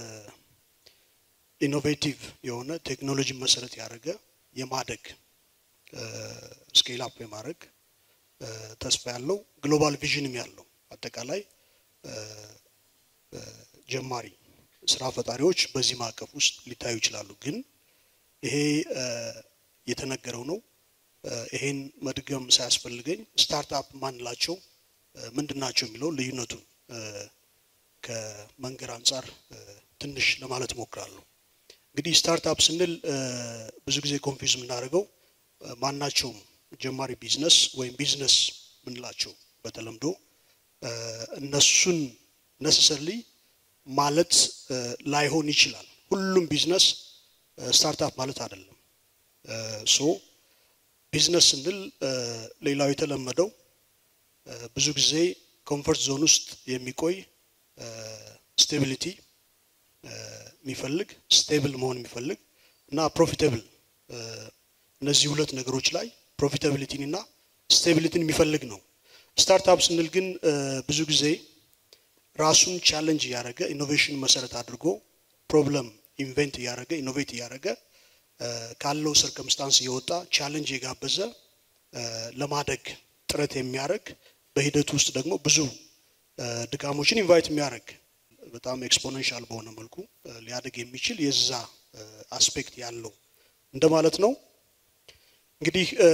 ኢኖቬቲቭ የሆነ ቴክኖሎጂን መሰረት ያደረገ የማደግ ስኬል አፕ የማድረግ እ፣ ተስፋ ያለው ግሎባል ቪዥንም ያለው አጠቃላይ እ፣ እ፣ ጀማሪ ስራ ፈጣሪዎች በዚህ ማዕቀፍ ውስጥ ሊታዩ ይችላሉ። ግን ይሄ እ፣ የተነገረው ነው። እ፣ ይሄን መድገም ሳያስፈልገኝ ስታርታፕ ማንላቸው እ፣ ምንድን ናቸው የሚለው ልዩነቱን እ፣ ከመንገድ አንጻር እ፣ ትንሽ ለማለት እሞክራለሁ። እንግዲህ ስታርታፕ ስንል እ፣ ብዙ ጊዜ ኮንፊውዝ የምናደርገው እ፣ ማናቸውም ጀማሪ ቢዝነስ ወይም ቢዝነስ ምንላቸው በተለምዶ እ፣ እነሱን ነሰሰርሊ ማለት እ፣ ላይሆን ይችላል። ሁሉም ቢዝነስ እ፣ ስታርታፕ ማለት አይደለም። እ፣ ሶ ቢዝነስ ስንል እ፣ ሌላው የተለመደው እ፣ ብዙ ጊዜ ኮምፈርት ዞን ውስጥ የሚቆይ ስቴቢሊቲ የሚፈልግ ስቴብል መሆን የሚፈልግ እና ፕሮፊታብል እነዚህ ሁለት ነገሮች ላይ ፕሮፊታቢሊቲን እና ስቴቢሊቲን የሚፈልግ ነው። ስታርታፕ ስንል ግን እ፣ ብዙ ጊዜ ራሱን ቻለንጅ እያደረገ ኢኖቬሽን መሰረት አድርጎ ፕሮብለም ኢንቨንት እያደረገ ኢኖቬት እያደረገ እ፣ ካለው ሰርከምስታንስ እየወጣ ቻለንጅ የጋበዘ እ፣ ለማደግ ጥረት የሚያደርግ በሂደቱ ውስጥ ደግሞ ብዙ እ፣ ድካሞችን ኢንቫይት የሚያደርግ በጣም ኤክስፖኔንሻል በሆነ መልኩ እ፣ ሊያደግ የሚችል የዛ እ፣ አስፔክት ያለው እንደማለት ነው። እንግዲህ እ፣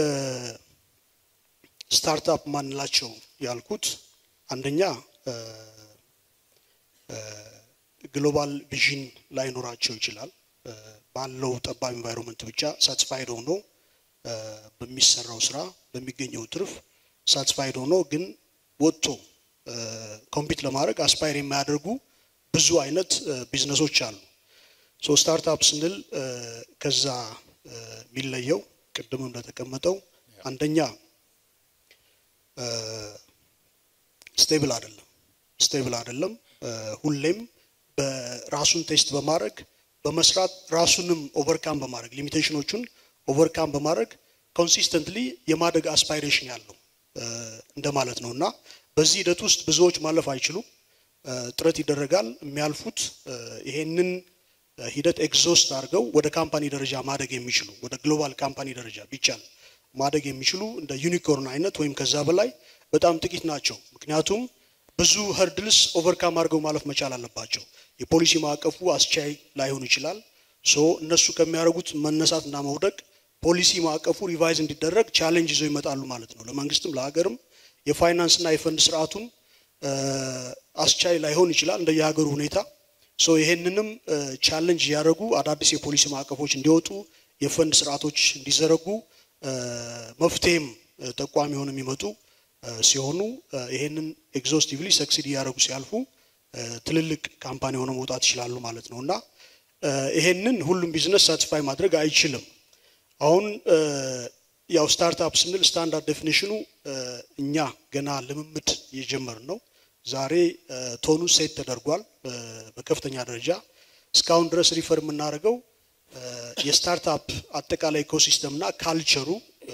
ስታርታፕ ማንላቸው ያልኩት አንደኛ እ፣ እ፣ ግሎባል ቪዥን ላይኖራቸው ይችላል። እ፣ ባለው ጠባብ ኢንቫይሮንመንት ብቻ ሳትስፋይድ ሆኖ እ፣ በሚሰራው ስራ በሚገኘው ትርፍ ሳትስፋይድ ሆኖ ግን ወጥቶ ኮምፒት ለማድረግ አስፓየር የማያደርጉ ብዙ አይነት እ፣ ቢዝነሶች አሉ። ሶ ስታርታፕ ስንል እ፣ ከዛ እ፣ የሚለየው ቅድም እንደተቀመጠው አንደኛ ስቴብል አይደለም ስቴብል አይደለም። እ፣ ሁሌም በራሱን ቴስት በማድረግ በመስራት ራሱንም ኦቨርካም በማድረግ ሊሚቴሽኖቹን ኦቨርካም በማድረግ ኮንሲስተንትሊ የማደግ አስፓይሬሽን ያለው እ፣ እንደማለት ነው እና በዚህ ሂደት ውስጥ ብዙዎች ማለፍ አይችሉም። እ፣ ጥረት ይደረጋል። የሚያልፉት እ፣ ይሄንን እ፣ ሂደት ኤግዞስት አድርገው ወደ ካምፓኒ ደረጃ ማደግ የሚችሉ ወደ ግሎባል ካምፓኒ ደረጃ ቢቻል ማደግ የሚችሉ እንደ ዩኒኮርን አይነት ወይም ከዛ በላይ በጣም ጥቂት ናቸው። ምክንያቱም ብዙ ሀርድልስ ኦቨርካም አድርገው ማለፍ መቻል አለባቸው። የፖሊሲ ማዕቀፉ አስቻይ ላይሆን ይችላል። ሶ እነሱ ከሚያደርጉት መነሳትና መውደቅ ፖሊሲ ማዕቀፉ ሪቫይዝ እንዲደረግ ቻሌንጅ ይዘው ይመጣሉ ማለት ነው። ለመንግስትም ለሀገርም የፋይናንስና የፈንድ ስርዓቱም አስቻይ ላይሆን ይችላል እንደየሀገሩ ሁኔታ። ሶ ይሄንንም ቻሌንጅ እያደረጉ አዳዲስ የፖሊሲ ማዕቀፎች እንዲወጡ የፈንድ ስርዓቶች እንዲዘረጉ መፍትሄም ጠቋሚ ሆነው የሚመጡ ሲሆኑ ይሄንን ኤግዞስቲቭሊ ሰክሲድ እያደረጉ ሲያልፉ ትልልቅ ካምፓኒ ሆነው መውጣት ይችላሉ ማለት ነው እና ይሄንን ሁሉም ቢዝነስ ሳቲስፋይ ማድረግ አይችልም። አሁን ያው ስታርታፕ ስንል ስታንዳርድ ዴፊኒሽኑ እኛ ገና ልምምድ እየጀመርን ነው። ዛሬ ቶኑ ሴት ተደርጓል በከፍተኛ ደረጃ። እስካሁን ድረስ ሪፈር የምናደርገው የስታርታፕ አጠቃላይ ኢኮሲስተምና ካልቸሩ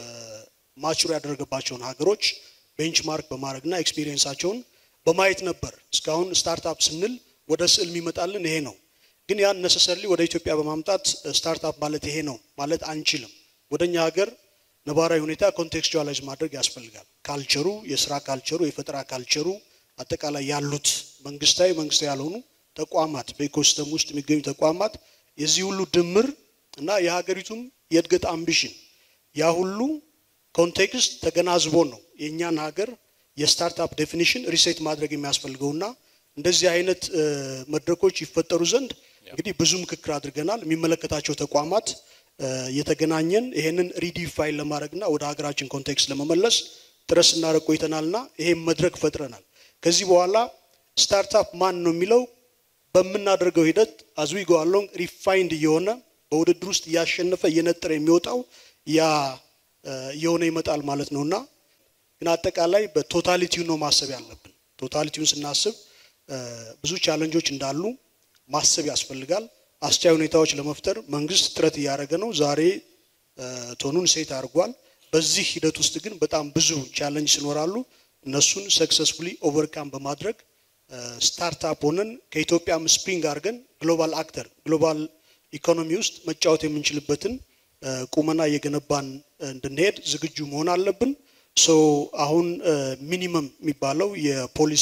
ማቹር ያደረገባቸውን ሀገሮች ቤንችማርክ በማድረግና ኤክስፒሪየንሳቸውን በማየት ነበር። እስካሁን ስታርታፕ ስንል ወደ ስዕል የሚመጣልን ይሄ ነው። ግን ያን ነሰሰርሊ ወደ ኢትዮጵያ በማምጣት ስታርታፕ ማለት ይሄ ነው ማለት አንችልም። ወደኛ ሀገር ነባራዊ ሁኔታ ኮንቴክስቹዋላይዝ ማድረግ ያስፈልጋል። ካልቸሩ፣ የስራ ካልቸሩ፣ የፈጠራ ካልቸሩ አጠቃላይ ያሉት መንግስታዊ፣ መንግስታዊ ያልሆኑ ተቋማት በኢኮሲስተም ውስጥ የሚገኙ ተቋማት የዚህ ሁሉ ድምር እና የሀገሪቱም የእድገት አምቢሽን ያ ሁሉ ኮንቴክስት ተገናዝቦ ነው የእኛን ሀገር የስታርታፕ ዴፊኒሽን ሪሴት ማድረግ የሚያስፈልገውና እንደዚህ አይነት መድረኮች ይፈጠሩ ዘንድ እንግዲህ ብዙ ምክክር አድርገናል። የሚመለከታቸው ተቋማት እየተገናኘን ይሄንን ሪዲፋይን ለማድረግና ወደ ሀገራችን ኮንቴክስት ለመመለስ ጥረት ስናደርግ ቆይተናልና ይሄን መድረክ ፈጥረናል። ከዚህ በኋላ ስታርታፕ ማን ነው የሚለው በምናደርገው ሂደት አዝዊ ጎአሎንግ ሪፋይንድ እየሆነ በውድድር ውስጥ እያሸነፈ እየነጠረ የሚወጣው ያ እየሆነ ይመጣል ማለት ነውና ግን አጠቃላይ በቶታሊቲው ነው ማሰብ ያለብን። ቶታሊቲውን ስናስብ ብዙ ቻለንጆች እንዳሉ ማሰብ ያስፈልጋል። አስቻይ ሁኔታዎች ለመፍጠር መንግስት ጥረት እያደረገ ነው። ዛሬ ቶኑን ሴት አድርጓል። በዚህ ሂደት ውስጥ ግን በጣም ብዙ ቻለንጅ ይኖራሉ። እነሱን ሰክሰስፉሊ ኦቨርካም በማድረግ ስታርታፕ ሆነን ከኢትዮጵያም ስፕሪንግ አድርገን ግሎባል አክተር ግሎባል ኢኮኖሚ ውስጥ መጫወት የምንችልበትን ቁመና እየገነባን እንድንሄድ ዝግጁ መሆን አለብን። ሶ አሁን ሚኒመም የሚባለው የፖሊሲ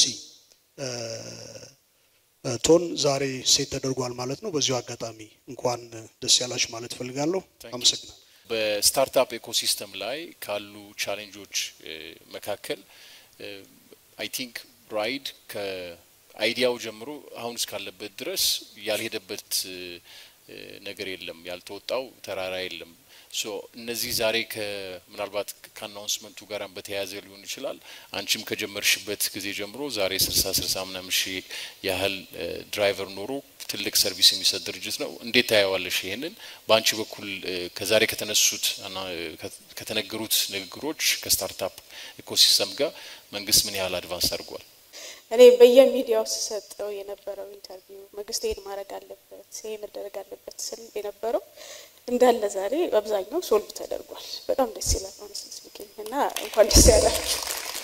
ቶን ዛሬ ሴት ተደርጓል ማለት ነው። በዚሁ አጋጣሚ እንኳን ደስ ያላችሁ ማለት እፈልጋለሁ። አመሰግናለሁ። በስታርታፕ ኤኮሲስተም ላይ ካሉ ቻሌንጆች መካከል አይ ቲንክ ራይድ ከአይዲያው ጀምሮ አሁን እስካለበት ድረስ ያልሄደበት ነገር የለም፣ ያልተወጣው ተራራ የለም። ሶ እነዚህ ዛሬ ምናልባት ከአናውንስመንቱ ጋር በተያያዘ ሊሆን ይችላል። አንቺም ከጀመርሽበት ጊዜ ጀምሮ ዛሬ ስልሳ ስልሳ ምናምን ሺህ ያህል ድራይቨር ኖሮ ትልቅ ሰርቪስ የሚሰጥ ድርጅት ነው። እንዴት ታየዋለሽ? ይህንን በአንቺ በኩል ከዛሬ ከተነሱት ከተነገሩት ንግግሮች ከስታርታፕ ኢኮሲስተም ጋር መንግስት ምን ያህል አድቫንስ አድርጓል? እኔ በየሚዲያው ስሰጠው የነበረው ኢንተርቪው መንግስት ይሄን ማድረግ አለበት፣ ይሄ መደረግ አለበት ስል የነበረው እንዳለ ዛሬ በአብዛኛው ሶልቭ ተደርጓል። በጣም ደስ ይላል ሆነስሊ ስፒኪንግ እና እንኳን ደስ ያላችሁ።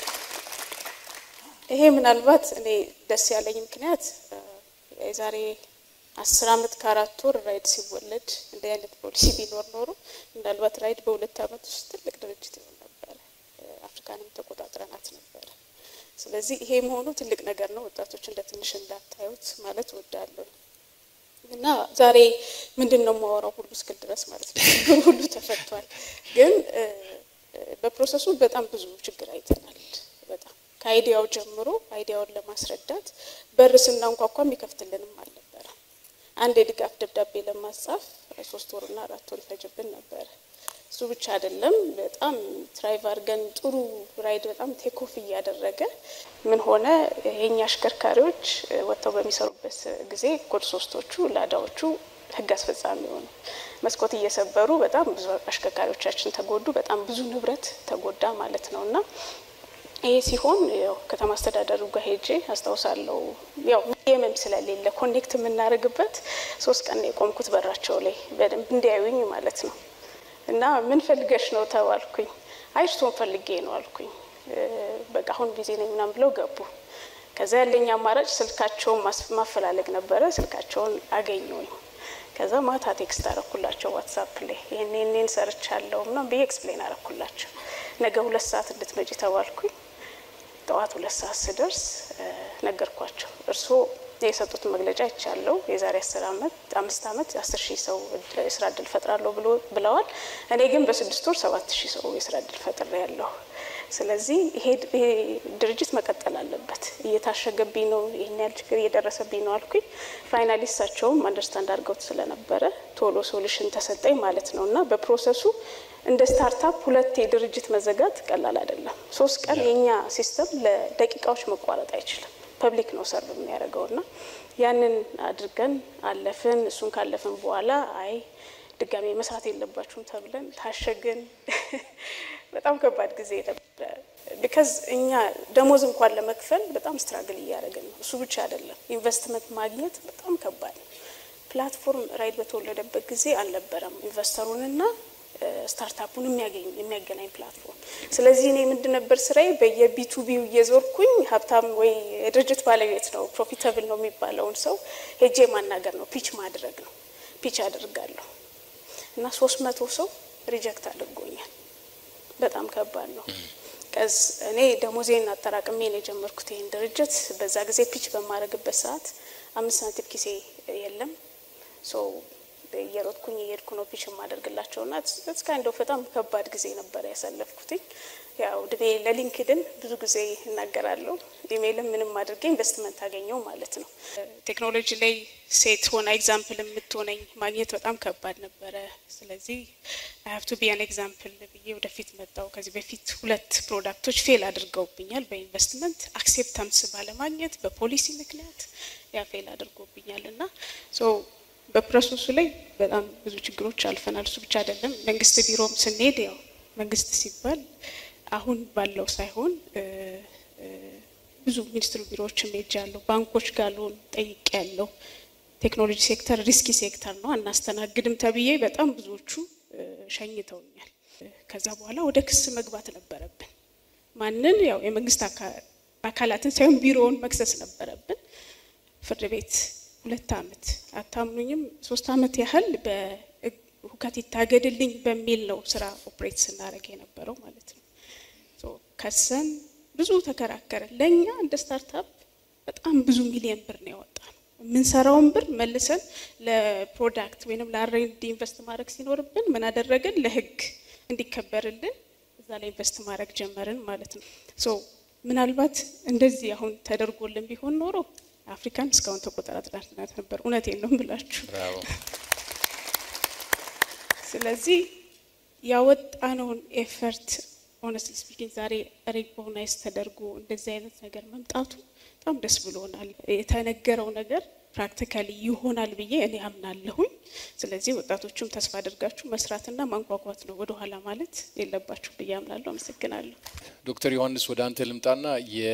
ይሄ ምናልባት እኔ ደስ ያለኝ ምክንያት የዛሬ አስር አመት ከአራት ወር ራይድ ሲወለድ እንዲህ አይነት ፖሊሲ ቢኖር ኖሮ ምናልባት ራይድ በሁለት አመት ውስጥ ትልቅ ድርጅት ይሆን ነበረ። አፍሪካንም ተቆጣጥረናት ነበረ። ስለዚህ ይሄ መሆኑ ትልቅ ነገር ነው። ወጣቶች እንደ ትንሽ እንዳታዩት ማለት እወዳለሁ። እና ዛሬ ምንድን ነው የማወራው ሁሉ እስክል ድረስ ማለት ነው ችግሩ ሁሉ ተፈቷል። ግን በፕሮሰሱ በጣም ብዙ ችግር አይተናል። በጣም ከአይዲያው ጀምሮ አይዲያውን ለማስረዳት በር ስናንኳኳ የሚከፍትልንም አልነበረም። አንድ የድጋፍ ደብዳቤ ለማጻፍ ሶስት ወርና አራት ወር ይፈጅብን ነበረ። እሱ ብቻ አይደለም። በጣም ትራይቭ አድርገን ጥሩ ራይድ በጣም ቴኮፍ እያደረገ ምን ሆነ የኛ አሽከርካሪዎች ወጥተው በሚሰሩበት ጊዜ ኮድ ሶስቶቹ ላዳዎቹ ህግ አስፈጻሚ ሆኑ። መስኮት እየሰበሩ በጣም ብዙ አሽከርካሪዎቻችን ተጎዱ። በጣም ብዙ ንብረት ተጎዳ ማለት ነው እና ይሄ ሲሆን ያው ከተማ አስተዳደሩ ጋር ሄጄ አስታውሳለሁ። ያው ሚዲየምም ስለሌለ ኮኔክት የምናደርግበት ሶስት ቀን የቆምኩት በራቸው ላይ በደንብ እንዲያዩኝ ማለት ነው። እና ምን ፈልገሽ ነው ተባልኩኝ። አይ እርስዎን ፈልጌ ነው አልኩኝ። በቃ አሁን ቢዚ ነኝ ምናምን ብለው ገቡ። ከዛ ያለኝ አማራጭ ስልካቸውን ማፈላለግ ነበረ። ስልካቸውን አገኘውኝ። ከዛ ማታ ቴክስት አረኩላቸው ዋትሳፕ ላይ ይህን ይህንን ሰርቻለሁ ምናምን ብዬ ኤክስፕሌን አረኩላቸው። ነገ ሁለት ሰዓት እንድትመጪ ተባልኩኝ። ጠዋት ሁለት ሰዓት ስደርስ ነገርኳቸው። እርስዎ የሰጡት መግለጫ ይቻለው የዛሬ አስር አመት አምስት አመት አስር ሺህ ሰው የስራ እድል ፈጥራለሁ ብሎ ብለዋል። እኔ ግን በስድስት ወር ሰባት ሺህ ሰው የስራ እድል ፈጥሬ ያለሁ። ስለዚህ ይሄ ድርጅት መቀጠል አለበት። እየታሸገብኝ ነው፣ ይህን ያህል ችግር እየደረሰብኝ ነው አልኩኝ። ፋይናሊ እሳቸውም አንደርስታንድ አድርገውት ስለነበረ ቶሎ ሶሉሽን ተሰጠኝ ማለት ነው እና በፕሮሰሱ እንደ ስታርታፕ ሁለት የድርጅት መዘጋት ቀላል አይደለም። ሶስት ቀን የኛ ሲስተም ለደቂቃዎች መቋረጥ አይችልም። ፐብሊክ ነው ሰርቭ የሚያደርገው እና ያንን አድርገን አለፍን። እሱን ካለፍን በኋላ አይ ድጋሜ መስራት የለባችሁም ተብለን ታሸግን። በጣም ከባድ ጊዜ ነበረ። ቢካዝ እኛ ደሞዝ እንኳን ለመክፈል በጣም ስትራግል እያደረግን ነው። እሱ ብቻ አይደለም፣ ኢንቨስትመንት ማግኘት በጣም ከባድ ነው። ፕላትፎርም ራይድ በተወለደበት ጊዜ አልነበረም ኢንቨስተሩንና ስታርታፑን የሚያገናኝ ፕላትፎርም። ስለዚህ እኔ ምንድን ነበር ስራዬ በየቢቱቢው እየዞርኩኝ ሀብታም ወይ የድርጅት ባለቤት ነው ፕሮፊታብል ነው የሚባለውን ሰው ሄጄ ማናገር ነው፣ ፒች ማድረግ ነው። ፒች አድርጋለሁ እና ሶስት መቶ ሰው ሪጀክት አድርጎኛል። በጣም ከባድ ነው። ቀዝ እኔ ደሞዜን አጠራቅሜ ነው የጀመርኩት ይህን ድርጅት። በዛ ጊዜ ፒች በማድረግበት ሰዓት አምስት ሳንቲም ኪሴ የለም ሶ እየሮጥኩኝ እየሄድኩ ነው ፒች የማደርግላቸው ና እስካንደው በጣም ከባድ ጊዜ ነበር ያሳለፍኩትኝ። ያው ድቤ ለሊንክድን ብዙ ጊዜ እናገራለሁ። ኢሜይልም ምንም አድርጌ ኢንቨስትመንት አገኘው ማለት ነው። ቴክኖሎጂ ላይ ሴት ሆና ኤግዛምፕል የምትሆነኝ ማግኘት በጣም ከባድ ነበረ። ስለዚህ አይ ሀቭ ቱ ቢ አን ኤግዛምፕል ብዬ ወደፊት መጣው። ከዚህ በፊት ሁለት ፕሮዳክቶች ፌል አድርገውብኛል በኢንቨስትመንት አክሴፕታንስ ባለማግኘት በፖሊሲ ምክንያት ያ ፌል አድርጎብኛል እና በፕሮሰሱ ላይ በጣም ብዙ ችግሮች አልፈናል። እሱ ብቻ አይደለም። መንግስት ቢሮም ስንሄድ ያው መንግስት ሲባል አሁን ባለው ሳይሆን ብዙ ሚኒስትሩ ቢሮዎችም ሄጃለሁ፣ ባንኮች ጋር ሎን ጠይቄ ያለው ቴክኖሎጂ ሴክተር ሪስኪ ሴክተር ነው አናስተናግድም ተብዬ በጣም ብዙዎቹ ሸኝተውኛል። ከዛ በኋላ ወደ ክስ መግባት ነበረብን። ማንን ያው የመንግስት አካላትን ሳይሆን ቢሮውን መክሰስ ነበረብን። ፍርድ ቤት ሁለት አመት አታምኑኝም፣ ሶስት አመት ያህል በሁከት ይታገድልኝ በሚል ነው ስራ ኦፕሬት ስናደርግ የነበረው ማለት ነው። ከሰን ብዙ ተከራከረን። ለእኛ እንደ ስታርታፕ በጣም ብዙ ሚሊዮን ብር ነው ያወጣ ነው። የምንሰራውን ብር መልሰን ለፕሮዳክት ወይም ለአሬንዲ ኢንቨስት ማድረግ ሲኖርብን ምን አደረግን? ለህግ እንዲከበርልን እዛ ላይ ኢንቨስት ማድረግ ጀመርን ማለት ነው። ሶ ምናልባት እንደዚህ አሁን ተደርጎልን ቢሆን ኖሮ አፍሪካን እስካሁን ተቆጣጥራት ነበር። እውነቴን ነው ብላችሁ። ስለዚህ ያወጣነውን ኤፈርት ሆነስትሊ ስፒኪንግ ዛሬ ሪኮግናይዝ ተደርጎ እንደዚህ አይነት ነገር መምጣቱ በጣም ደስ ብሎናል። የተነገረው ነገር ፕራክቲካሊ ይሆናል ብዬ እኔ አምናለሁኝ። ስለዚህ ወጣቶቹም ተስፋ አድርጋችሁ መስራትና ማንኳኳት ነው፣ ወደ ኋላ ማለት የለባችሁ ብዬ አምናለሁ። አመሰግናለሁ። ዶክተር ዮሐንስ ወደ አንተ ልምጣና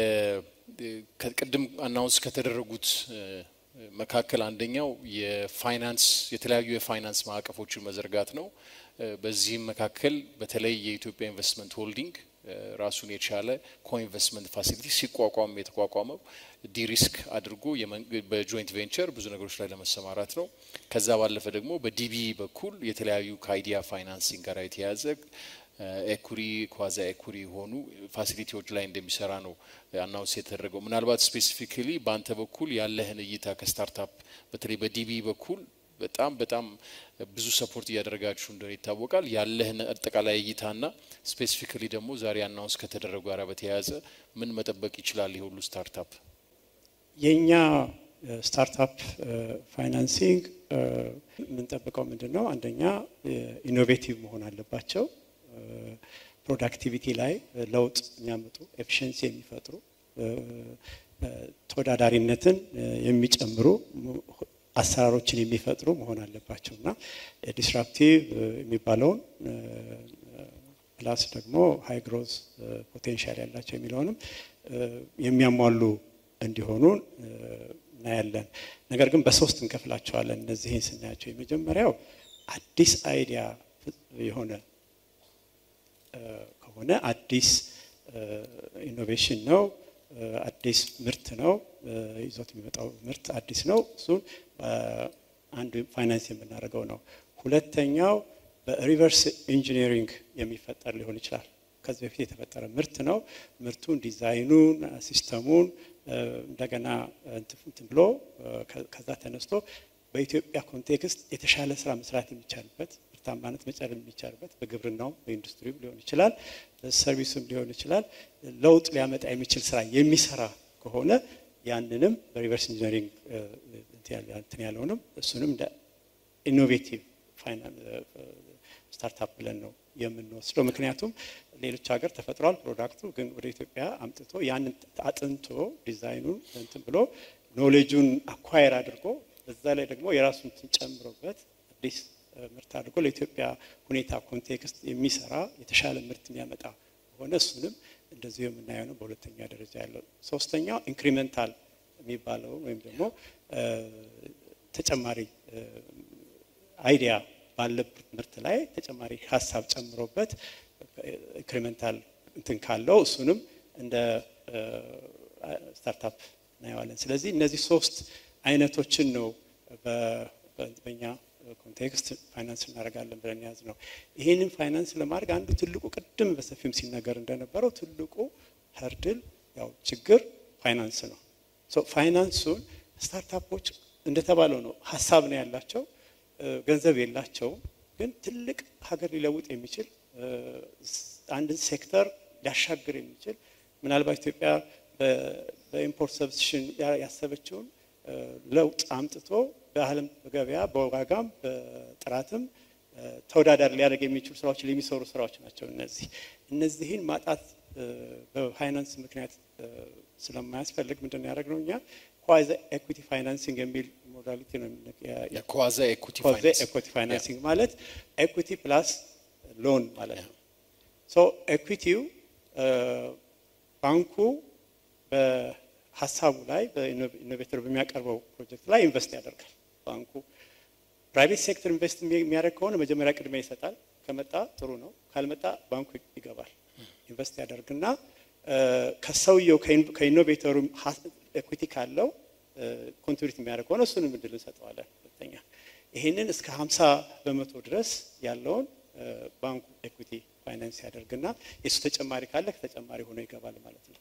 ቅድም አናውንስ ከተደረጉት መካከል አንደኛው የፋይናንስ የተለያዩ የፋይናንስ ማዕቀፎችን መዘርጋት ነው። በዚህም መካከል በተለይ የኢትዮጵያ ኢንቨስትመንት ሆልዲንግ ራሱን የቻለ ኮኢንቨስትመንት ፋሲሊቲ ሲቋቋም የተቋቋመው ዲሪስክ አድርጎ በጆይንት ቬንቸር ብዙ ነገሮች ላይ ለመሰማራት ነው። ከዛ ባለፈ ደግሞ በዲቢ በኩል የተለያዩ ከአይዲያ ፋይናንሲንግ ጋር የተያያዘ ኤኩሪ ኳዛ ኤኩሪ የሆኑ ፋሲሊቲዎች ላይ እንደሚሰራ ነው አናውንስ የተደረገው። ምናልባት ስፔሲፊካሊ በአንተ በኩል ያለህን እይታ ከስታርታፕ በተለይ በዲቢ በኩል በጣም በጣም ብዙ ሰፖርት እያደረጋችሁ እንደሆነ ይታወቃል። ያለህን አጠቃላይ እይታና ስፔሲፊካሊ ደግሞ ዛሬ አናውንስ ከተደረጉ ጋር በተያያዘ ምን መጠበቅ ይችላል የሁሉ ስታርታፕ? የእኛ ስታርታፕ ፋይናንሲንግ የምንጠብቀው ምንድን ነው? አንደኛ ኢኖቬቲቭ መሆን አለባቸው። ፕሮዳክቲቪቲ ላይ ለውጥ የሚያመጡ ኤፊሽንሲ የሚፈጥሩ ተወዳዳሪነትን የሚጨምሩ አሰራሮችን የሚፈጥሩ መሆን አለባቸው እና ዲስራፕቲቭ የሚባለውን ፕላስ ደግሞ ሀይ ግሮዝ ፖቴንሻል ያላቸው የሚለውንም የሚያሟሉ እንዲሆኑ እናያለን። ነገር ግን በሶስት እንከፍላቸዋለን። እነዚህን ስናያቸው የመጀመሪያው አዲስ አይዲያ የሆነ ከሆነ አዲስ ኢኖቬሽን ነው፣ አዲስ ምርት ነው፣ ይዞት የሚመጣው ምርት አዲስ ነው። እሱን አንዱ ፋይናንስ የምናደርገው ነው። ሁለተኛው በሪቨርስ ኢንጂነሪንግ የሚፈጠር ሊሆን ይችላል። ከዚህ በፊት የተፈጠረ ምርት ነው። ምርቱን፣ ዲዛይኑን፣ ሲስተሙን እንደገና እንትን ብሎ ከዛ ተነስቶ በኢትዮጵያ ኮንቴክስት የተሻለ ስራ መስራት የሚቻልበት ምርታማነት መጨመር የሚቻልበት በግብርናው በኢንዱስትሪውም ሊሆን ይችላል፣ በሰርቪስም ሊሆን ይችላል። ለውጥ ሊያመጣ የሚችል ስራ የሚሰራ ከሆነ ያንንም በሪቨርስ ኢንጂነሪንግ እንትን ያለውንም እሱንም እንደ ኢኖቬቲቭ ስታርታፕ ብለን ነው የምንወስደው። ምክንያቱም ሌሎች ሀገር ተፈጥሯል ፕሮዳክቱ፣ ግን ወደ ኢትዮጵያ አምጥቶ ያንን አጥንቶ ዲዛይኑን እንትን ብሎ ኖሌጁን አኳየር አድርጎ በዛ ላይ ደግሞ የራሱን እንትን ጨምሮበት አዲስ ምርት አድርጎ ለኢትዮጵያ ሁኔታ ኮንቴክስት የሚሰራ የተሻለ ምርት የሚያመጣ ከሆነ እሱንም እንደዚሁ የምናየው ነው። በሁለተኛ ደረጃ ያለው ሶስተኛው ኢንክሪመንታል የሚባለው ወይም ደግሞ ተጨማሪ አይዲያ ባለበት ምርት ላይ ተጨማሪ ሀሳብ ጨምሮበት ኢንክሪመንታል እንትን ካለው እሱንም እንደ ስታርታፕ እናየዋለን። ስለዚህ እነዚህ ሶስት አይነቶችን ነው በኛ ኮንቴክስት ፋይናንስ እናደርጋለን ብለን ያዝ ነው። ይህንን ፋይናንስ ለማድረግ አንዱ ትልቁ ቅድም በሰፊም ሲነገር እንደነበረው ትልቁ ህርድል ያው ችግር ፋይናንስ ነው። ፋይናንሱን ስታርታፖች እንደተባለው ነው ሀሳብ ነው ያላቸው፣ ገንዘብ የላቸውም። ግን ትልቅ ሀገር ሊለውጥ የሚችል አንድን ሴክተር ሊያሻግር የሚችል ምናልባት ኢትዮጵያ በኢምፖርት ሰብስሽን ያሰበችውን ለውጥ አምጥቶ በዓለም ገበያ በዋጋም በጥራትም ተወዳዳሪ ሊያደርግ የሚችሉ ስራዎች የሚሰሩ ስራዎች ናቸው። እነዚህ እነዚህን ማጣት በፋይናንስ ምክንያት ስለማያስፈልግ ምንድን ነው ያደረግነው እኛ ኳዘ ኤኩቲ ፋይናንሲንግ የሚል ሞዳሊቲ ነው። ኳዘ ኤኩቲ ኤኩቲ ፋይናንሲንግ ማለት ኤኩቲ ፕላስ ሎን ማለት ነው። ሶ ኤኩቲው ባንኩ በሀሳቡ ላይ በኢኖቬተር በሚያቀርበው ፕሮጀክት ላይ ኢንቨስት ያደርጋል። ባንኩ ፕራይቬት ሴክተር ኢንቨስት የሚያደርግ ከሆነ መጀመሪያ ቅድሚያ ይሰጣል። ከመጣ ጥሩ ነው፣ ካልመጣ ባንኩ ይገባል። ኢንቨስት ያደርግና ከሰውየው ከኢኖቬተሩ ኤኩቲ ካለው ኮንትሪቢዩት የሚያደርግ ከሆነ እሱንም እድል እንሰጠዋለን። ሁለተኛ ይህንን እስከ ሀምሳ በመቶ ድረስ ያለውን ባንኩ ኤኩቲ ፋይናንስ ያደርግና የእሱ ተጨማሪ ካለ ከተጨማሪ ሆኖ ይገባል ማለት ነው።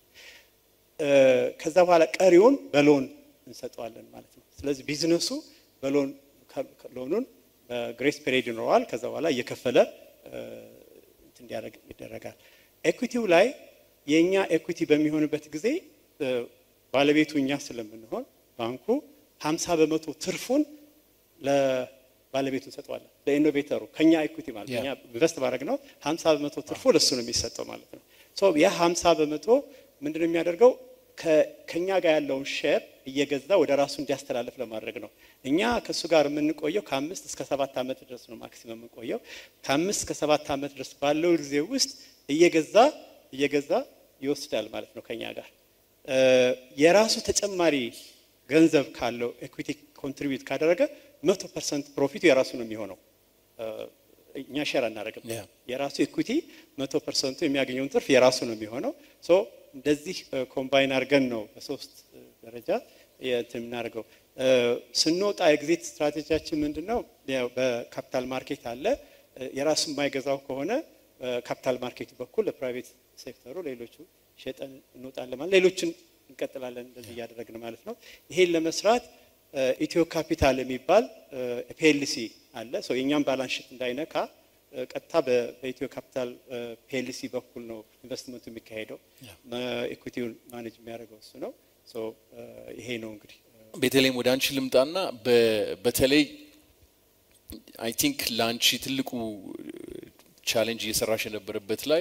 ከዛ በኋላ ቀሪውን በሎን እንሰጠዋለን ማለት ነው። ስለዚህ ቢዝነሱ በሎን ሎኑን በግሬስ ፔሪድ ይኖረዋል። ከዛ በኋላ እየከፈለ እንዲያደርግ ይደረጋል። ኤኩቲው ላይ የእኛ ኤኩቲ በሚሆንበት ጊዜ ባለቤቱ እኛ ስለምንሆን ባንኩ ሀምሳ በመቶ ትርፉን ለባለቤቱ እንሰጠዋለን፣ ለኢኖቬተሩ ከኛ ኤኩቲ ማለት እኛ ኢንቨስት ባደረግ ነው ሀምሳ በመቶ ትርፉ ለእሱ ነው የሚሰጠው ማለት ነው። ያ ሀምሳ በመቶ ምንድን ነው የሚያደርገው ከኛ ጋር ያለውን ሼር እየገዛ ወደ ራሱ እንዲያስተላልፍ ለማድረግ ነው። እኛ ከእሱ ጋር የምንቆየው ከአምስት እስከ ሰባት ዓመት ድረስ ነው ማክሲመም የምንቆየው። ከአምስት እስከ ሰባት ዓመት ድረስ ባለው ጊዜ ውስጥ እየገዛ እየገዛ ይወስዳል ማለት ነው ከኛ ጋር የራሱ ተጨማሪ ገንዘብ ካለው ኤኩዊቲ ኮንትሪቢዩት ካደረገ መቶ ፐርሰንት ፕሮፊቱ የራሱ ነው የሚሆነው። እኛ ሸር አናደርግም። የራሱ ኤኩዊቲ መቶ ፐርሰንቱ የሚያገኘውን ትርፍ የራሱ ነው የሚሆነው። ሶ እንደዚህ ኮምባይን አድርገን ነው በሶስት ደረጃ እንትን የምናደርገው። ስንወጣ ኤግዚት ስትራቴጂያችን ምንድን ነው? በካፒታል ማርኬት አለ። የራሱ የማይገዛው ከሆነ ካፒታል ማርኬቱ በኩል ለፕራይቬት ሴክተሩ ሌሎቹ ሸጠን እንወጣለን ማለት ሌሎችን እንቀጥላለን እንደዚህ እያደረግን ማለት ነው። ይሄን ለመስራት ኢትዮ ካፒታል የሚባል ፒኤልሲ አለ። ሰው የእኛም ባላንስ ሺት እንዳይነካ ቀጥታ በኢትዮ ካፒታል ፒኤልሲ በኩል ነው ኢንቨስትመንቱ የሚካሄደው። ኢኩቲውን ማኔጅ የሚያደርገው እሱ ነው። ይሄ ነው እንግዲህ ቤተልሔም ወደ አንቺ ልምጣና በተለይ አይ ቲንክ ለአንቺ ትልቁ ቻሌንጅ እየሰራሽ የነበረበት ላይ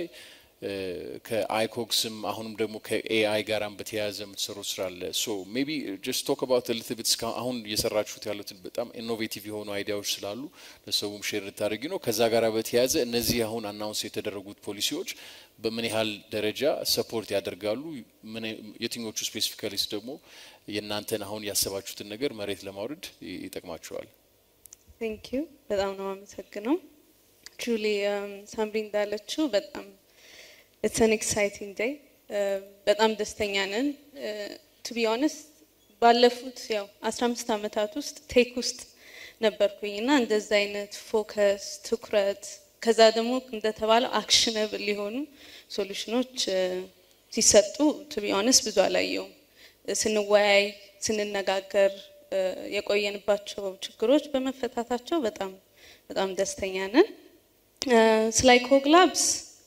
ከአይኮክስም አሁንም ደግሞ ከኤአይ ጋራም በተያያዘ የምትሰሩ ስራ አለ። ሶ ሜቢ ጀስት ቶክ አባውት ሊትል ቢት አሁን እየሰራችሁት ያሉትን በጣም ኢኖቬቲቭ የሆኑ አይዲያዎች ስላሉ ለሰውም ሼር ልታደርጊ ነው። ከዛ ጋር በተያያዘ እነዚህ አሁን አናውንስ የተደረጉት ፖሊሲዎች በምን ያህል ደረጃ ሰፖርት ያደርጋሉ? የትኞቹ ስፔሲፊካሊስ ደግሞ የእናንተን አሁን ያሰባችሁትን ነገር መሬት ለማውረድ ይጠቅማቸዋል? ቴንክ ዩ በጣም ነው አመሰግነው። ትሩሊ ሳምሪ እንዳለችው በጣም ኢትስ አን ኤክሳይቲንግ ዴይ በጣም ደስተኛ ነን። ቱ ቢ ኦነስት ባለፉት ያው 15 ዓመታት ውስጥ ቴክ ውስጥ ነበርኩኝ እና እንደዛ አይነት ፎከስ ትኩረት ከዛ ደግሞ እንደተባለው አክሽነብል የሆኑ ሶሉሽኖች ሲሰጡ ቱ ቢ ኦነስት ብዙ አላየውም። ስንወያይ ስንነጋገር የቆየንባቸው ችግሮች በመፈታታቸው በጣም በጣም ደስተኛ ነን። ስለ አይኮግላብስ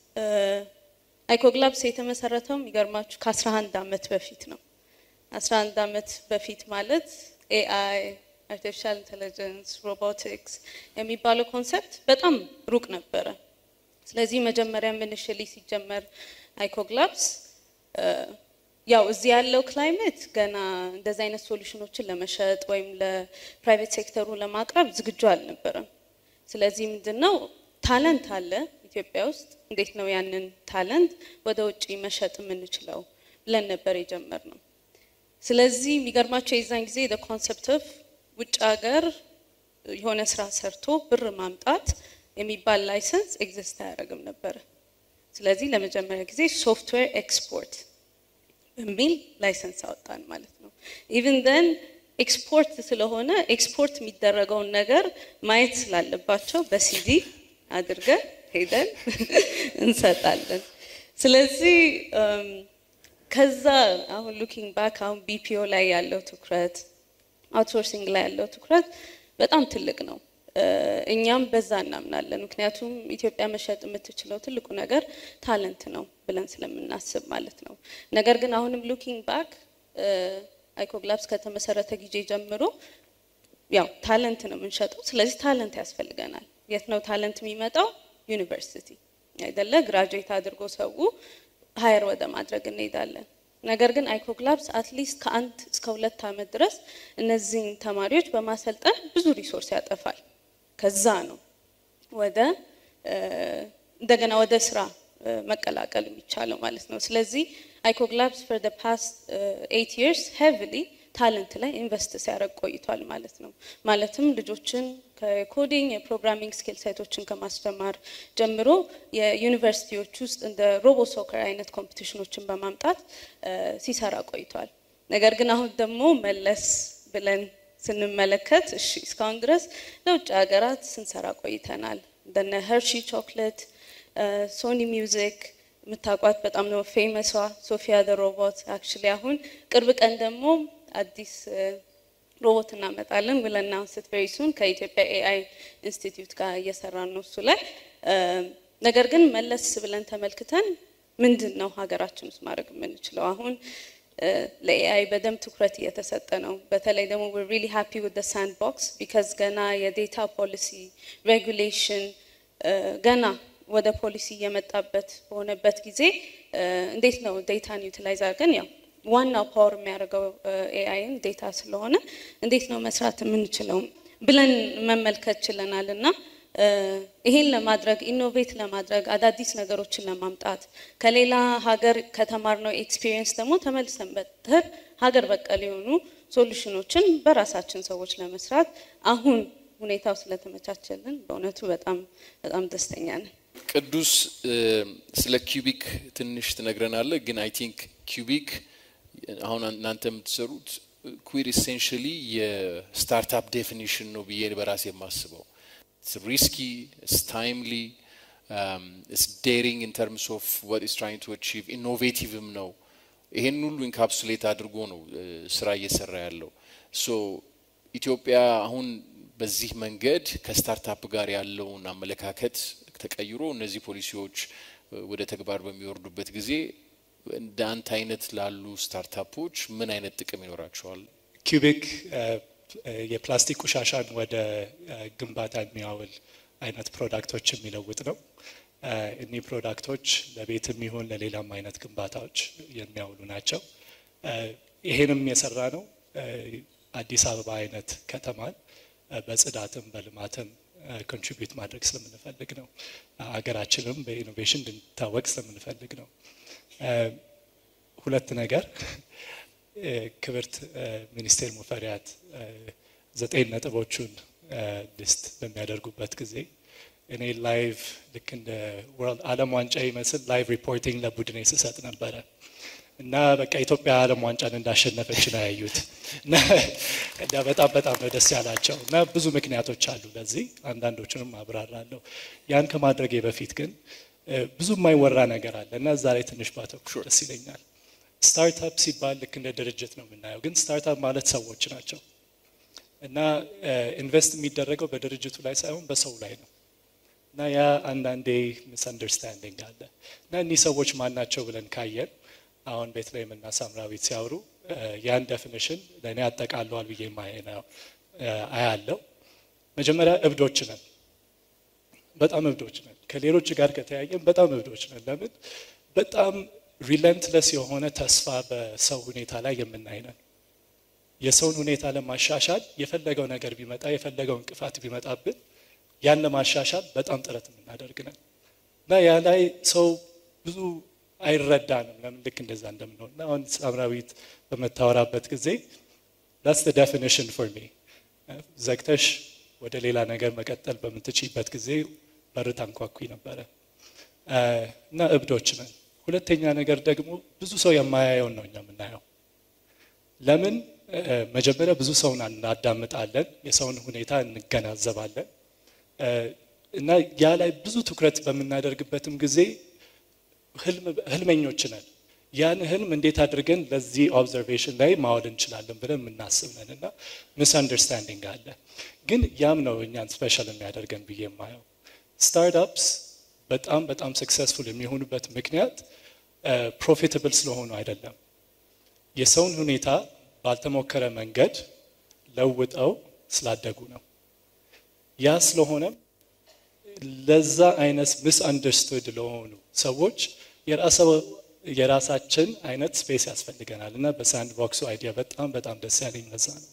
አይኮግላብስ የተመሰረተው የሚገርማችሁ ከ11 ዓመት በፊት ነው። 11 ዓመት በፊት ማለት ኤአይ አርቲፊሻል ኢንቴሊጀንስ ሮቦቲክስ የሚባለው ኮንሰፕት በጣም ሩቅ ነበረ። ስለዚህ መጀመሪያ ኢኒሺያሊ ሲጀመር አይኮግላብስ ያው እዚህ ያለው ክላይሜት ገና እንደዚህ አይነት ሶሉሽኖችን ለመሸጥ ወይም ለፕራይቬት ሴክተሩ ለማቅረብ ዝግጁ አልነበረም። ስለዚህ ምንድን ነው ታለንት አለ ኢትዮጵያ ውስጥ፣ እንዴት ነው ያንን ታለንት ወደ ውጭ መሸጥ የምንችለው ብለን ነበር የጀመርነው። ስለዚህ የሚገርማቸው የዛን ጊዜ ኮንሰፕት ኦፍ ውጭ ሀገር የሆነ ስራ ሰርቶ ብር ማምጣት የሚባል ላይሰንስ ኤግዚስት አያደርግም ነበረ። ስለዚህ ለመጀመሪያ ጊዜ ሶፍትዌር ኤክስፖርት በሚል ላይሰንስ አወጣን ማለት ነው። ኢቭን ደን ኤክስፖርት ስለሆነ ኤክስፖርት የሚደረገውን ነገር ማየት ስላለባቸው በሲዲ አድርገን ሄደን እንሰጣለን። ስለዚህ ከዛ አሁን ሉኪንግ ባክ አሁን ቢፒኦ ላይ ያለው ትኩረት አውትሶርሲንግ ላይ ያለው ትኩረት በጣም ትልቅ ነው። እኛም በዛ እናምናለን። ምክንያቱም ኢትዮጵያ መሸጥ የምትችለው ትልቁ ነገር ታለንት ነው ብለን ስለምናስብ ማለት ነው። ነገር ግን አሁንም ሉኪንግ ባክ አይኮግላብስ ከተመሰረተ ጊዜ ጀምሮ ያው ታለንት ነው የምንሸጠው። ስለዚህ ታለንት ያስፈልገናል። የት ነው ታለንት የሚመጣው? ዩኒቨርሲቲ አይደለ? ግራጁዌት አድርጎ ሰው ሀየር ወደ ማድረግ እንሄዳለን። ነገር ግን አይኮግላብስ አትሊስት ከአንድ እስከ ሁለት ዓመት ድረስ እነዚህን ተማሪዎች በማሰልጠን ብዙ ሪሶርስ ያጠፋል። ከዛ ነው ወደ እንደገና ወደ ስራ መቀላቀል የሚቻለው ማለት ነው። ስለዚህ አይኮግላብስ ፎር ደ ፓስት ኤይት ይርስ ሄቪሊ ታለንት ላይ ኢንቨስት ሲያደርግ ቆይቷል ማለት ነው። ማለትም ልጆችን ከኮዲንግ የፕሮግራሚንግ ስኪል ሳይቶችን ከማስተማር ጀምሮ የዩኒቨርሲቲዎች ውስጥ እንደ ሮቦ ሶከር አይነት ኮምፒቲሽኖችን በማምጣት ሲሰራ ቆይቷል። ነገር ግን አሁን ደግሞ መለስ ብለን ስንመለከት እሺ እስካሁን ድረስ ለውጭ ሀገራት ስንሰራ ቆይተናል። እንደነ ሄርሺ ቾክሌት፣ ሶኒ ሚውዚክ የምታውቋት በጣም ነው ፌመሷ ሶፊያ ደ ሮቦት። አክቹሊ አሁን ቅርብ ቀን ደግሞ አዲስ ሮቦት እናመጣለን ብለን አናውንስት ቬሪ ሱን ከኢትዮጵያ ኤአይ ኢንስቲትዩት ጋር እየሰራን ነው እሱ ላይ። ነገር ግን መለስ ብለን ተመልክተን ምንድን ነው ሀገራችን ውስጥ ማድረግ የምንችለው አሁን ለኤአይ በደንብ ትኩረት እየተሰጠ ነው። በተለይ ደግሞ ዌር ሪሊ ሃፒ ዊዝ ዘ ሳንድ ቦክስ ቢካዝ ገና የዴታ ፖሊሲ ሬጉሌሽን ገና ወደ ፖሊሲ እየመጣበት በሆነበት ጊዜ እንዴት ነው ዴታን ዩቲላይዝ አድርገን ያው ዋናው ፓወር የሚያደርገው ኤአይን ዴታ ስለሆነ እንዴት ነው መስራት የምንችለው ብለን መመልከት ችለናል እና ይሄን ለማድረግ ኢኖቬት ለማድረግ አዳዲስ ነገሮችን ለማምጣት ከሌላ ሀገር ከተማርነው ኤክስፒሪየንስ ደግሞ ተመልሰን በተር ሀገር በቀል የሆኑ ሶሉሽኖችን በራሳችን ሰዎች ለመስራት አሁን ሁኔታው ስለተመቻቸልን በእውነቱ በጣም በጣም ደስተኛ ነን። ቅዱስ ስለ ኪዩቢክ ትንሽ ትነግረናለህ። ግን አይ ቲንክ ኪዩቢክ አሁን እናንተ የምትሰሩት ኩዊር ኢሴንሽሊ የስታርታፕ ዴፊኒሽን ነው ብዬ በራሴ የማስበው it's risky, it's timely, um, it's daring in terms of what it's trying to achieve, innovativeም ነው። ይሄን ሁሉ ኢንካፕሱሌት አድርጎ ነው ስራ እየሰራ ያለው። ሶ ኢትዮጵያ አሁን በዚህ መንገድ ከስታርታፕ ጋር ያለውን አመለካከት ተቀይሮ እነዚህ ፖሊሲዎች ወደ ተግባር በሚወርዱበት ጊዜ እንደ አንተ አይነት ላሉ ስታርታፖች ምን አይነት ጥቅም ይኖራቸዋል? ኪዩቢክ የፕላስቲክ ቆሻሻን ወደ ግንባታ የሚያውል አይነት ፕሮዳክቶች የሚለውጥ ነው። እኒህ ፕሮዳክቶች ለቤትም ይሁን ለሌላም አይነት ግንባታዎች የሚያውሉ ናቸው። ይሄንም የሰራ ነው አዲስ አበባ አይነት ከተማን በጽዳትም በልማትም ኮንትሪቢዩት ማድረግ ስለምንፈልግ ነው። ሀገራችንም በኢኖቬሽን እንድንታወቅ ስለምንፈልግ ነው። ሁለት ነገር ክብርት ሚኒስቴር ሙፈሪያት ዘጠኝ ነጥቦቹን ሊስት በሚያደርጉበት ጊዜ እኔ ላይቭ ልክ እንደ ወርልድ ዓለም ዋንጫ ይመስል ላይቭ ሪፖርቲንግ ለቡድኔ ስሰጥ ነበረ እና በቃ ኢትዮጵያ ዓለም ዋንጫን እንዳሸነፈች ነው ያዩት እና በጣም በጣም ነው ደስ ያላቸው እና ብዙ ምክንያቶች አሉ ለዚህ አንዳንዶቹንም አብራራለሁ። ያን ከማድረጌ በፊት ግን ብዙ የማይወራ ነገር አለ እና እዛ ላይ ትንሽ ባተኩር ደስ ይለኛል። ስታርታፕ ሲባል ልክ እንደ ድርጅት ነው የምናየው፣ ግን ስታርታፕ ማለት ሰዎች ናቸው እና ኢንቨስት የሚደረገው በድርጅቱ ላይ ሳይሆን በሰው ላይ ነው እና ያ አንዳንዴ ሚስ አንደርስታንዲንግ አለ እና እኒህ ሰዎች ማን ናቸው ብለን ካየን አሁን ቤተልሔም እና ሳምራዊት ሲያወሩ ያን ዴፊኒሽን ለእኔ አጠቃለዋል ብዬ ማየነው አያለው። መጀመሪያ እብዶች ነን፣ በጣም እብዶች ነን። ከሌሎች ጋር ከተያየን በጣም እብዶች ነን። ለምን? በጣም ሪለንትለስ የሆነ ተስፋ በሰው ሁኔታ ላይ የምናይ ነን። የሰውን ሁኔታ ለማሻሻል የፈለገው ነገር ቢመጣ የፈለገው እንቅፋት ቢመጣብን ያን ለማሻሻል በጣም ጥረት የምናደርግ ነን እና ያ ላይ ሰው ብዙ አይረዳንም ለምን ልክ እንደዛ እንደምንሆን እና አሁን ሳምራዊት በምታወራበት ጊዜ ዳስ ዴፊኒሽን ፎር ሚ ዘግተሽ ወደ ሌላ ነገር መቀጠል በምትችይበት ጊዜ በር ታንኳኩ ነበረ እና እብዶች ነን። ሁለተኛ ነገር ደግሞ ብዙ ሰው የማያየውን ነው እኛ የምናየው። ለምን መጀመሪያ ብዙ ሰውን እናዳምጣለን፣ የሰውን ሁኔታ እንገናዘባለን እና ያ ላይ ብዙ ትኩረት በምናደርግበትም ጊዜ ህልመኞች ነን። ያን ህልም እንዴት አድርገን ለዚህ ኦብዘርቬሽን ላይ ማዋል እንችላለን ብለን የምናስብ ነን እና ሚስ አንደርስታንዲንግ አለ። ግን ያም ነው እኛን ስፔሻል የሚያደርገን ብዬ የማየው። ስታርታፕስ በጣም በጣም ሰክሰስፉል የሚሆኑበት ምክንያት ፕሮፊታብል ስለሆኑ አይደለም። የሰውን ሁኔታ ባልተሞከረ መንገድ ለውጠው ስላደጉ ነው። ያ ስለሆነም ለዛ አይነት ሚስ አንደርስቱድ ለሆኑ ሰዎች የራሳችን አይነት ስፔስ ያስፈልገናል እና በሳንድ ቦክሱ አይዲያ በጣም በጣም ደስ ያለኝ ለዛ ነው።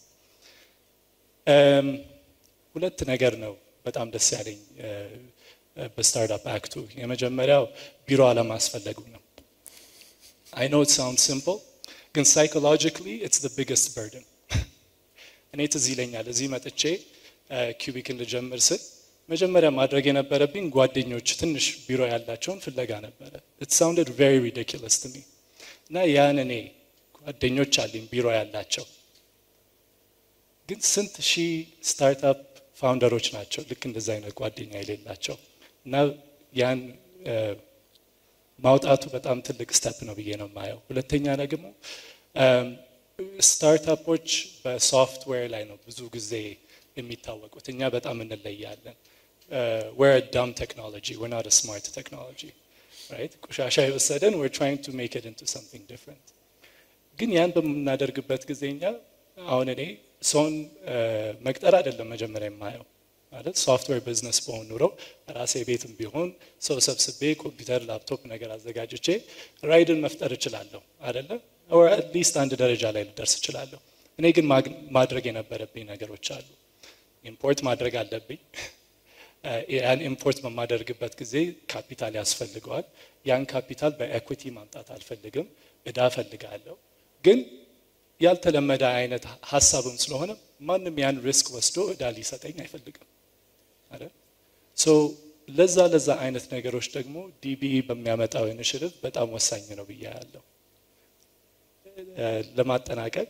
ሁለት ነገር ነው በጣም ደስ ያለኝ በስታርታፕ አክቱ። የመጀመሪያው ቢሮ አለማስፈለጉ ነው። አይ ኖ ኢት ሳውንድ ሲምፕል ግን ሳይኮሎጂካሊ ኢትስ ዘ ቢገስት በርደን። እኔ ትዝ ይለኛል እዚህ መጥቼ ኪዩቢክ ልጀምር ስል መጀመሪያ ማድረግ የነበረብኝ ጓደኞች ትንሽ ቢሮ ያላቸውን ፍለጋ ነበረ። ኢት ሳውንድድ ቬሪ ሪዲኩለስ ቱ ሚ እና ያን እኔ ጓደኞች አለኝ ቢሮ ያላቸው ግን ስንት ሺህ ስታርታፕ ፋውንደሮች ናቸው ልክ እንደዚ አይነት ጓደኛ የሌላቸው እና ያን ማውጣቱ በጣም ትልቅ ስተፕ ነው ብዬ ነው የማየው። ሁለተኛ ደግሞ ስታርታፖች በሶፍትዌር ላይ ነው ብዙ ጊዜ የሚታወቁት። እኛ በጣም እንለያለን። we're a dumb technology, we're not a smart technology, right? ቆሻሻ የወሰደን we're trying to make it into something different. ግን ያን በምናደርግበት ጊዜ እኛ አሁን እኔ ሰውን መቅጠር አይደለም መጀመሪያ የማየው ማለት ሶፍትዌር ቢዝነስ በሆን ኑሮ ራሴ ቤትም ቢሆን ሰው ሰብስቤ ኮምፒውተር፣ ላፕቶፕ ነገር አዘጋጅቼ ራይድን መፍጠር እችላለሁ አይደለ? ኦር አትሊስት አንድ ደረጃ ላይ ልደርስ እችላለሁ። እኔ ግን ማድረግ የነበረብኝ ነገሮች አሉ። ኢምፖርት ማድረግ አለብኝ። ያን ኢምፖርት በማደርግበት ጊዜ ካፒታል ያስፈልገዋል። ያን ካፒታል በኤኩቲ ማምጣት አልፈልግም፣ እዳ ፈልጋለሁ። ግን ያልተለመደ አይነት ሀሳብም ስለሆነ ማንም ያን ሪስክ ወስዶ እዳ ሊሰጠኝ አይፈልግም አይደል? ሶ ለዛ ለዛ አይነት ነገሮች ደግሞ ዲቢኢ በሚያመጣው ኢኒሽቲቭ በጣም ወሳኝ ነው ብዬ ያለው። ለማጠናቀቅ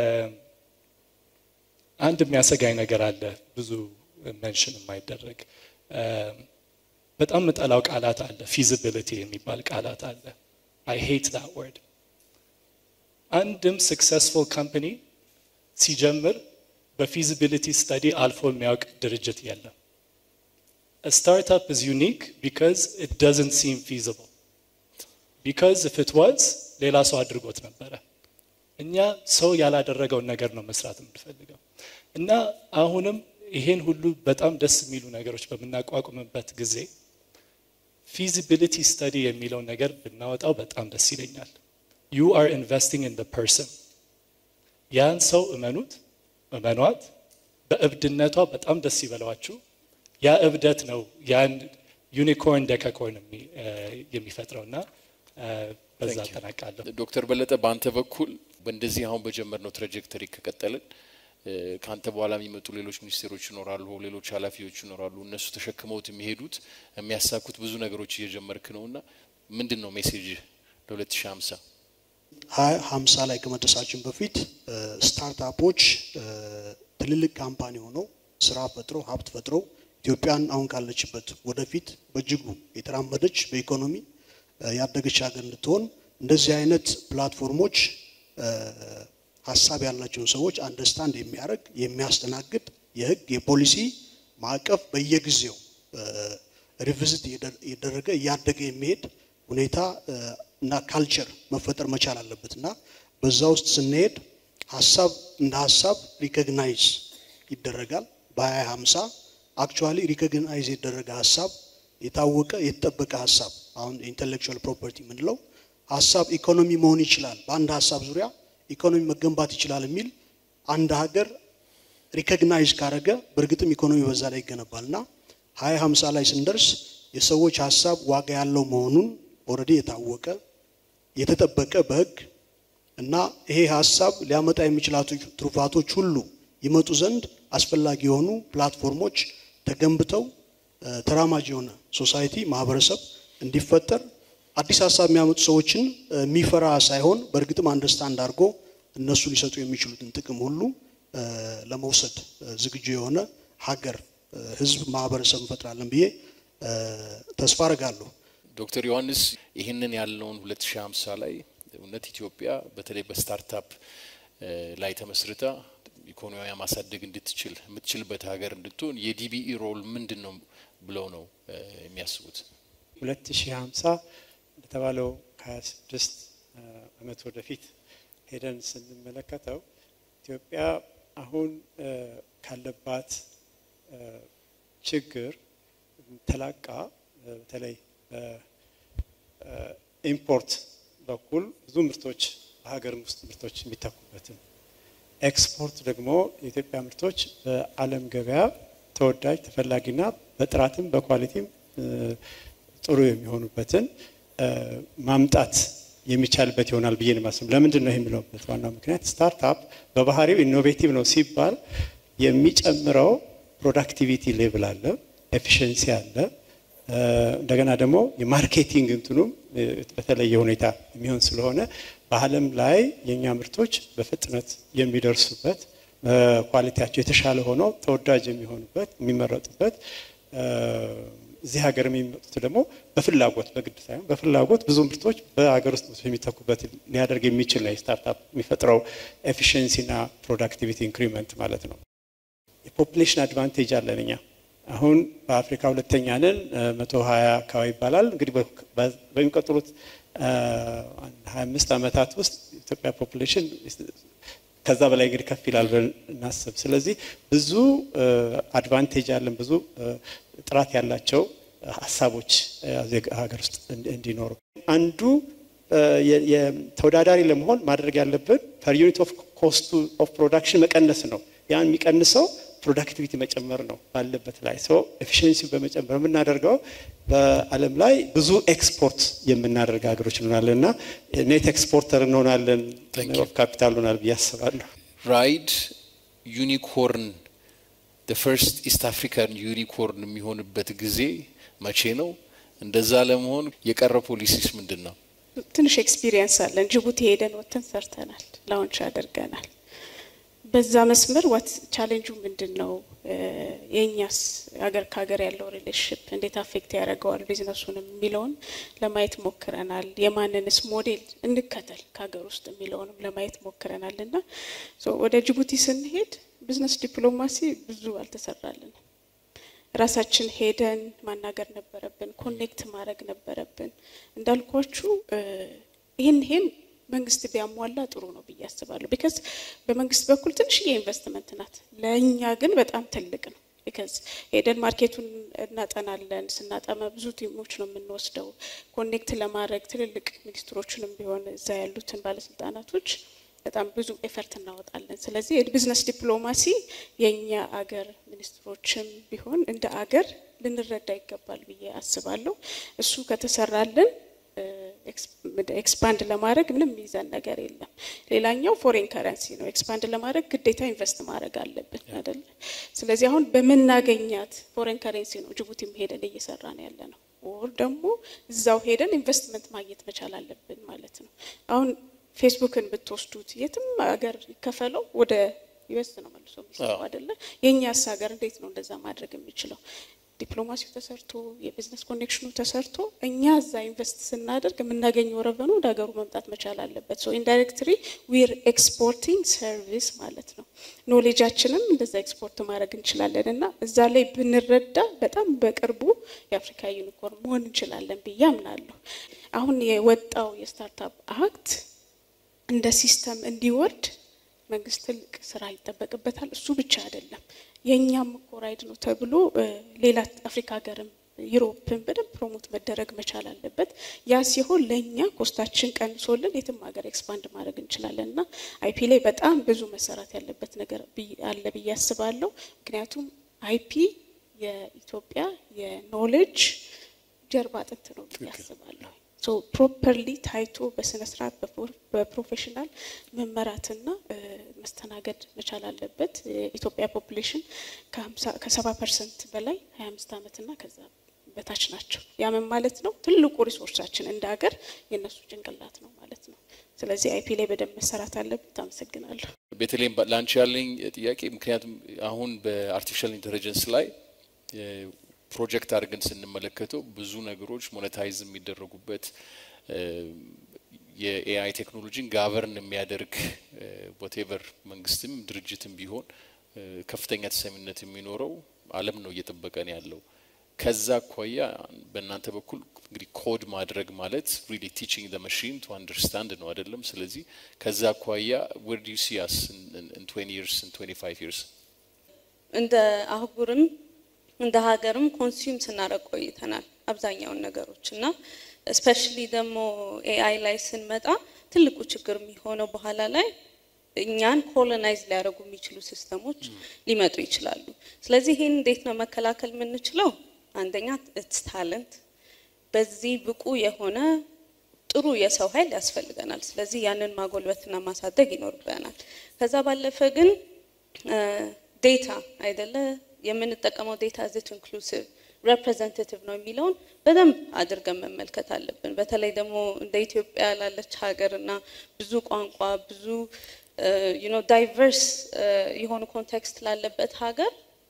አንድ የሚያሰጋኝ ነገር አለ ብዙ መንሽን የማይደረግ በጣም ምጠላው ቃላት አለ። ፊዚቢሊቲ የሚባል ቃላት አለ። አይ ሄት ዳት ወርድ። አንድም ሰክሰስፉል ካምፓኒ ሲጀምር በፊዚቢሊቲ ስተዲ አልፎ የሚያውቅ ድርጅት የለም። ስታርታፕ ኢዝ ዩኒክ ቢካዝ ኢት ዶዝንት ሲም ፊዚብል ቢካዝ ኢፍ ኢት ዋዝ ሌላ ሰው አድርጎት ነበረ። እኛ ሰው ያላደረገውን ነገር ነው መስራት የምንፈልገው እና አሁንም ይሄን ሁሉ በጣም ደስ የሚሉ ነገሮች በምናቋቁምበት ጊዜ ፊዚቢሊቲ ስተዲ የሚለው ነገር ብናወጣው በጣም ደስ ይለኛል። ዩ አር ኢንቨስቲንግ ኢን ፐርሰን። ያን ሰው እመኑት፣ እመኗት። በእብድነቷ በጣም ደስ ይበለዋችሁ። ያ እብደት ነው ያን ዩኒኮርን ደካኮርን የሚፈጥረው እና በዛ አጠናቃለሁ። ዶክተር በለጠ በአንተ በኩል በእንደዚህ አሁን በጀመርነው ትራጀክተሪ ከቀጠልን ከአንተ በኋላ የሚመጡ ሌሎች ሚኒስቴሮች ይኖራሉ፣ ሌሎች ኃላፊዎች ይኖራሉ። እነሱ ተሸክመውት የሚሄዱት የሚያሳኩት ብዙ ነገሮች እየጀመርክ ነው እና ምንድን ነው ሜሴጅ ለ2050 ሀያ ሀምሳ ላይ ከመድረሳችን በፊት ስታርታፖች ትልልቅ ካምፓኒ ሆነው ስራ ፈጥረው ሀብት ፈጥረው ኢትዮጵያን አሁን ካለችበት ወደፊት በእጅጉ የተራመደች በኢኮኖሚ ያደገች ሀገር እንድትሆን እንደዚህ አይነት ፕላትፎርሞች ሀሳብ ያላቸውን ሰዎች አንደርስታንድ የሚያደርግ የሚያስተናግድ የህግ የፖሊሲ ማዕቀፍ በየጊዜው ሪቪዝት እየደረገ እያደገ የሚሄድ ሁኔታ እና ካልቸር መፈጠር መቻል አለበት እና በዛ ውስጥ ስንሄድ ሀሳብ እንደ ሀሳብ ሪኮግናይዝ ይደረጋል። በ2050 አክቹዋሊ ሪኮግናይዝ የደረገ ሀሳብ የታወቀ የተጠበቀ ሀሳብ አሁን ኢንቴሌክቹዋል ፕሮፐርቲ የምንለው ሀሳብ ኢኮኖሚ መሆን ይችላል፣ በአንድ ሀሳብ ዙሪያ ኢኮኖሚ መገንባት ይችላል የሚል አንድ ሀገር ሪኮግናይዝ ካረገ በእርግጥም ኢኮኖሚ በዛ ላይ ይገነባል እና ሀያ ሀምሳ ላይ ስንደርስ የሰዎች ሀሳብ ዋጋ ያለው መሆኑን ኦልሬዲ የታወቀ የተጠበቀ በህግ እና ይሄ ሀሳብ ሊያመጣ የሚችላቸው ትሩፋቶች ሁሉ ይመጡ ዘንድ አስፈላጊ የሆኑ ፕላትፎርሞች ተገንብተው ተራማጅ የሆነ ሶሳይቲ ማህበረሰብ እንዲፈጠር አዲስ ሀሳብ የሚያመጡ ሰዎችን የሚፈራ ሳይሆን በእርግጥም አንደርስታንድ አድርጎ እነሱ ሊሰጡ የሚችሉትን ጥቅም ሁሉ ለመውሰድ ዝግጁ የሆነ ሀገር፣ ህዝብ፣ ማህበረሰብ እንፈጥራለን ብዬ ተስፋ አረጋለሁ። ዶክተር ዮሐንስ ይህንን ያለውን 2050 ላይ እውነት ኢትዮጵያ በተለይ በስታርታፕ ላይ ተመስርታ ኢኮኖሚያ ማሳደግ እንድትችል የምትችልበት ሀገር እንድትሆን የዲቢኢ ሮል ምንድን ነው ብለው ነው የሚያስቡት? 2050 እንደተባለው ከ26 ዓመት ወደፊት ሄደን ስንመለከተው ኢትዮጵያ አሁን ካለባት ችግር ተላቃ በተለይ በኢምፖርት በኩል ብዙ ምርቶች በሀገር ውስጥ ምርቶች የሚተኩበትን ኤክስፖርት ደግሞ የኢትዮጵያ ምርቶች በዓለም ገበያ ተወዳጅ ተፈላጊና በጥራትም በኳሊቲም ጥሩ የሚሆኑበትን ማምጣት የሚቻልበት ይሆናል ብዬ ነው የማስበው። ለምንድን ነው የሚለውበት ዋናው ምክንያት ስታርታፕ በባህሪው ኢኖቬቲቭ ነው ሲባል የሚጨምረው ፕሮዳክቲቪቲ ሌቭል አለ፣ ኤፊሽንሲ አለ። እንደገና ደግሞ የማርኬቲንግ እንትኑም በተለየ ሁኔታ የሚሆን ስለሆነ በዓለም ላይ የእኛ ምርቶች በፍጥነት የሚደርሱበት ኳሊቲያቸው የተሻለ ሆነው ተወዳጅ የሚሆኑበት የሚመረጡበት እዚህ ሀገር የሚመጡት ደግሞ በፍላጎት በግድ ሳይሆን በፍላጎት ብዙ ምርቶች በሀገር ውስጥ የሚተኩበት ሊያደርግ የሚችል ነው ስታርታፕ የሚፈጥረው ኤፊሽንሲና ፕሮዳክቲቪቲ ኢንክሪመንት ማለት ነው። የፖፕሌሽን አድቫንቴጅ አለን እኛ አሁን በአፍሪካ ሁለተኛ ነን። መቶ ሀያ አካባቢ ይባላል። እንግዲህ በሚቀጥሉት ሀያ አምስት ዓመታት ውስጥ ኢትዮጵያ ፖፕሌሽን ከዛ በላይ እንግዲህ ከፍ ይላል ብለን እናስብ። ስለዚህ ብዙ አድቫንቴጅ አለን፣ ብዙ ጥራት ያላቸው ሀሳቦች ሀገር ውስጥ እንዲኖሩ አንዱ ተወዳዳሪ ለመሆን ማድረግ ያለብን ፐር ዩኒት ኦፍ ኮስቱ ኦፍ ፕሮዳክሽን መቀነስ ነው። ያን የሚቀንሰው ፕሮዳክቲቪቲ መጨመር ነው ባለበት ላይ ሰው ኤፊሽንሲ በመጨመር የምናደርገው በዓለም ላይ ብዙ ኤክስፖርት የምናደርግ ሀገሮች እንሆናለን እና ኔት ኤክስፖርተር እንሆናለን ኦፍ ካፒታል እንሆናል ብዬ አስባለሁ። ራይድ ዩኒኮርን ፈርስት ኢስት አፍሪካን ዩኒኮርን የሚሆንበት ጊዜ መቼ ነው? እንደዛ ለመሆን የቀረ ፖሊሲስ ምንድን ነው? ትንሽ ኤክስፒሪየንስ አለን። ጅቡቲ ሄደን ወጥተን ሰርተናል፣ ላውንች አድርገናል። በዛ መስመር ዋት ቻሌንጁ ምንድን ነው? የእኛስ ሀገር ከሀገር ያለው ሪሌሽንሽፕ እንዴት አፌክት ያደርገዋል ቢዝነሱንም የሚለውን ለማየት ሞክረናል። የማንንስ ሞዴል እንከተል ከሀገር ውስጥ የሚለውንም ለማየት ሞክረናል እና ወደ ጅቡቲ ስንሄድ ቢዝነስ ዲፕሎማሲ ብዙ አልተሰራልንም። ራሳችን ሄደን ማናገር ነበረብን፣ ኮኔክት ማድረግ ነበረብን። እንዳልኳችሁ ይህን ይህን መንግስት ቢያሟላ ጥሩ ነው ብዬ አስባለሁ። ቢካዝ በመንግስት በኩል ትንሽዬ ኢንቨስትመንት ናት፣ ለእኛ ግን በጣም ትልቅ ነው። ቢካዝ ሄደን ማርኬቱን እናጠናለን። ስናጠመ ብዙ ቲሞች ነው የምንወስደው ኮኔክት ለማድረግ ትልልቅ ሚኒስትሮችንም ቢሆን እዛ ያሉትን ባለስልጣናቶች በጣም ብዙ ኤፈርት እናወጣለን። ስለዚህ የቢዝነስ ዲፕሎማሲ የእኛ አገር ሚኒስትሮችም ቢሆን እንደ አገር ልንረዳ ይገባል ብዬ አስባለሁ። እሱ ከተሰራልን ኤክስፓንድ ለማድረግ ምንም የሚይዘን ነገር የለም። ሌላኛው ፎሬን ከረንሲ ነው። ኤክስፓንድ ለማድረግ ግዴታ ኢንቨስት ማድረግ አለብን አይደለ? ስለዚህ አሁን በምናገኛት ፎሬን ከረንሲ ነው ጅቡቲም ሄደን እየሰራ ነው ያለ ነው። ወር ደግሞ እዛው ሄደን ኢንቨስትመንት ማግኘት መቻል አለብን ማለት ነው። አሁን ፌስቡክን ብትወስዱት የትም ሀገር ይከፈለው ወደ ዩኤስ ነው መልሶ የሚሰራው አይደለ? የእኛስ ሀገር እንዴት ነው እንደዛ ማድረግ የሚችለው? ዲፕሎማሲው ተሰርቶ የቢዝነስ ኮኔክሽኑ ተሰርቶ እኛ እዛ ኢንቨስት ስናደርግ የምናገኘው ረቨኑ ወደ ሀገሩ መምጣት መቻል አለበት። ሶ ኢንዳይሬክትሊ ዊር ኤክስፖርቲንግ ሰርቪስ ማለት ነው። ኖሌጃችንም እንደዛ ኤክስፖርት ማድረግ እንችላለን እና እዛ ላይ ብንረዳ በጣም በቅርቡ የአፍሪካ ዩኒኮርን መሆን እንችላለን ብዬ አምናለሁ። አሁን የወጣው የስታርታፕ አክት እንደ ሲስተም እንዲወርድ መንግስት ትልቅ ስራ ይጠበቅበታል። እሱ ብቻ አይደለም የእኛም እኮ ራይድ ነው ተብሎ ሌላ አፍሪካ ሀገርም ዩሮፕን በደንብ ፕሮሞት መደረግ መቻል አለበት። ያ ሲሆን ለእኛ ኮስታችን ቀንሶልን የትም ሀገር ኤክስፓንድ ማድረግ እንችላለን እና አይፒ ላይ በጣም ብዙ መሰራት ያለበት ነገር አለ ብዬ አስባለሁ። ምክንያቱም አይፒ የኢትዮጵያ የኖሌጅ ጀርባ አጥንት ነው ብዬ አስባለሁ። ሶ ፕሮፐርሊ ታይቶ በስነ ስርዓት በፕሮፌሽናል መመራትና መስተናገድ መቻል አለበት። የኢትዮጵያ ፖፑሌሽን ከሰባ ፐርሰንት በላይ ሀያ አምስት ዓመትና ከዛ በታች ናቸው። ያምን ማለት ነው ትልቁ ሪሶርሳችን እንደ ሀገር የእነሱ ጭንቅላት ነው ማለት ነው። ስለዚህ አይፒ ላይ በደንብ መሰራት አለበት። አመሰግናለሁ። ቤተልሔም ላንቺ ያለኝ ጥያቄ ምክንያቱም አሁን በአርቲፊሻል ኢንቴሊጀንስ ላይ ፕሮጀክት አድርገን ስንመለከተው ብዙ ነገሮች ሞኔታይዝ የሚደረጉበት የኤአይ ቴክኖሎጂን ጋቨርን የሚያደርግ ወቴቨር መንግስትም ድርጅትም ቢሆን ከፍተኛ ተሰሚነት የሚኖረው ዓለም ነው እየጠበቀን ያለው። ከዛ አኳያ በእናንተ በኩል እንግዲህ ኮድ ማድረግ ማለት ሪሊ ቲቺንግ ዘ ማሽን ቱ አንደርስታንድ ነው አይደለም? ስለዚህ ከዛ አኳያ ዌር ዱ ዩ ሲ አስ ኢን 20 ይርስ ኢን 25 ይርስ እንደ አህጉርም እንደ ሀገርም ኮንሱም ስናደርግ ቆይተናል አብዛኛውን ነገሮች እና ስፔሻሊ ደግሞ ኤአይ ላይ ስንመጣ ትልቁ ችግር የሚሆነው በኋላ ላይ እኛን ኮሎናይዝ ሊያደርጉ የሚችሉ ሲስተሞች ሊመጡ ይችላሉ። ስለዚህ ይህን እንዴት ነው መከላከል የምንችለው? አንደኛ ኢትስ ታለንት፣ በዚህ ብቁ የሆነ ጥሩ የሰው ኃይል ያስፈልገናል። ስለዚህ ያንን ማጎልበትና ማሳደግ ይኖርብናል። ከዛ ባለፈ ግን ዴታ አይደለ የምንጠቀመው ዴታ ዝት ኢንክሉሲቭ ሬፕሬዘንታቲቭ ነው የሚለውን በደንብ አድርገን መመልከት አለብን። በተለይ ደግሞ እንደ ኢትዮጵያ ላለች ሀገር እና ብዙ ቋንቋ ብዙ ዩኖ ዳይቨርስ የሆኑ ኮንቴክስት ላለበት ሀገር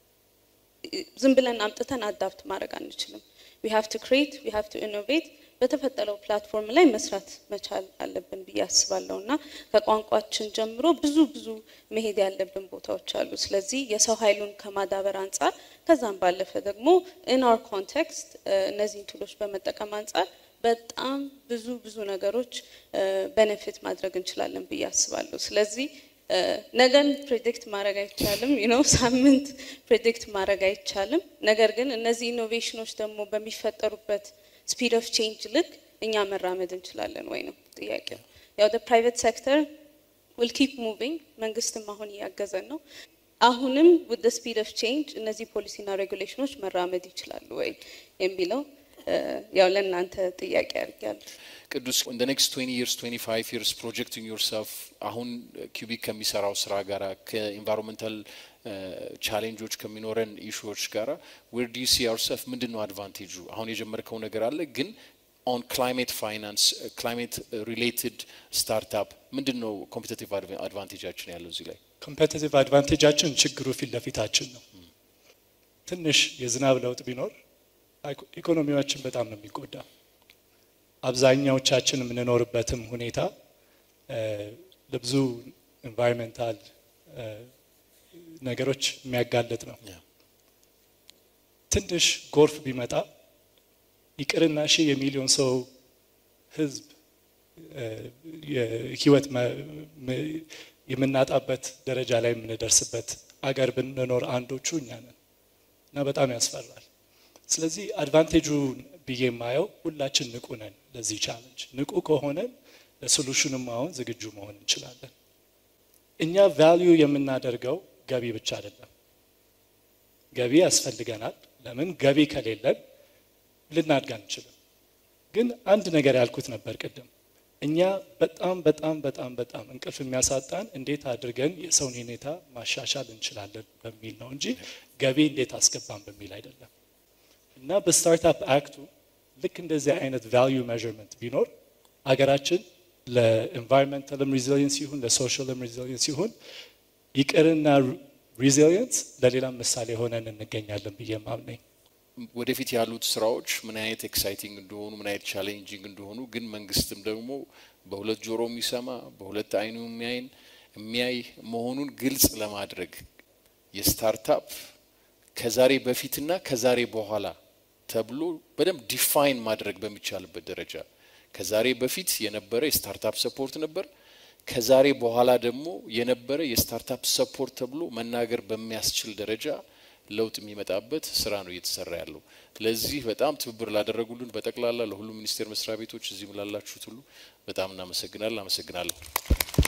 ዝም ብለን አምጥተን አዳፕት ማድረግ አንችልም። ዊ ሃቭ ቱ ክሬት ዊ ሃቭ ቱ ኢኖቬት በተፈጠረው ፕላትፎርም ላይ መስራት መቻል አለብን ብዬ አስባለሁ እና ከቋንቋችን ጀምሮ ብዙ ብዙ መሄድ ያለብን ቦታዎች አሉ። ስለዚህ የሰው ኃይሉን ከማዳበር አንጻር ከዛም ባለፈ ደግሞ ኢን አወር ኮንቴክስት እነዚህን ቱሎች በመጠቀም አንጻር በጣም ብዙ ብዙ ነገሮች ቤኔፊት ማድረግ እንችላለን ብዬ አስባለሁ። ስለዚህ ነገን ፕሬዲክት ማድረግ አይቻልም፣ ነው ሳምንት ፕሬዲክት ማድረግ አይቻልም። ነገር ግን እነዚህ ኢኖቬሽኖች ደግሞ በሚፈጠሩበት ስፒድ ኦፍ ቼንጅ ልክ እኛ መራመድ እንችላለን ወይ ነው ጥያቄው። ያው ፕራይቬት ሴክተር ዊል ኪፕ ሙቪንግ መንግስትም አሁን እያገዘን ነው። አሁንም ውድ ስፒድ ኦፍ ቼንጅ እነዚህ ፖሊሲና ሬጉሌሽኖች መራመድ ይችላሉ ወይ የሚለው ያው ለእናንተ ጥያቄ አድርጊያለሁ። ቅዱስ ኢን ኔክስት 20 ይርስ 25 ይርስ ፕሮጀክቲንግ ዮርሰልፍ አሁን ኪዩቢክ ከሚሰራው ስራ ጋራ ከኢንቫይሮንመንታል ቻሌንጆች ከሚኖረን ኢሹዎች ጋራ ዌር ዱ ዩ ሲ ዮርሰልፍ ምንድን ነው አድቫንቴጁ? አሁን የጀመርከው ነገር አለ ግን ኦን ክላይሜት ፋይናንስ ክላይሜት ሪሌትድ ስታርታፕ ምንድን ነው ኮምፒቲቲቭ አድቫንቴጃችን ያለው እዚህ ላይ? ኮምፔቲቲቭ አድቫንቴጃችን ችግሩ ፊት ለፊታችን ነው። ትንሽ የዝናብ ለውጥ ቢኖር ኢኮኖሚያችን በጣም ነው የሚጎዳ። አብዛኛዎቻችን የምንኖርበትም ሁኔታ ለብዙ ኤንቫይሮንሜንታል ነገሮች የሚያጋልጥ ነው። ትንሽ ጎርፍ ቢመጣ ይቅርና ሺህ የሚሊዮን ሰው ህዝብ ህይወት የምናጣበት ደረጃ ላይ የምንደርስበት አገር ብንኖር አንዶቹ እኛ ነን እና በጣም ያስፈራል። ስለዚህ አድቫንቴጁን ብዬ የማየው ሁላችን ንቁ ነን ለዚህ ቻለንጅ። ንቁ ከሆነን ለሶሉሽንም አሁን ዝግጁ መሆን እንችላለን። እኛ ቫልዩ የምናደርገው ገቢ ብቻ አይደለም። ገቢ ያስፈልገናል። ለምን ገቢ ከሌለን ልናድግ አንችልም። ግን አንድ ነገር ያልኩት ነበር ቅድም፣ እኛ በጣም በጣም በጣም በጣም እንቅልፍ የሚያሳጣን እንዴት አድርገን የሰውን ሁኔታ ማሻሻል እንችላለን በሚል ነው እንጂ ገቢ እንዴት አስገባን በሚል አይደለም። እና በስታርታፕ አክቱ ልክ እንደዚህ አይነት ቫልዩ ሜዥርመንት ቢኖር አገራችን ለኤንቫይሮንመንታልም ሪዚሊየንስ ይሁን ለሶሻልም ሪዚሊየንስ ይሁን ይቅርና ሪዚሊየንስ ለሌላም ምሳሌ ሆነን እንገኛለን ብዬ ማምነኝ። ወደፊት ያሉት ስራዎች ምን አይነት ኤክሳይቲንግ እንደሆኑ ምን አይነት ቻሌንጂንግ እንደሆኑ ግን መንግስትም ደግሞ በሁለት ጆሮ የሚሰማ በሁለት አይኑ የሚያይን የሚያይ መሆኑን ግልጽ ለማድረግ የስታርታፕ ከዛሬ በፊትና ከዛሬ በኋላ ተብሎ በደንብ ዲፋይን ማድረግ በሚቻልበት ደረጃ ከዛሬ በፊት የነበረ የስታርታፕ ሰፖርት ነበር። ከዛሬ በኋላ ደግሞ የነበረ የስታርታፕ ሰፖርት ተብሎ መናገር በሚያስችል ደረጃ ለውጥ የሚመጣበት ስራ ነው እየተሰራ ያለው። ለዚህ በጣም ትብብር ላደረጉልን በጠቅላላ ለሁሉም ሚኒስቴር መስሪያ ቤቶች እዚህም ላላችሁት ሁሉ በጣም እናመሰግናለን። አመሰግናለሁ።